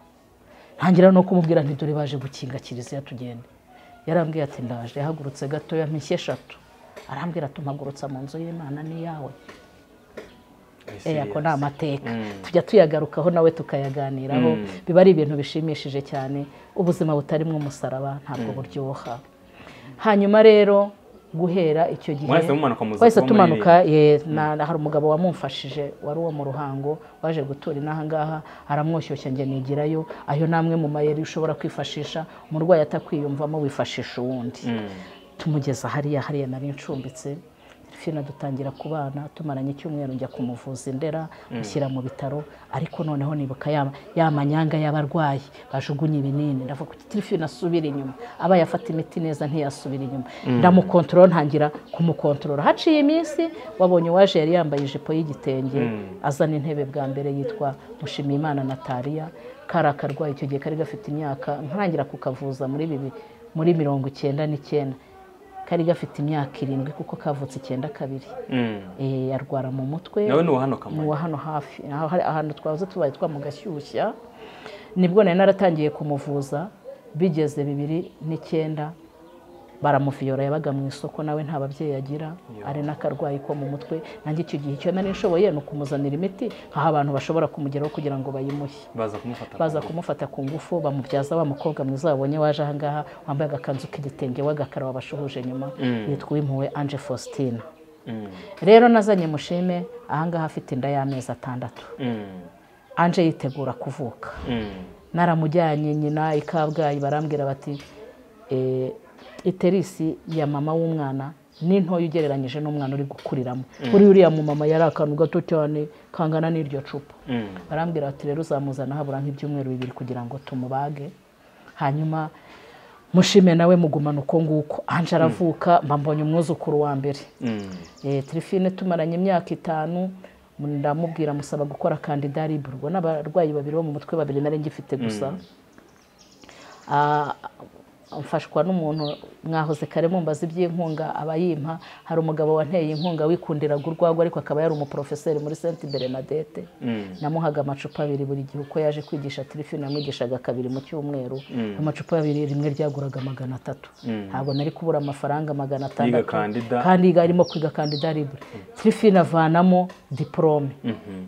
ntangira no kumubwira nti dore baje gukinga kiliziya tugende yarambwiye ati ndaje yahagurutse gatoya mpishya eshatu arambwira ati mpagurutsa mu nzu y'imana n'iyawe I see. Eh, ako ni amateka Mm. tujya tuyagarukaho nawe tukayaganiraho Mm. biba ari ibintu bishimishije cyane ubuzima butarimo umusaraba ntabwo buryoha hanyuma rero guhera icyo gihe Mwahise mumanuka muza wahise kuba tumanuka ye, na- na- hari umugabo wamumfashije wari uwo mu ruhango waje gutura inaha ngaha aramwoshyushya njye nigirayo ayo namwe mu mayeri ushobora kwifashisha umurwayi atakwiyumvamo wifashisha uwundi Mm, tumugeza hariya hariya nari ncumbitse fina dutangira kubana tumaranye icyumweru njya kumuvuza indera mushyira mu bitaro ariko noneho nibuka ya, ya manyanga y'abarwayi bajugunye ibinini ndavuga kuti tirifina asubire inyuma aba yafata imiti neza ntiyasubira inyuma ndamukontorora ntangira kumukontorora haciye iminsi wabonye uwaje yari yambaye ijipo y'igitenge azana intebe bwa mbere yitwa mushimiyimana nataliya kari akarwayi icyo gihe kari gafite imyaka nkarangira kukavuza muri bibi muri mirongo icyenda n'icyenda kari gafite imyaka irindwi kuko kavutse icyenda kabiri mm. Eh, arwara mu mutwe Nawe ni uwa hano Kamonyi? Ni uwa hano hafi Aho hari- ahantu twahoze tubaye twa mu gashyushya nibwo nari naratangiye kumuvuza bigeze bibiri n'icyenda baramuviyora yabaga mu isoko nawe nta babyeyi agira ari n'akarwayi ko mu mutwe nanjye icyo gihe icyo nari nshoboye ni ukumuzanira imiti nk'aho abantu bashobora kumugeraho kugira ngo bayimuhe baza kumufata baza ku- kumufata ku ngufu bamubyaza wa mukobwa mwiza babonye waje ahangaha wambaye agakanzu k'igitenge w'agakara wabashuhuje nyuma yitwa uwimpuwe anje faustina Mm, rero nazanye mushime ahangaha afite inda y'amezi atandatu mm, anje yitegura kuvuka mm, naramujyanye nyina i kabgayi barambwira bati "Eh, iterisi ya mama w'umwana ni ntoya ugereranyije n'umwana uri gukuriramo kuri uriya mumama yari akantu gato cyane kangana n'iryo cupa mm, barambwira bati rero uzamuzana habura nk'ibyumweru bibiri kugira ngo tumubage hanyuma mushime nawe mugumana uko nguko anje aravuka mba mbonye umwuzukuru wa mbere mm. Eh, tirifine tumaranye imyaka itanu ndamubwira musaba gukora kandida libre ubwo ni abarwayi babiri bo mu mutwe babiri nari ngifite gusa Ah, mfashwa n'umuntu mwahoze kare mumbaza iby'inkunga aba yimpa hari umugabo wanteye inkunga wikundiraga urwagwa ariko akaba yari umuporofeseri muri sainte bernadette namuhaga amacupa abiri buri gihe uko yaje kwigisha tirifine yamwigishaga kabiri mu cyumweru amacupa abiri rimwe ryaguraga magana atatu ntabwo nari kubura amafaranga magana atandatu kandida. kandi yiga- arimo kwiga kandida libre tirifine avanamo diporome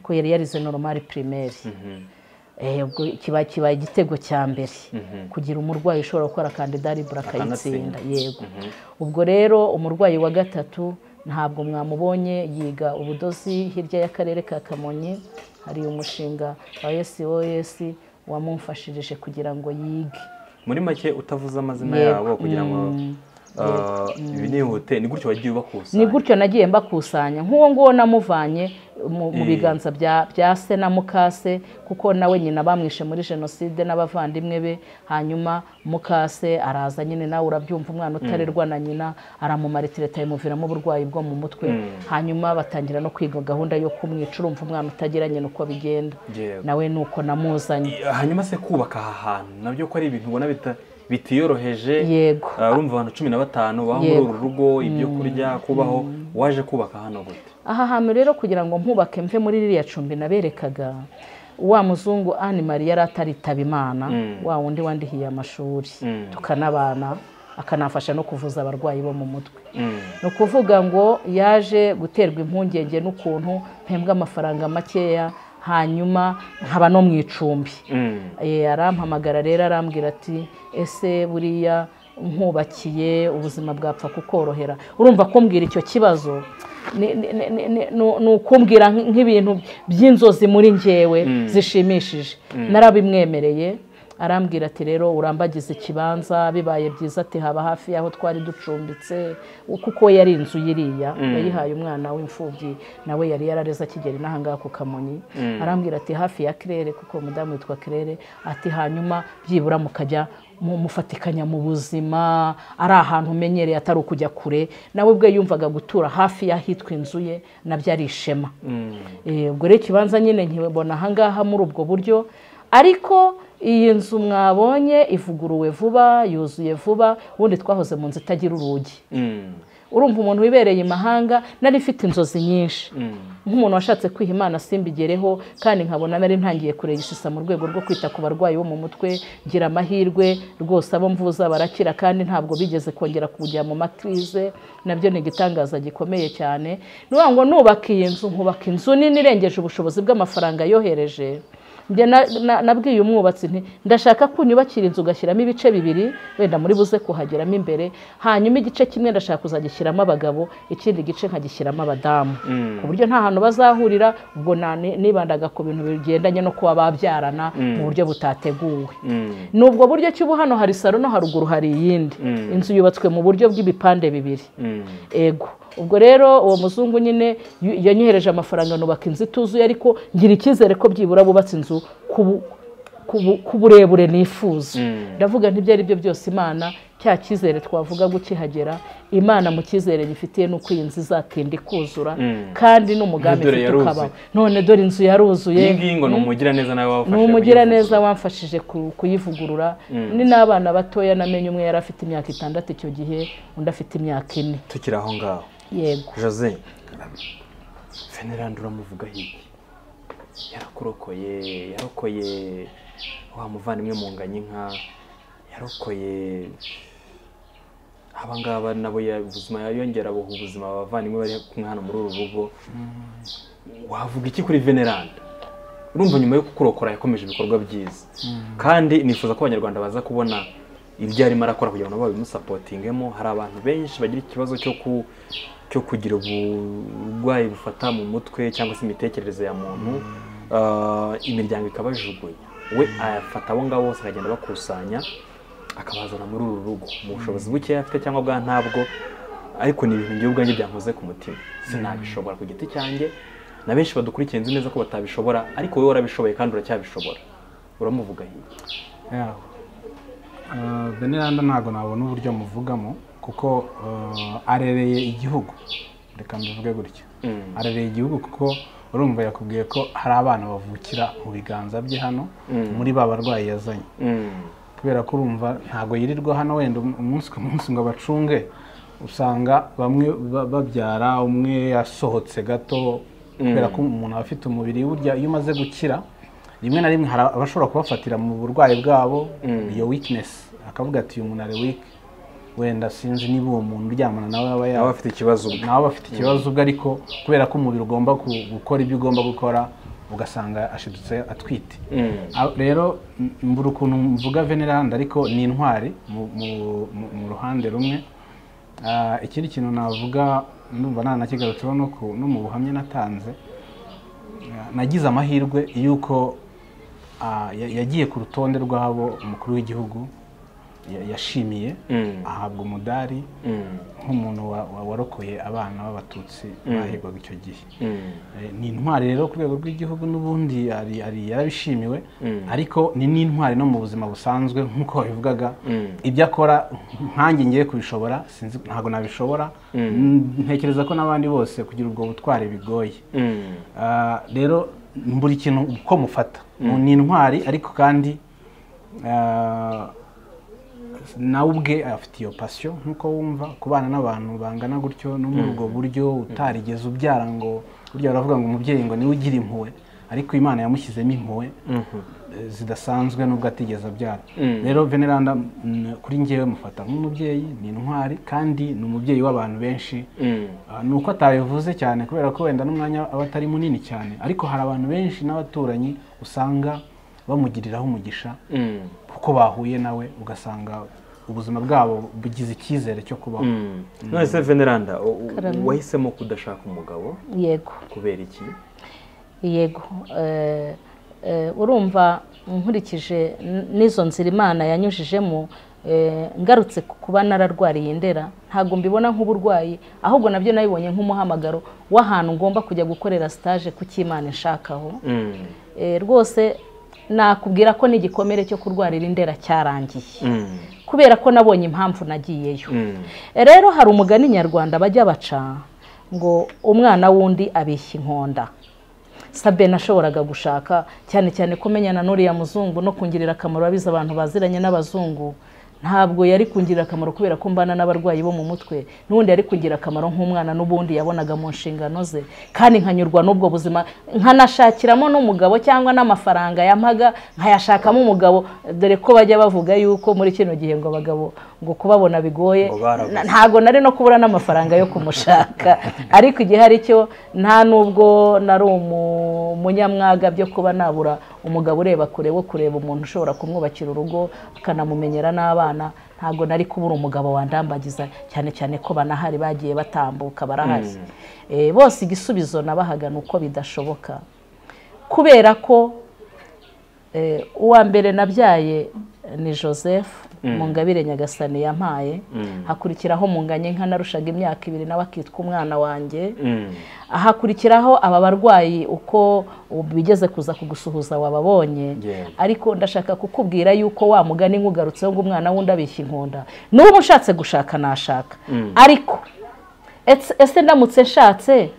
ko yari yarize normal primaire Eh, ubwo kiba kibaye igitego cya mbere kugira umurwayi ushobora gukora kandida libre akayitsinda yego ubwo rero umurwayi wa gatatu ntabwo mwamubonye yiga ubudozi hirya y'akarere ka kamonyi hari umushinga wa sos wamumfashirije kugira ngo yige muri make utavuze amazina Yego. yabo kugira ngo uh, ibi nihute ni gutyo wagiye ni ubakusanya gutyo nagiye mbakusanya nk'uwo nguwo namuvanye mu mu biganza bya bya se na mukase kuko nawe nyina bamwishe muri jenoside n'abavandimwe be hanyuma mukase araza nyine nawe urabyumva umwana utarerwa na nyina aramumara itireta imuviramo uburwayi bwo mu mutwe hanyuma batangira no kwiga gahunda yo kumwica urumva umwana utagira nyina uko bigenda Yego. nawe ni uko namuzanye hanyuma se kubaka aha hantu nabyo ko ari ibintu ubona bita- bitiyoroheje Yego. Uh, urumva abantu cumi na batanu baba muri Yego. uru rugo ibyo kurya kubaho waje kubaka hano gute aha hantu rero kugira ngo mpubake mve muri ririya cumbi naberekaga wa muzungu Anne Marie yari ataritaba imana wa wundi wandihiye amashuri tukanabana akanafasha no kuvuza abarwayi bo mu mutwe ni ukuvuga ngo yaje guterwa impungenge n'ukuntu mpembwa amafaranga makeya hanyuma nkaba no mu icumbi Eh, arampamagara rero arambwira ati ese buriya nkubakiye ubuzima bwapfa kukorohera urumva kumbwira icyo kibazo ni- ni- ni- ni- ni- ni- ni ukumbwira nk- nk'ibintu by'inzozi muri njyewe zishimishije narabimwemereye arambwira ati rero urambagiza ikibanza bibaye byiza ati haba hafi y'aho twari ducumbitse kuko yari inzu y'iriya yayihaye umwana w'imfubyi nawe yari yarareze akigera inahangaha ku kamonyi arambwira ati hafi ya kirere kuko umudamu witwa kirere ati hanyuma byibura mukajya mu mufatikanya mu buzima ari ahantu umenyereye atari ukujya kure nawe ubwe yumvaga gutura hafi y'ahitwa inzu ye nabyo ari ishema Eh, ubwo rero ikibanza nyine nkibona ahangaha muri ubwo buryo ariko iyi nzu mwabonye ivuguruwe vuba yuzuye vuba ubundi twahoze mu nzu itagira urugi urumva umuntu wibereye imahanga nari mfite inzozi nyinshi nk'umuntu washatse kwiha imana simbigereho kandi nkabona nari ntangiye kuregishisa mu rwego rwo kwita ku barwayi bo mu mutwe ngira amahirwe rwose abo mvuza barakira kandi ntabwo bigeze kongera kujya mu matrize nabyo ni igitangaza gikomeye cyane ni ukuvuga ngo nubaka iyi nzu nkubaka inzu nini irengeje ubushobozi bw'amafaranga yohereje njye na- na- nabwiye umwubatsi nti ndashaka ko unyubakira inzu ugashyiramo ibice bibiri wenda muri buze kuhageramo imbere hanyuma igice kimwe ndashaka kuzagishyiramo abagabo ikindi gice nkagishyiramo abadamu ku buryo nta hantu bazahurira ubwo nani- nibandaga ku bintu bigendanye no kuba babyarana mu buryo butateguwe ni ubwo buryo ki ubu hano hari saro no haruguru hari iyindi inzu yubatswe mu buryo bw'ibipande bibiri ego ubwo rero uwo muzungu nyine yu- yanyohereje amafaranga nubaka inzu ituzuye ariko ngira icyizere ko byibura bubatse inzu ku bu- ku bu- ku burebure nifuza ndavuga ntibyo ari byo byose imana cya cyizere twavuga gukihagera imana mu cyizere gifitiye nuko iyi nzu izatinda ikuzura kandi n'umugambi Dore ifite yaruzuye. ukabaho none dore inzu yaruzuye iyi ngiyi ngo ni umugiraneza nawe wafashe ni mu umugiraneza wamfashije ku- kuyivugurura ni n'abana batoya namenye umwe yari afite imyaka itandatu icyo gihe undi afite imyaka ine gihugu. tukiri aho ngaho yego jose fenerandi uramuvuga hirya yarakurokoye yarokoye wa muvandimwe mu nganyinka yarokoye aba ngaba nabo ya- ubuzima yongera buha ubuzima abavandimwe bari kumwe hano muri uru rugo wavuga iki kuri veneranda urumva nyuma yo kukurokora yakomeje ibikorwa byiza kandi nifuza ko abanyarwanda baza kubona ibyo arimo arakora kugira ngo nabo babimusapotingemo hari abantu benshi bagira ikibazo cyo ku cyo kugira uburwayi bufata mu mutwe cyangwa se imitekerereze ya muntu Ah, imiryango ikabajugunya we ayafata abo ngabo bose akagenda abakusanya akabazana muri uru rugo mu bushobozi bukeya afite cyangwa bwa ntabwo ariko ni ibintu ngewe ubwanjye byankoze ku mutima sinabishobora ku giti cyanjye na benshi badukurikiye nzi neza ko batabishobora ariko wowe warabishoboye kandi uracyabishobora uramuvuga hirya yaho beniranda ntabwo nabona uburyo amuvugamo kuko eh, arereye igihugu reka mbivuge gutya Mm. arereye igihugu kuko urumva yakubwiye ko hari abana bavukira mu biganza bye hano muri ba barwayi yazanye kubera ko urumva ntabwo yirirwa hano wenda um- umunsi ku munsi ngo abacunge usanga bamwe ba- babyara umwe yasohotse gato kubera ko umuntu aba afite umubiri burya iyo umaze gukira rimwe na rimwe hari abashobora kubafatira mu burwayi bwabo iyo weakness akavuga ati uyu muntu ari weak wenda sinzi niba uwo muntu uryamana nawe yaba nawe yaba afite ikibazo ubwe nawe bafite ikibazo ubwo ariko kubera ko umubiri ugomba ku- gukora ibyo ugomba gukora ugasanga ashidutse atwite Ah, rero m- mbura ukuntu mvuga veneranda ariko ni intwari mu- mu- mu- mu ruhande rumwe Ah, ikindi kintu navuga ndumva nanakigarutseho no ku- no mu buhamya natanze Ah, nagize amahirwe y'uko ah, ya- yagiye ku rutonde rw'abo umukuru w'igihugu ya- yashimiye Mm. ahabwa umudari nk'umuntu wa- wa- warokoye abana b'abatutsi bahigwaga icyo gihe Eh, ni intwari rero ku rwego rw'igihugu n'ubundi hari- hari yarabishimiwe ariko ni n'intwari no mu buzima busanzwe nk'uko wabivugaga ibyo akora nkanjye ngiye kubishobora sinzi ntabwo nabishobora Mm, ntekereza ko n'abandi bose kugira ubwo butwari bigoye Ah, rero buri kintu uko mufata ni intwari ariko kandi ah, nawe ubwe afite iyo pasiyo nk'uko wumva kubana n'abantu bangana gutyo no muri ubwo buryo utarigeze ubyara ngo burya baravuga ngo umubyeyi ngo niwe ugira impuhwe ariko imana yamushyizemo impuhwe eh, zidasanzwe nubwo atigeze abyara rero veneranda mm, kuri ngewe mufata nk'umubyeyi ni intwari kandi ni umubyeyi w'abantu benshi Ah, ni uko atabivuze cyane kubera ko wenda n'umwanya aba atari munini cyane ariko hari abantu benshi n'abaturanyi usanga bamugiriraho umugisha kuko bahuye nawe ugasanga ubuzima bwabo bugize icyizere cyo kubaho none se veneranda u- u- Karame. wahisemo kudashaka umugabo yego kubera iki yego eh, eh, urumva nkurikije n- n'izo nzira imana yanyujijemo eh, ngarutse ku kuba nararwariye ndera ntabwo mbibona nk'uburwayi ahubwo nabyo nabibonye nk'umuhamagaro w'ahantu ngomba kujya gukorera stage ku cy'imana inshakaho Eh, rwose nakubwira ko n'igikomere cyo kurwarira indera cyarangiye Mm. kubera ko nabonye impamvu nagiyeyo Mm. rero hari umugani nyarwanda bajya baca ngo umwana w'undi abeshya inkonda sabe nashoboraga gushaka cyane cyane ko menyana n'uriya muzungu no kungirira akamaro abizi abantu baziranye n'abazungu ntabwo yari kungirira akamaro kubera ko mbana n'abarwayi bo mu mutwe n'ubundi yari kungira akamaro nk'umwana n'ubundi yabonaga mu nshingano ze kandi nkanyurwa n'ubwo buzima nkanashakiramo n'umugabo cyangwa n'amafaranga yampaga nkayashakamo umugabo dore ko bajya bavuga yuko muri kino gihe ngo abagabo ngo kubabona bigoye Ngo barabuze. na- ntabwo nari no kubura n'amafaranga yo kumushaka ariko igihe ari cyo nta n'ubwo nari umu- umunyamwaga byo kuba nabura umugabo ureba kure wo kureba umuntu ushobora kumwubakira urugo akanamumenyera n'abana ntabwo nari kubura umugabo wandambagiza cyane cyane ko banahari bagiye batambuka barahari Eh, bose igisubizo nabahaga ni uko bidashoboka kubera ko eh, uwa mbere nabyaye ni joseph mungabire nyagasani yampaye Mm. hakurikiraho munganye nka narushaga imyaka ibiri nawe akitwa umwana wanjye Mm. hakurikiraho aba barwayi uko bigeze kuza kugusuhuza wababonye Yeah. ariko ndashaka kukubwira yuko wa mugani nkugarutseho ngo umwana wundi abeshya inkunda n'ubu ushatse gushaka nashaka ariko etse- ese ndamutse nshatse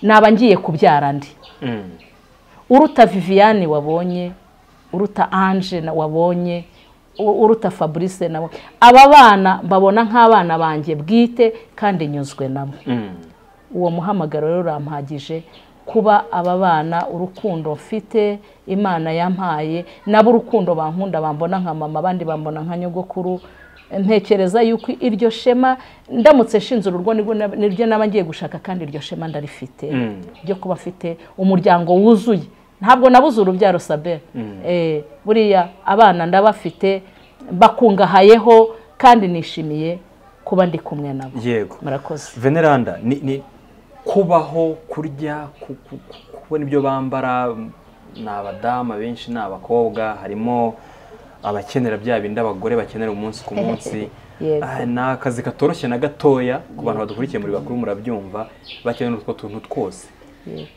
naba ngiye kubyara ndi Mm. uruta viviane wabonye uruta ange na- wabonye u- uruta fabrice nabo aba bana mbabona nk'abana banjye bwite kandi nyuzwe nabo Mm. uwo muhamagaro rero urampagije kuba aba bana urukundo mfite imana yampaye nabo urukundo bankunda bambona nka mama abandi bambona nka nyogokuru ntekereza yuko iryo shema ndamutse nshinze urugo nirwo nab- niryo naba ngiye gushaka kandi iryo shema ndarifite Mm. ryo kuba afite umuryango wuzuye ntabwo nabuze urubyaro sabe Eh, buriya abana ndabafite bakungahayeho kandi nishimiye kuba ndi kumwe nabo yego murakoze veneranda ni, ni kubaho kurya ku- ku- ku- kubona ibyo bambara ni abadamu benshi ni abakobwa harimo abakenera bya bindi abagore bakenera umunsi ku munsi Yego. Ah, ni akazi katoroshye na gatoya ku bantu badukurikiye muri bakuru murabyumva bakenera utwo tuntu twose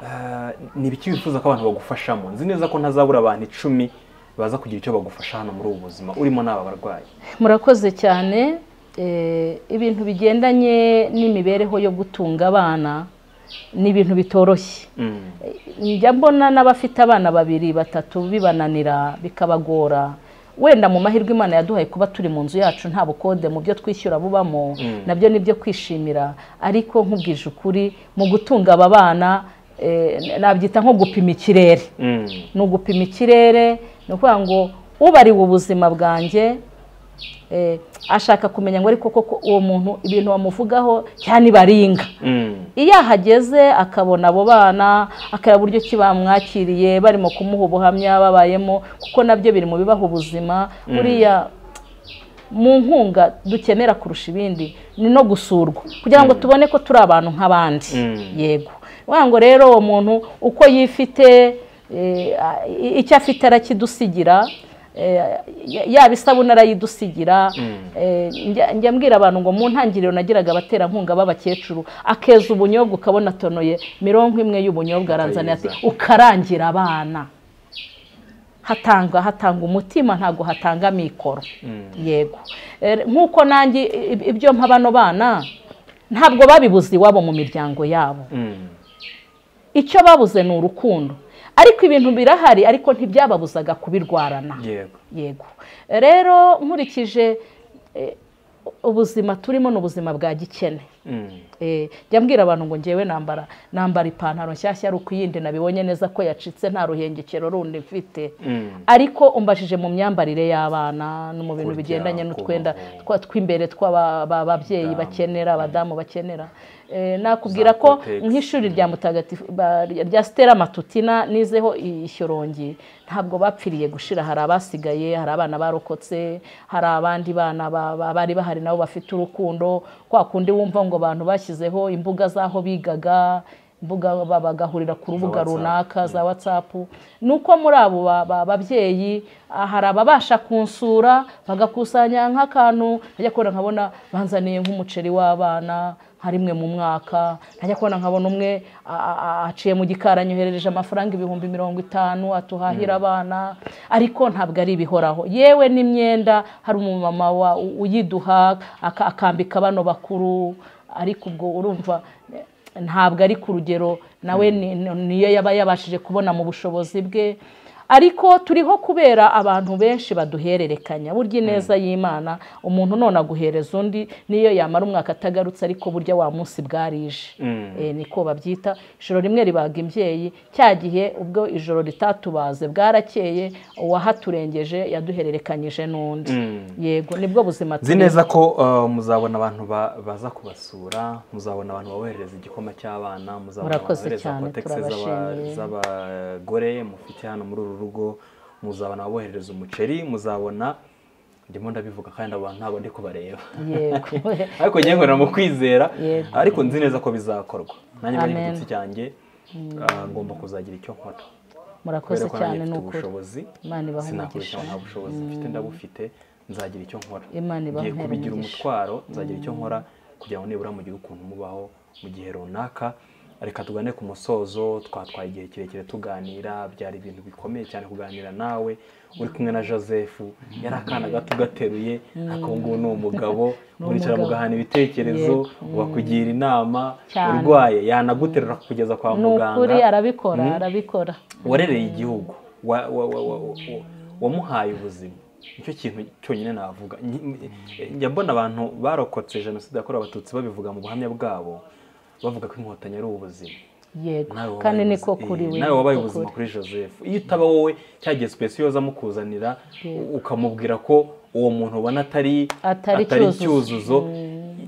Ah, ni ibiki wifuza ko abantu bagufashamo nzi neza ko ntazabura abantu icumi baza kugira icyo bagufasha hano muri ubu buzima urimo n'aba barwayi murakoze cyane Eh, ibintu bigendanye n'imibereho yo gutunga abana ni ibintu bitoroshye Mm, njya mbona n'abafite abana babiri batatu bibananira bikabagora wenda mu mahirwe imana yaduhaye kuba turi mu nzu yacu nta bukode mu byo twishyura bubamo nabyo ni byo kwishimira ariko nkubwije ukuri mu gutunga aba bana eh, nabyita nko gupima ikirere mm, ni ugupima ikirere ni ukuvuga ngo ubariwe ubuzima bwanjye eh, ashaka kumenya ngo ariko koko uwo muntu ibintu bamuvugaho cyane ibaringa mm, iyo ahageze akabona abo bana akareba uburyo ki bamwakiriye barimo kumuha ubuhamya babayemo kuko nabyo biri mu bibaha ubuzima buriya mu nkunga dukenera kurusha ibindi ni no gusurwa kugira ngo tubone ko turi abantu nk'abandi Mm. yego Wa ngo rero uwo muntu uko yifite eh, a- i- icyo afite arakidusigira eh, ya- yaba isabune arayidusigira eh, njya- njya mbwira abantu ngo mu ntangiriro nagiraga abaterankunga b'abakecuru akeza ubunyobwa ukabona atonoye mirongo imwe y'ubunyobwa aranzaniye ati Akayiza. ukarangira abana hatanga hatanga umutima ntabwo hatanga mikoro yego Eh, nk'uko nanjye i- i- ibyo mpa bano bana ntabwo babibuze iwabo mu miryango yabo mm. icyo babuze ni urukundo ariko ibintu birahari ariko ntibyababuzaga kubirwarana yego yego rero nkurikije eh, ubuzima turimo ni ubuzima bwa gikene Mm. Eh, njya mbwira abantu ngo ngewe nambara nambara ipantaro nshyashya ari uko iyindi nabibonye neza ko yacitse nta ruhengekero rundi mfite Mm. ariko umbajije mu myambarire y'abana no mu bintu Kurya, bigendanye n'utwenda kubaho. twa tw'imbere tw'ababyeyi Damu. bakenera abadamu bakenera Eh, nakubwira ko Kotex. nk'ishuri rya mutagatifu ba- rya sitera matutina nizeho ishyorongi ntabwo bapfiriye gushira hari abasigaye hari abana barokotse hari abandi bana ba- ba- bari bahari nabo bafite urukundo kwa kundi wumva ngo abantu bashyizeho imbuga z'aho bigaga imbuga ba- bagahurira ku rubuga WhatsApp. runaka za watsapu ni uko muri abo ba- ba- babyeyi ah, hari ababasha kunsura bagakusanya nk'akantu ajya kubona nkabona banzaniye nk'umuceri w'abana nka rimwe mu mwaka ntajya kubona nkabona umwe a- a- a- aciye mu gikari anyoherereje amafaranga ibihumbi mirongo itanu atuhahira abana ariko ntabwo ari ibihoraho yewe n'imyenda hari umumama wa- u- uyiduha aka- akambika bano bakuru ariko ubwo urumva eh, ntabwo ari ku rugero nawe ni- niyo yaba yabashije kubona mu bushobozi bwe ariko turiho kubera abantu benshi baduhererekanya burya ineza y'imana umuntu none aguhereza undi niyo yamara umwaka atagarutse ariko burya wa munsi bwarije Mm. Eh, niko babyita ijoro rimwe ribaga imbyeyi cya gihe ubwo ijoro ritatubaze bwarakeye uwahaturengeje yaduhererekanyije n'undi Mm. yego nibwo buzima nzi neza ko uh, muzabona abantu ba- baza kubasura muzabona abantu baboherereza igikoma cy'abana muzabona abantu Murakoze babohereza cyane, kotegisi z'aba- turabashimiye. z'abagore mufite hano muri uru rugo muzabona ababoherereza umuceri muzabona ndimo ndabivuga kandi abo bantu ntabwo ndi kubareba yego ariko ngiye ngorana mu kwizera Yego. ariko nzi neza ko bizakorwa nanjye muri Amen. gitutsi cyanjye uh, ngomba kuzagira icyo nkora murakoze kubera ko nanjye cyane ni mfite ukuri ubushobozi imana ibahe sinakurusha umugisha nta bushobozi mfite ndabufite nzagira icyo nkora Imana ibahe ngiye kubigira umugisha. umutwaro nzagira icyo nkora kugira ngo nibura mugire ukuntu mubaho mu gihe runaka reka tugane ku musozo twatwaye igihe kirekire tuganira byari ibintu bikomeye cyane kuganira nawe uri kumwe na joseph yari akana gato ugateruye ariko ubu ngubu ni umugabo muricara mugahana ibitekerezo ugakugira inama Cyane. urwaye yanaguterura kugeza kwa ni muganga ukuri arabikora arabikora warereye igihugu wa- wa- wa- wa- wa- wa- wamuhaye ubuzima nicyo kintu cyonyine navuga Nyi- njya mbona abantu barokotse jenoside yakorewe abatutsi babivuga mu buhamya bwabo bavuga ko inkotanyi ari ubuzima yego Nawe wabaye kandi niko ubuzima- kuri eh, we nawe wabaye niko ubuzima kuri. kuri joseph iyo utaba wowe cya gihe sipesiyo aza amukuzanira Yego. ukamubwira ko uwo muntu ubona atari Atari Cyuzuzo. cyuzuzo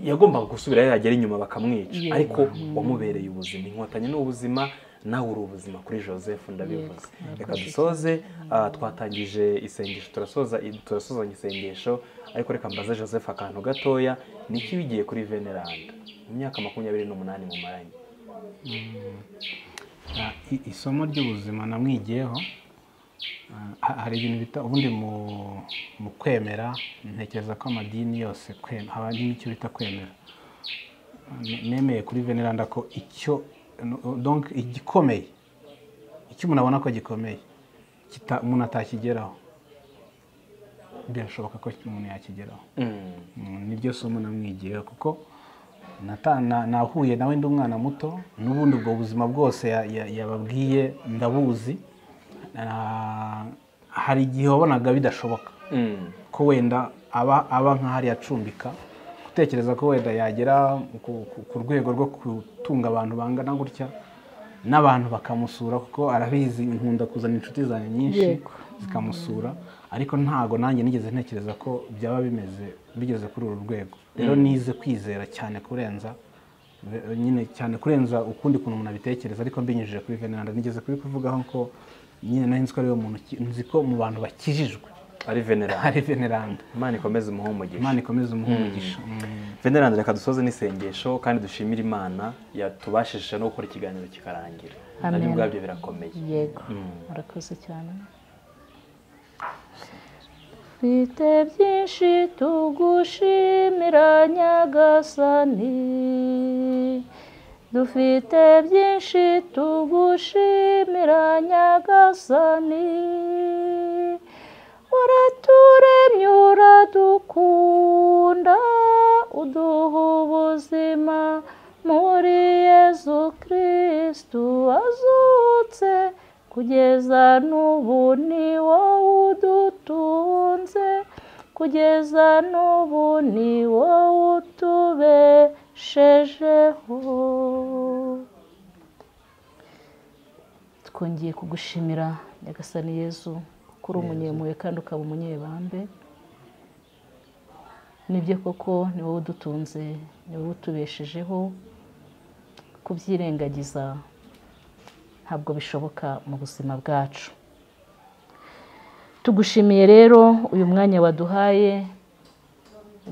yagombaga gusubira yagera inyuma bakamwica Yego. ariko wamubereye ubuzima inkotanyi ni ubuzima nawe uri ubuzima kuri joseph ndabivuze reka dusoze ah, twatangije isengesho turasoza turasozanya isengesho ariko reka mbaze joseph akantu gatoya niki wigiye kuri veneranda mu myaka makumyabiri n'umunani mumaranye Ah, i- isomo ry'ubuzima namwigiyeho ah, ha- hari ibintu bita ubundi mu mu kwemera ntekereza ko amadini yose kwem- haba n'icyo bita kwemera Ah, ne- nemeye kuri veneranda ko icyo no- donc igikomeye icyo umuntu abona ko gikomeye kita- umuntu atakigeraho birashoboka ko umuntu yakigeraho Mm. Mm, niryo somo namwigiyeho kuko nata- na- nahuye nawe ndi umwana muto n'ubundi ubwo buzima bwose ya- ya- yababwiye ndabuzi Ah, hari igihe wabonaga bidashoboka Mm. ko wenda aba aba nk'ahari acumbika gutekereza ko wenda yagera ku- ku- ku rwego rwo gutunga abantu bangana gutya n'abantu bakamusura kuko arabizi nkunda kuzana inshuti zanjye nyinshi Yego. zikamusura ariko ntago nanjye nigeze ntekereza ko byaba bimeze bigeze kuri uru rwego rero nize kwizera cyane kurenza be- nyine cyane kurenza ukundi kuntu umuntu abitekereza ariko mbinyujije kuri veneranda nigeze kubivugaho ko nyine nari nzi ko ariwe muntu ki- nzi ko mu bantu bakijijwe ari veneranda ari veneranda imana ikomeze umuhe umugisha imana ikomeze umuhe umugisha Mm. veneranda reka dusoze n'isengesho kandi dushimire imana yatubashije no gukora ikiganiro kikarangira nabyo Amen. ubwabyo birakomeye yego murakoze cyane twite byinshi tugushimira nyagasani dufite byinshi tugushimira nyagasani waraturemye uradukunda uduha ubuzima muri yezu kristu wazutse kugeza n'ubu ni wowe udutunze kugeza n'ubu ni wowe utubeshejeho twongeye kugushimira nyagasani yezu ko uri umunyempuhwe kandi ukaba umunyebambe nibyo koko ni wowe udutunze ni wowe utubeshejeho kubyirengagiza ntabwo bishoboka mu buzima bwacu tugushimiye rero uyu mwanya waduhaye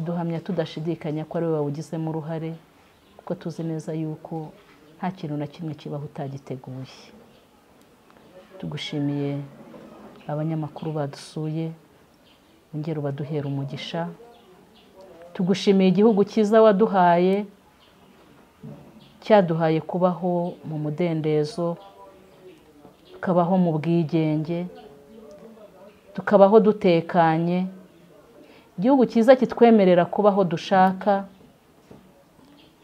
duhamya tudashidikanya ko ari wowe wawugizemo uruhare kuko tuzi neza yuko nta kintu na kimwe kibaho utagiteguye tugushimiye abanyamakuru badusuye ongera ubaduhera umugisha tugushimiye igihugu cyiza waduhaye cyaduhaye kubaho mu mudendezo tukabaho mu bwigenge tukabaho dutekanye igihugu cyiza kitwemerera kubaho dushaka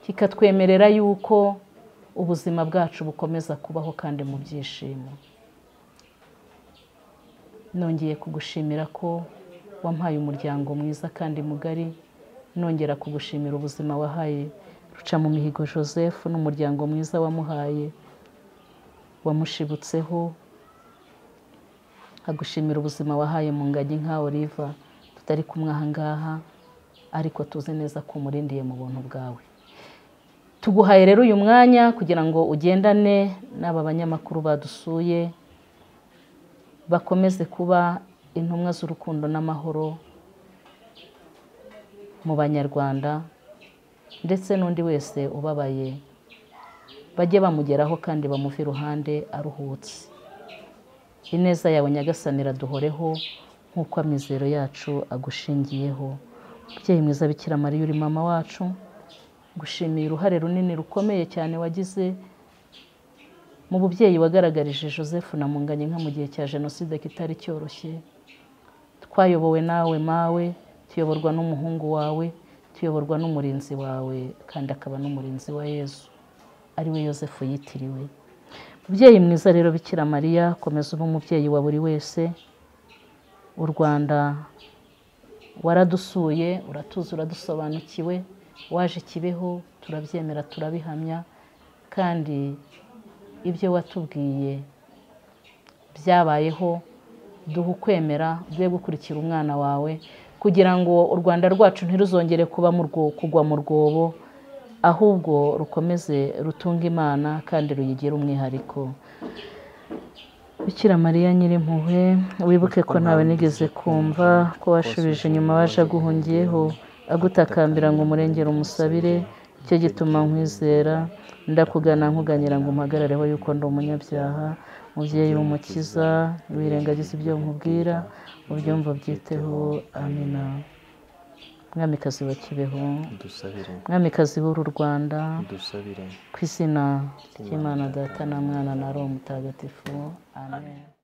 kikatwemerera yuko ubuzima bwacu bukomeza kubaho kandi mu byishimo nongeye kugushimira ko wampaye umuryango mwiza kandi mugari nongera kugushimira ubuzima wahaye ruca mu mihigo joseph n'umuryango mwiza wamuhaye wamushibutseho agushimira ubuzima wahaye mu ngagi nka oliva tutari kumwe aha ngaha ariko tuzi neza ko umurindiye mu buntu bwawe tuguhaye rero uyu mwanya kugira ngo ugendane n'aba banyamakuru badusuye bakomeze kuba intumwa z'urukundo n'amahoro mu banyarwanda ndetse n'undi wese ubabaye bajye bamugeraho kandi bamuve iruhande aruhutse ineza yawe nyagasani iraduhoreho nk'uko amizero yacu agushingiyeho umubyeyi mwiza bikira mariya uri mama wacu gushimiye uruhare runini rukomeye cyane wagize mu bubyeyi wagaragarije joseph na munganye nka mu gihe cya jenoside kitari cyoroshye twayobowe nawe mawe tuyoborwa n'umuhungu wawe tuyoborwa n'umurinzi wawe kandi akaba n'umurinzi wa yezu ariwe joseph yitiriwe mubyeyi mwiza rero bikira mariya komeza ube umubyeyi wa buri wese u rwanda waradusuye uratuzi uradusobanukiwe waje kibeho turabyemera turabihamya kandi ibyo watubwiye byabayeho duha ukwemera ugiye gukurikira umwana wawe kugira ngo u rwanda rwacu ntiruzongere kuba mu rwo- kugwa mu rwobo ahubwo rukomeze rutunga imana kandi ruyigire umwihariko bikira mariya nyirimpuhwe wibuke ko ntawe nigeze kumva ko washubije inyuma waje aguhungiyeho agutakambira ngo umurengere umusabire cyo gituma nkwizera ndakugana nkuganyira ngo umpagarareho yuko ndi umunyabyaha mubyeyi w'umukiza wirengagiza ibyo nkubwira ubyumva byiteho amina mwamikazi wa kibeho dusabire mwamikazi w'uru rwanda dusabire ku izina ry'imana data na mwana na roho mutagatifu amen